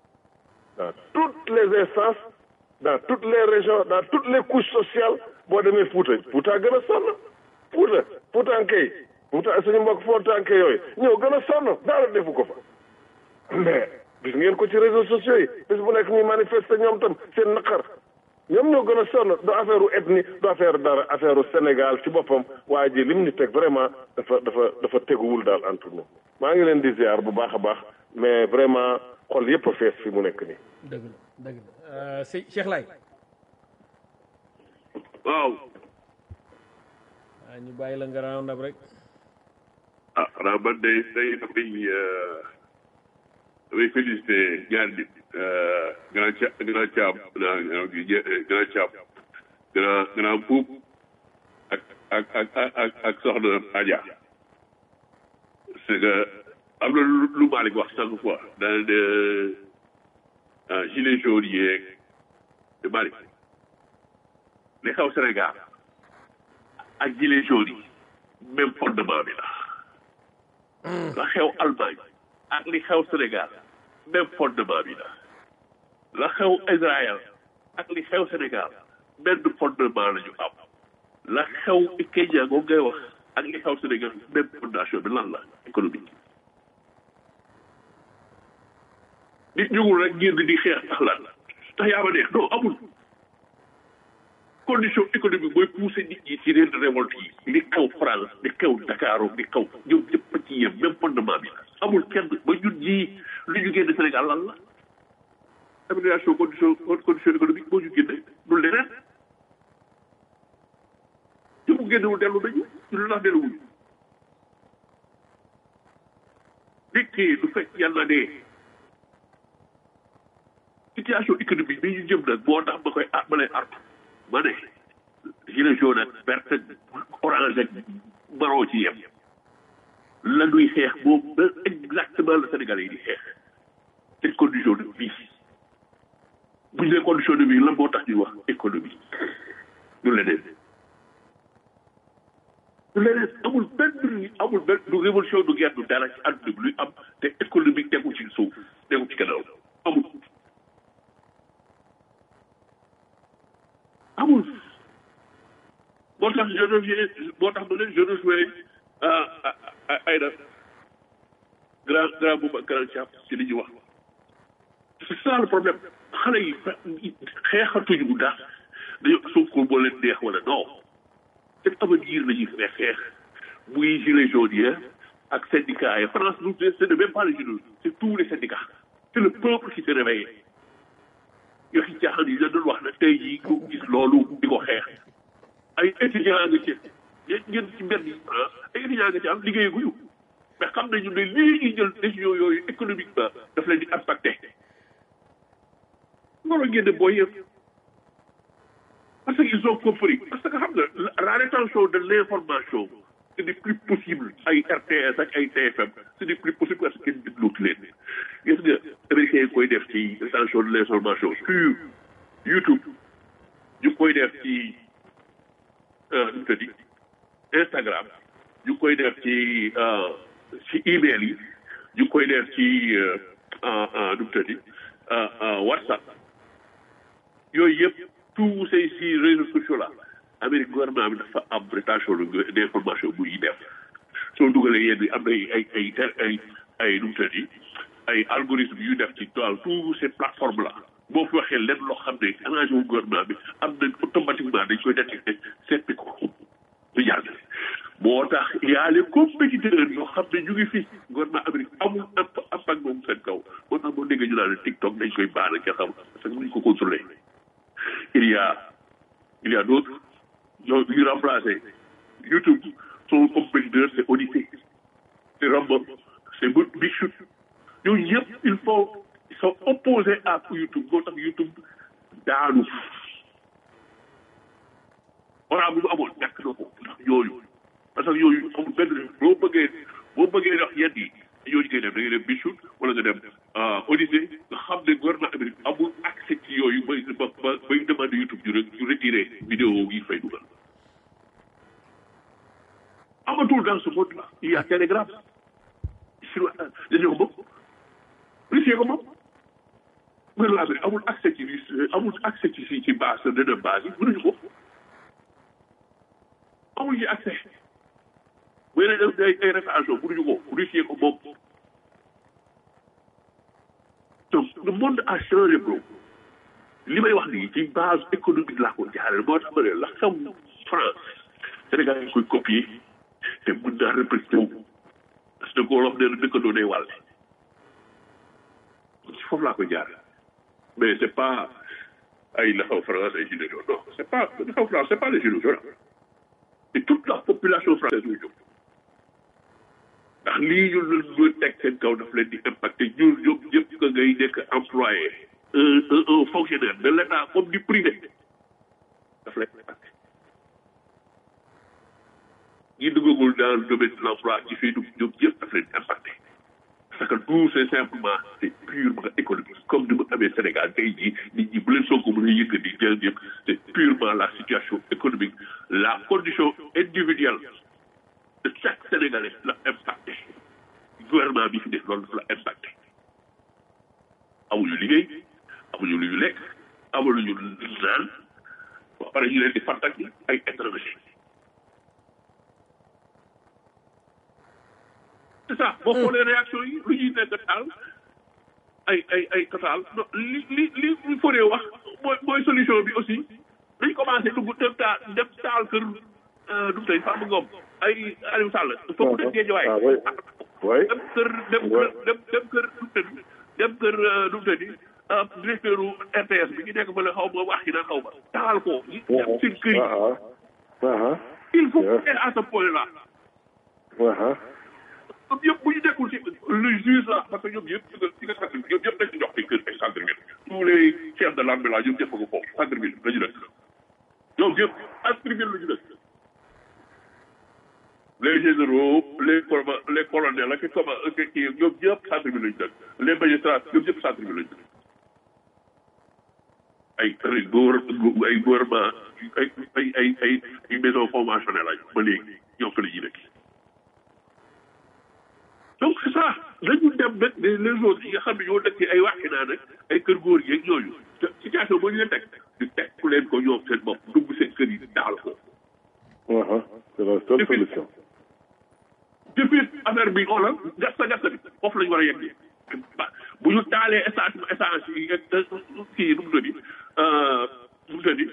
dans toutes les instances dans toutes les régions dans toutes les couches sociales boo demee Fouta Fouta gën a sonn Fouta Foutanke yi Fouta suñu mbokk Foutanke yooyu ñëw gën a sonn dara defu ko fa mais gis ngeen ko ci réseaux sociaux yi bis bu nekk ñuy manifester ñoom tam seen naqar ñoom ñoo gën a sonn du affaire u ethnie du affaire dara affaire u Sénégal ci boppam waa ji lim ñu teg vraiment dafa dafa dafa teguwul daal entre nous maa ngi leen di ziar bu baax a baax mais vraiment xol yëpp a fees fi mu nekk nii. dëgg la dëgg la sëñ Cheikh Laye. waaw. ah ñu bàyyi la nga round up rek. ah xanaa man de day dafay damay félicité ñaar nit grand ca grand caab grand caab grand grand buub ak ak ak ak ak soxna Adja c'est que am na lu lu Malick wax chaque fois dana de gilet jaune yeeg de Malick li xew Sénégal ak gilet jaune yi même fondement bi la la xew Allemagne ak li xew Sénégal même fondement bi la la xew Israël ak li xew Sénégal benn fondement la ñu am la xew Kenya moom ngay wax ak li xew Sénégal même fondation bi lan la économique nit ñugul rek ngir di xeex tax lan tax yaa ma neex non amul condition économique mooy pousser nit ñi ci ren révolte yi li xew France li xew Dakar li xew ñoom ñëpp ci yem même fondement bi la amul kenn ba ñun ñii lu ñu génn Sénégal lan la amélioration condition condition économique moo ñu génne du leneen ñu mu génnewul dellu nañu ñu lu tax delluwuñu nit ki du fekk yàlla ne situation économique bi ñu jëm nag moo tax ma koy ah ma lay artu ma ne gilet jaune ak vert ak orange ak marron ci yem la ñuy xeex moom exactement le Sénégalais yi di xeex seen condition de vie bu ñu nee condition de vie lan moo tax ñuy wax économie du leneen du leneen amul benn amul benn du révolution du guerre du dara ci àdduna bi luy am te économique tegu ci suuf tegu ci gannaaw amul amul moo tax je reviens moo tax ma ne je rejoins ay na grand grand boobu ak grand Thiam ci li ñuy wax c'est ça le problème xale yi xeexatuñu bu daal dañoo Sonko moo leen neex wala non seen avenir la ñuy xeex xeex muy gilet jaune yi ak syndicats yi France nous ce n'est même pas les gilets c'est tous les syndicats c'est le peuple qui s'est réveillé yoxi caaxaan yi la doon wax na tey jii ko gis loolu di ko xeex ay étudiants nga ci yéen ngeen ci mbedd yi ay étudiants nga ci am liggéeyaguñu mais xam nañu ne lii ñuy jël décision yooyu économiquement daf leen di impacté loolu ngeen de booy yëpp parce qu'ils ont compris parce que xam nga la rétention de l'information ce n'est plus possible ay RTS ak ay TFM ce n'est plus possible parce que kenn dégluwuti leen gis nga américain yi koy def ci rétention de l'information sur YouTube ñu koy def ci nu mu tëddi Instagram ñu koy def ci ci email yi ñu koy def ci nu mu tëddi WhatsApp yooyu yëpp tous ces si réseaux sociaux là Amérique gouvernement bi dafa am rétention d'information bu ñuy def soo dugalee yenn am na ay ay ay ay nu mu tëddi ay algorithme yu def ci toile tous ces plateformes là boo fi waxee lenn loo xam ne arrangé wu gouvernement bi am nañ automatiquement dañ koy détecté seppi ko du jàll moo tax il y a les compétiteurs yoo xam ne ñu ngi fi gouvernement Amérique amul impact moom seen kaw moo tax boo déggee ñu naan TikTok dañ koy baal ak xam parce que mënuñ ko contrôler il y a il y a d'autres yoo yu remplacé YouTube son compétiteur c'est Odyssey c'est Rumble c'est Big Shoot ñooñu yëpp il faut ils sont opposés à YouTube moo tax YouTube daanu oraa bu mu amoon ñàkk na ko ndax yooyu parce que yooyu amul benn boo bëggee boo bëggee wax yenn yi yooyu ngay dem da ngay dem Bichut wala nga dem Odyssey nga xam ne gouvernement Amérique amul accès ci yooyu bay ba ba bay demandé YouTube ñu ñu retiré vidéo yi fay dugal amatul dans ce monde là il y a Telegram sur dañoo ko moom Russie ko moom gouvernement Amérique amul accès ci amul accès ci ci ci base de base yi mënuñu ko amul ci accès bu yéene def ay ay rétention mënuñu ko Russie ko moom donc le monde a changé bro li may wax nii ci base économique laa ko jaaree moo tax ma ne la xam France Sénégal yi koy copier te mën naa répercuté wu parce que koo wax ne dëkkandoo day wàll ci foofu laa ko jaaree mais c'est pas ay la xaw France ay gilets jaunes non c'est pas la xaw France c'est pas les gilets jaunes et toute la population française muy jóg ndax lii ñu ñu teg seen kaw daf leen di impacté ñun ñoom ñëpp que ngay nekk employé un un un fonctionnaire de l'État comme du privé daf leen impacté ñi duggagul dans le domaine de l'emploi ñi fiy dugg ñoom ñëpp daf leen impacté parce que tout c'est simplement c'est purement économique comme ni mu amee Sénégal tey jii nit ñi bu leen soog a mën a yëkkati jël ñëpp c'est purement la situation économique la condition individuelle de chaque Sénégalais la impacté gouvernement bi fi def loolu dafa la impacté amuñu liggéey amuñu lu ñu lekk amuñu lu ñu naan ba pare ñu leen di fàttak ay étranger c'est ça boo xoolee réaction yi lu ñuy nekk taal ay ay ay total non li li li li foree wax mooy mooy solution bi aussi dañ commencé dugg dem taal dem taal kër du mu tey Farba Ngom ay Aliou Sall foofu dem Géejawaay dem kër dem kër dem dem kër du mu tëdd dem kër du mu tëdd directeur u RTS bi ñu nekk fa la xaw ma wax yi naan xaw ma taal ko ñi dem seen kër yi il faut être à ce point là ñoom yëpp bu ñu nekkul ci le juge là parce que ñoom yëpp ci nga ci nga centre ñoom yëpp dañ ci jox ay kër ay centre ville tous les chefs de l'armée là ñoom ñëpp ko foofu centre ville la ñu dëkk ñoom yëpp centre ville la ñu dëkk les généraux les colma les colonels ak comment kii ñoom ñëpp centre ville la ñu dëkk les magistrats ñoom ñëpp centre ville la ñu dëkk ay ay góor ay gouvernement ay ay ay ay ay maison conventionnelle lañu ba léegi ñoom fa la ñuy dëkk donc c'est ça dañu dem nag les autres yi nga xam ne ñoo dëkk ay waxi naa nag ay kër góor yi ak ñooñu situation boo ñu leen teg ñu teg ku leen ko ñoom seen bopp dugg seen kër yi daal ko. c'est la seule solution. depuis affaire bi xoolal gas sa gas bi foofu la ñu war a yegg bu ñu taalee essence essence yi ak kii nu mu tëddi nu mu tëddi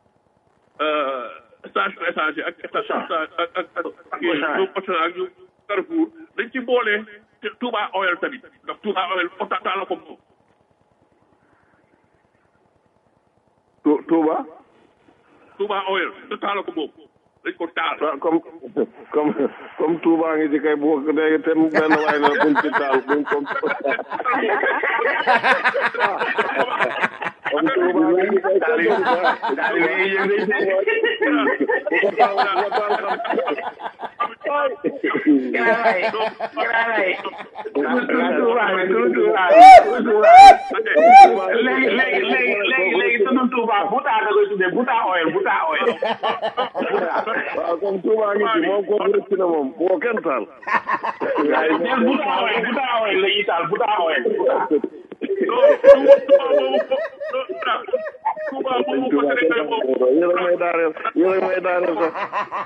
station essence yi ak station ak ak ak kii ñoom Auchan ak ñoom Carrefour dañ ci boole Touba Oil tamit ndax Touba Oil ota taala ko moom. Touba. Touba Oil te taala ko moom dañ ko taal. waaw comme comme comme Touba ngi ci kay bu ko dégg te benn waay na buñ ci taal buñ ko. comme Touba ngi ci kay taal yi taal yi yëg nañ ci bu ko taal bu ko taal xam. lay grand lay turu Touba bi turu Touba bi turu Touba bi léegi léegi léegi léegi léegi turu Touba Bouta da koy tuddee Bouta oil Bouta oil waaw comme Touba ngi ci moom kooku rëcc na moom bu ko kenn taal. neel Bouta oil Bouta oil la ñuy taal Bouta oil sëñ Touba kenn xamul ko yéen a may daaneel yéen a may daaneel sax.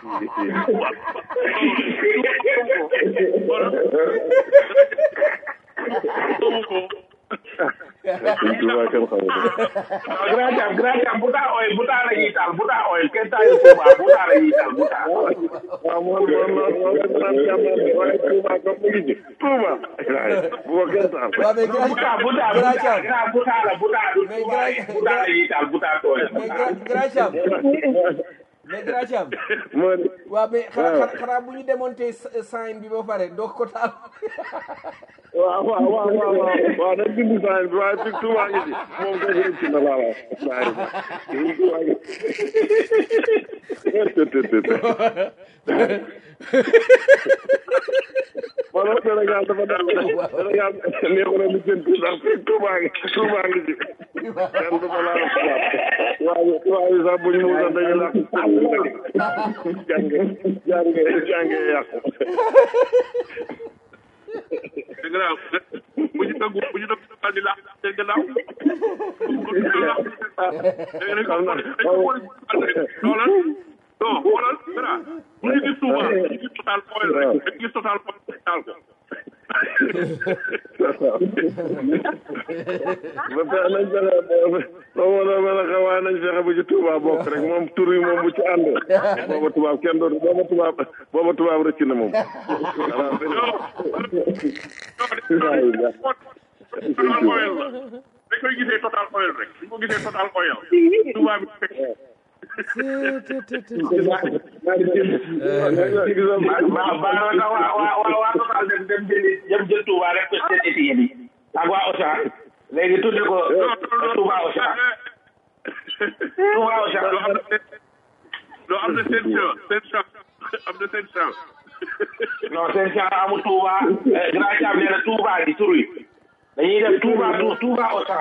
sëñ Touba kenn xamul ko. waaw grand jam grand jam Bouta oil Bouta la ñuy taal Bouta oil kenn taayu Touba Bouta la ñuy taal Bouta waaw moom moom moom moom lañ naan jàmbaar bi waaye Touba comme mu ngi ci Touba. bu ko kenn taal. waaw mais grand Bouta Bouta grand Thiam grand Bouta la Bouta du Mais Touba grand- Bouta la ñuy taal Bouta oil mais grand grand Thiam mais grand Thiam moo di waaw mais xanaa xanaa bu ñu démonté sign bi ba pare doo ko taal waaw waaw waaw waaw waaw waaw dañ dindi saa bi waaye fii Touba ngi ci moom kay rëcc na laa wax saa yi fii Touba ngi wala Sénégal dafa def Sénégal neexu na lu jënd ndax fii Touba ngi Touba ngi ci kenn du ko laal waaye waaye sax buñ muusa dañu làq jànge jànge jànge yàqu dégg naa bu ñu nangu bu ñu nangu daal di laax seen gannaaw xam na xoolal non xoolal dara bu ñu gis Touba ñu gis total oil rek dañu gis total oil taal ko ba fexe nañ fexe ba ma la mel ne waaye nañ fexe bu ci tubaab bokk rek moom tur yi moom bu ci ànd booba tubaab kenn dootu booba tubaab booba tubaab rëcc na moom total oil la dañ koy gisee total oil rek dañ ko gisee total oil Touba bi fekk ba ba na waa waa waa waa total dem dem jëli dem jël Touba rek ko seen étiquette yi ak waa Auchan léegi tudde ko Touba Auchan Touba Auchan loo am na loo am na seen chance seen chance am na seen chance non seen chance amul Touba grand cham nee na Touba di tur yi dañuy def Touba Touba Auchan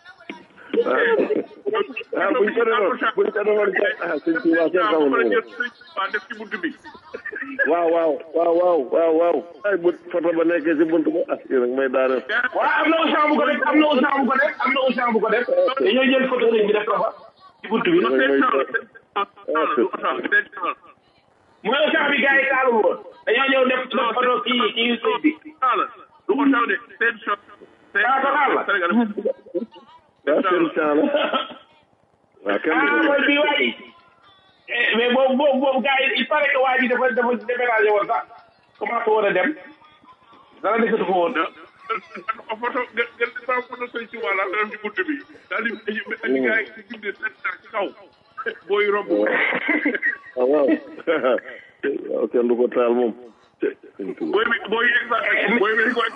ah buñ ko defoon buñ ko defoon ah sëñ Tuuba seen xamul moom waa def ci bunt bi waaw waaw waaw waaw waaw waaw ay bu photo ba nekkee si buntu ba ah yéen a ngi may daaneel waaw am na Auchan bu ko def am na Auchan bu ko def am na Auchan bu ko def dañoo jël photo bi def ko fa ci buntu bi seen chance seen chance seen chance mooy Auchan bi gars yi taalul woon dañoo ñëw def def photo kii kii sëñ bi la du ko taw de seen chance seen Ah, total la. Sénégal waaw seen champ la waaw kenn ah mooy bii waa ji Eh, mais boobu boobu boobu gars yi il paraît que waa ji dafa dafa déménagé woon sax commencé woon a dem dara nekkatu ko woon photo ngeen ngeen di saa photo sëñ Touba la nga def ci bunt bi daal di indi gars yi di bindee seen chance ci kaw booy romb waaw waaw waaw kenn du ko taal moom sëñ Tuuba booy bi booy yegg sax booy bi ko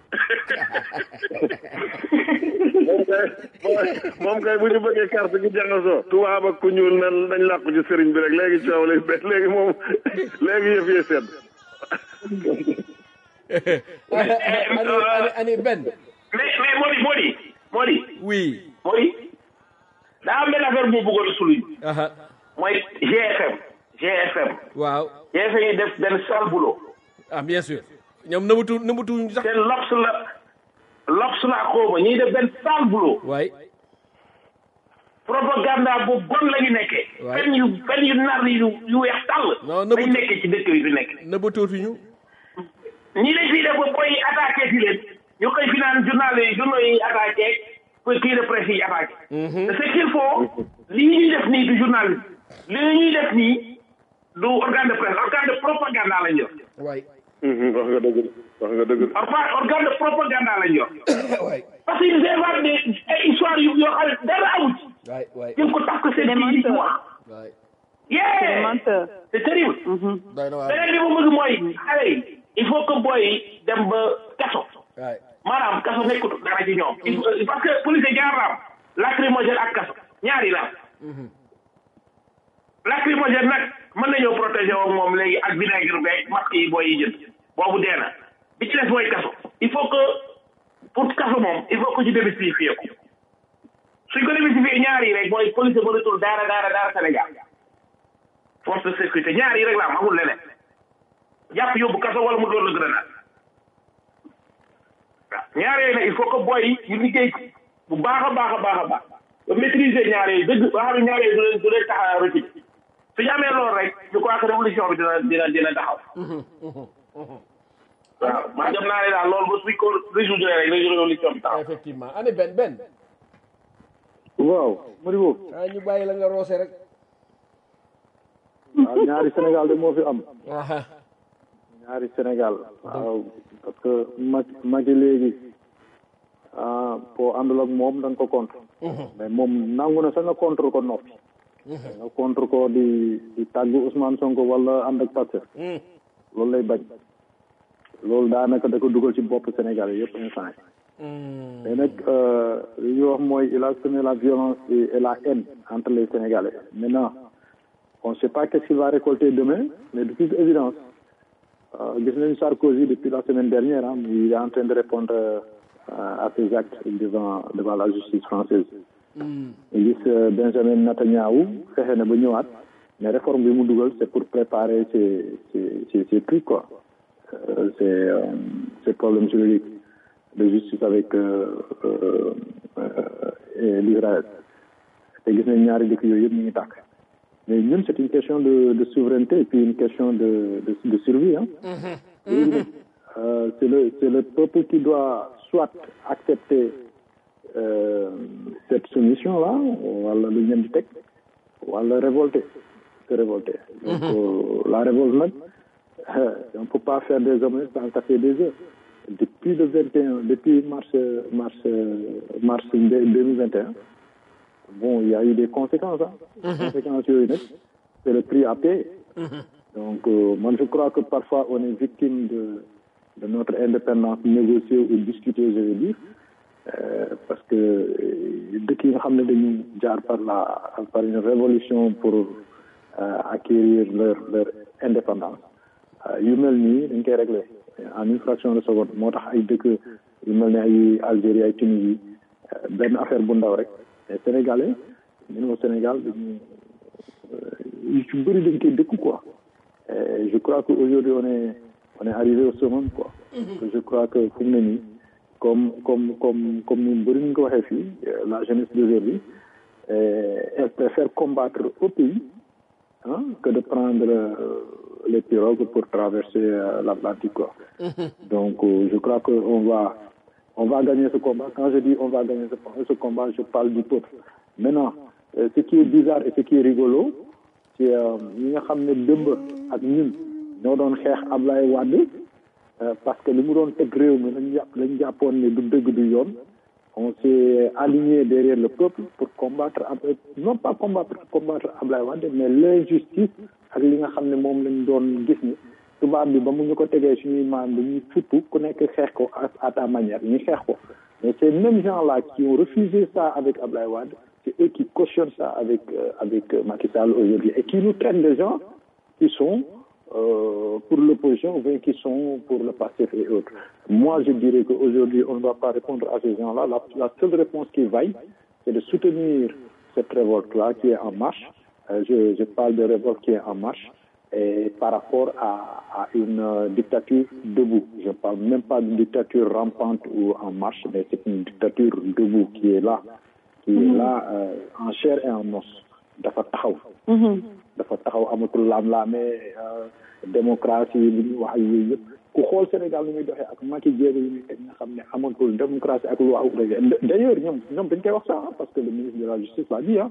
moom kay moom kay bu ñu bëggee carte gi jaxasoo tubaab ak ku ñuul nan dañ làqu ci sëriñ bi rek léegi coow lay bet léegi moom léegi yëf yi sedd ani ani ani benn mais mais Modi Modi Modi oui Modi daa am benn affaire bu ma bëggoon a souligner aha mooy GFM GFM waaw GFM yi def benn sale boulot ah bien sûr ñoom nëbatu nëbatu sax seen lops la lops la xawma ñuy def benn sale boulot waay propaganda bu bon la ñu nekkee Waay. fen yu fen yu nar yu yu weex tàll Non, nëbbu- lañ nekkee ci dëkk bi fi nekk nëbatootuñu ñi lañ fiy def ba boy yi attaqué si leen ñu koy fi naan journal yi journaux yi attaqué pour kii de presse yi attaqué te ce qu'il faut lii ñuy def nii du journalisme lii ñuy def nii du organe de presse organe de propaganda lañ yor waay wax nga dëgg wax nga dëgg organe organe de propaganda lañ yor waay parce que ils inventent des ay histoires yu yoo xam ne dara amu ci waay waay ñu ngi ko tax ko seen kii di ci wax waay yeah menteur. c'est terrible doy na waar beneen bi ma bëgg mooy xale yi il faut que boy yi dem ba kaso waay maanaam kaso nekkut dara ci ñoom il faut- parce que police ñaar la am lacrymogène ak kaso ñaari la am lacrymogène nag mën nañoo protéger woo moom léegi ak vinaigre beeg masque yi booy yi jënd boobu dee na bi ci des mooy kaso il faut que pour kaso moom il faut que ñu démystifier ko suñ ko démystifier ñaar yi rek mooy police mënatul daara daara daara Sénégal force de sécurité ñaar yi rek la am amul leneen jàpp yóbbu kaso wala mu doon la grenade waaw ñaar yooyu nag il faut que boy yi ñu liggéey bu baax a baax a baax a baax ba maîtriser ñaar yooyu dëgg ba xam ne ñaar yooyu du leen du leen tax a rëcc suñu amee loolu rek je crois que révolution bi dina dina dina taxaw waaw man dem naa ne daal loolu ba suñ ko résoudre rek révolution bi taxaw effectivement ane benn benn waaw Modibo ah ñu bàyyi la nga roose rek waaw ñaari Sénégal de moo fi am aha ñaari Sénégal waaw parce que mag magi léegi ah boo àndul ak moom da nga ko contre mais moom nangu na sax nga contre ko noppi nga contre ko di di tàggu Ousmane Sonko wala ànd ak Pastef loolu lay bañ loolu daanaka da ko dugal ci bopp Sénégal yi yëpp instant yi mais nag li ñuy wax mooy il a semé la violence et, et la haine entre les Sénégalais maintenant on ne sait pas qu'est-ce qu'il va récolter demain mais de toute évidence euh, gis nañu Sarkozy depuis la semaine dernière hein, il est en train de répondre euh, à ses actes devant devant la justice française gis euh, Benjamin Netanyahu fexe na ba ñëwaat mais réforme bi mu dugal c'est pour préparer ces ces ces, ces trucs quoi euh, ces euh, ces problèmes juridiques de justice avec euh, euh, euh, l'Israël te gis nañ ñaari dëkk yooyu yëpp ñu ngi tàkk mais ñun c'est une question de de souveraineté et puis une question de de, de survie hein euh, c'est le c'est le peuple qui doit soit accepter euh, cette soumission là wala lu ñeen di teg wala révolter se révolter donc euh, la révolte nag on peut pas faire des hommes sans casser des œufs depuis le 21 depuis mars mars mars 2021 bon il y a eu des conséquences hein conséquences yooyu nag c'est le prix à payer donc euh, moi je crois que parfois on est victime de de notre indépendance négociée ou discutée je veux dire euh, parce que dëkk yi nga xam ne dañu jaar par la par une révolution pour euh, acquérir leur leur indépendance yu mel nii dañ koy régler en une fraction de seconde moo tax ay dëkk yu mel ne ay Algérie ay Tunisie benn affaire bu ndaw rek mais sénégalais ñun au Sénégal dañu yu ci bëri dañ koy dëkk quoi et je crois que aujourd'hui on est on est arrivé au summum quoi je crois que fu mu ne nii comme comme comme comme ñun bëri ñu ko waxee fii la jeunesse d'aujourd'hui elle préfère combattre au pays hein, que de prendre euh, les pirogues pour traverser euh, l'Atlantique quoi donc euh, je crois que on va on va gagner ce combat quand je dis on va gagner ce, ce combat je parle du peuple maintenant euh, ce qui est bizarre et ce qui est rigolo c'est ñi nga xam ne dëmb ak ñun ñoo doon xeex Ablaye Wade parce que li mu doon teg réew mi lañu jàpp lañu jàppoon ne du dëgg du yoon on s'est aligné derrière le peuple pour combattre non pas combattre combattre Ablaye Wade mais l'injustice ak li nga xam ne moom lañ doon gis ni tubaab bi ba mu ñu ko tegee suñuy maam dañuy futtu ku nekk xeex ko à ta manière ñu xeex ko mais ces mêmes gens là qui ont refusé ça avec Ablaye Wade c'est eux qui cautionnent ça avec euh, avec Macky Sall aujourd'hui et qui nous traitent des gens qui sont euh, pour l'opposition ou bien qui sont pour le PASTEF et autres. Moi, je dirais qu'aujourd'hui, on ne va pas répondre à ces gens-là. La, la seule réponse qui vaille, c'est de soutenir cette révolte-là qui est en marche. Euh, je, je parle de révolte qui est en marche et par rapport à, à une euh, dictature debout. Je ne parle même pas d'une dictature rampante ou en marche, mais c'est une dictature debout qui est là, qui mm -hmm. est là euh, en chair et en os. dafa taxaw dafa taxaw amatul laam-laamee démocratie li ñuy wax ak yooyu yëpp ku xool Sénégal ni muy doxee ak Macky jéego yi muy teg nga xam ne amatul démocratie ak loi d'ailleurs ñoom ñoom dañ koy wax ça parce que le ministre de la justice l'a dit ah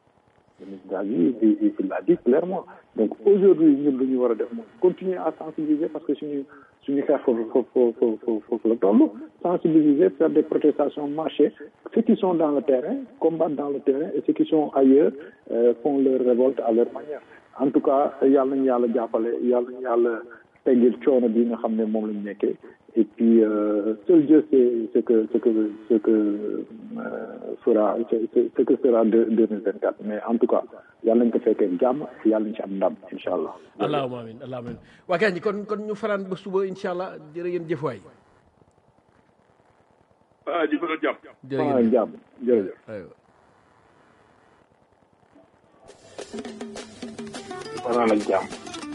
le ministre de la justice il l'a dit clairement donc aujourd'hui ñun lu ñu war a def moom continuer à sensibiliser parce que suñu suñu xeex foofu foofu foofu foofu la toll sensibiliser faire des protestations marcher ceux qui sont dans le terrain combattent dans le terrain et ceux qui sont ailleurs euh, font leur révolte à leur manière en tout cas yàlla nañu yàlla jàppale yàlla nañu yàlla teggil coono bi nga xam ne moom lañu nekkee et puis euh, seul Dieu sait ce que ce que ce que euh, fera ce, ce que sera deux deux mille vingt quatre mais en tout cas yàlla nañ ko fekkee jàmm yàlla nañ ci am ndam incha allah allahumma amin allahumma amin waa kañ kon kon ñu faraan ba suba incha allah jërë ngeen jëf waay ah di bëgg a jàpp jërë ngeen jàmm jërëjëf aywa fanaan ak jàmm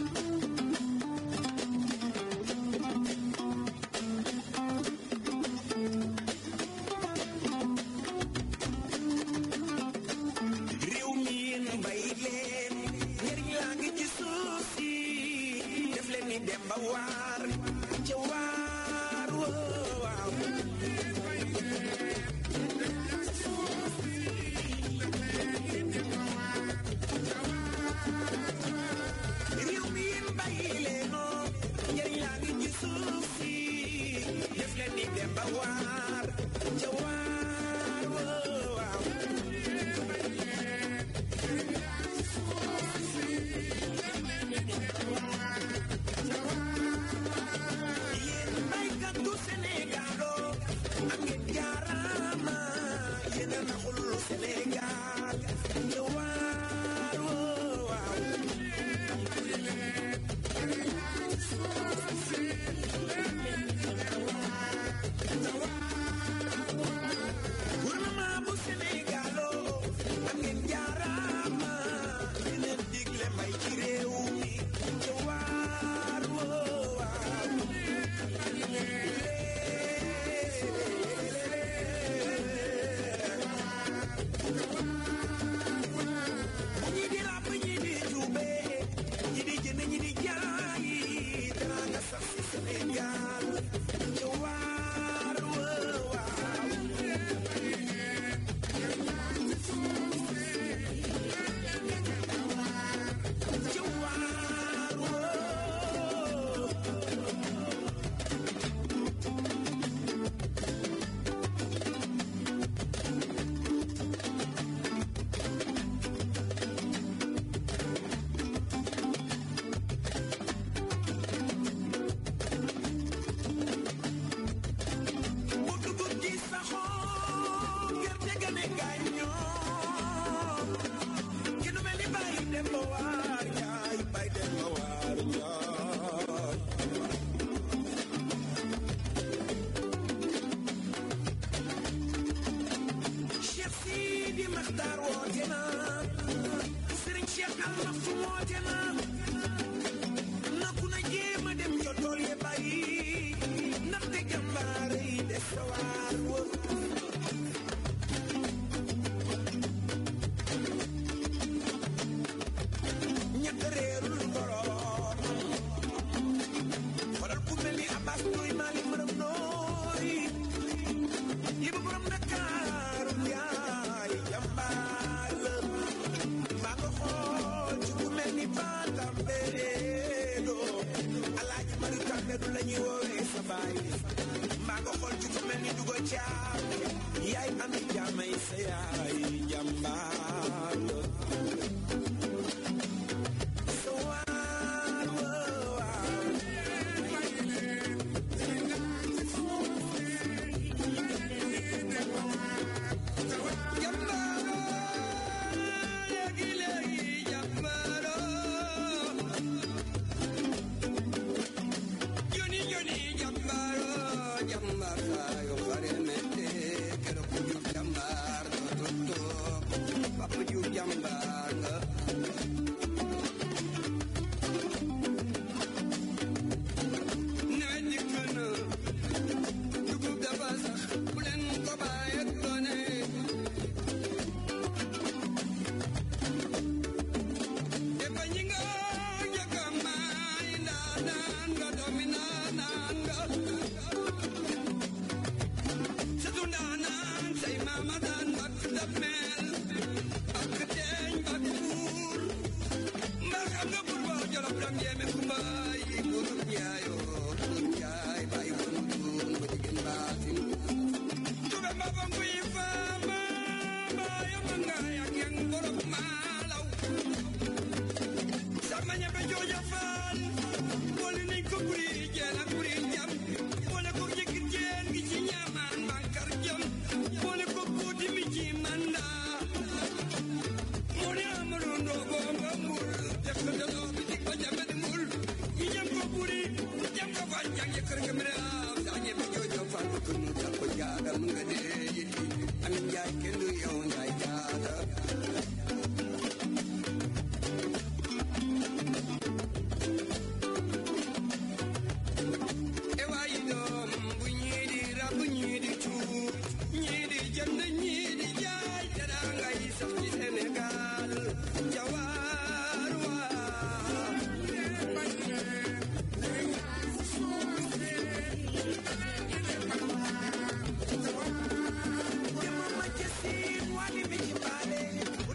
réew mi yéen bay leen njëriñ laa ngi ci suuf si def leen ni dem ba waar ca waar woo waaw réew mi yéen bay leenoo njëriñ laa ngi ci suuf si def leen ni dem ba waar ca waar woo waaw yéen baykatu Sénégal oo am ngeen jaaraama yéen a naxul Sénégal ca waar woo waaw gouvernement bu Sénégal oo am ngeen jaaraama yéen a digle may ci réew mi ca waar woo waaw ñi di ràbb ñi di tuube ñi di jënd ñi di jaay teraanga sax si Sénégal ca waar woo waaw ca waar woo bu dugub ji saxoo gerte ga ne gàññoo ki nu mel ni bàyyi dem ba waar njaay bàyyi dem ba waar njaay Cheikh Sidi Maxtaar woote na Sëriñ Cheikh Al Maktoum woote na na ku na jéem a dem ca tool ya bàyyi ndaxte jàmbaar yi des sa waar wa ñett réerul borom xoolal ku mel ni Abbas Ndoy Malick Maram Ndoy yi ba borom Dakaaru yaay jàmbaar la maa nga xool ci ku mel ni Batam Beredo Alaaji Mari Kambedu la ñuy woowee sa baay maa nga xool ci ku mel ni Dugo Caam yaay am jaamay sa yaay jàmbaar la sa waar wa waaw Boole ko buuti mi ci manda mu ne Amadou Ndo kër nga mën a am saa ñebe joojo fàllu ko nu jàpp jaaga mu nga dee yitti amin njaay kenn du yow njaay jaaga e waayi doom bu ñii di rab ñii di cuub ñii di jënd ñii di jaay dara ngay sax ci Sénégal jawaar waa Jama ma ci siin wali mi ci baale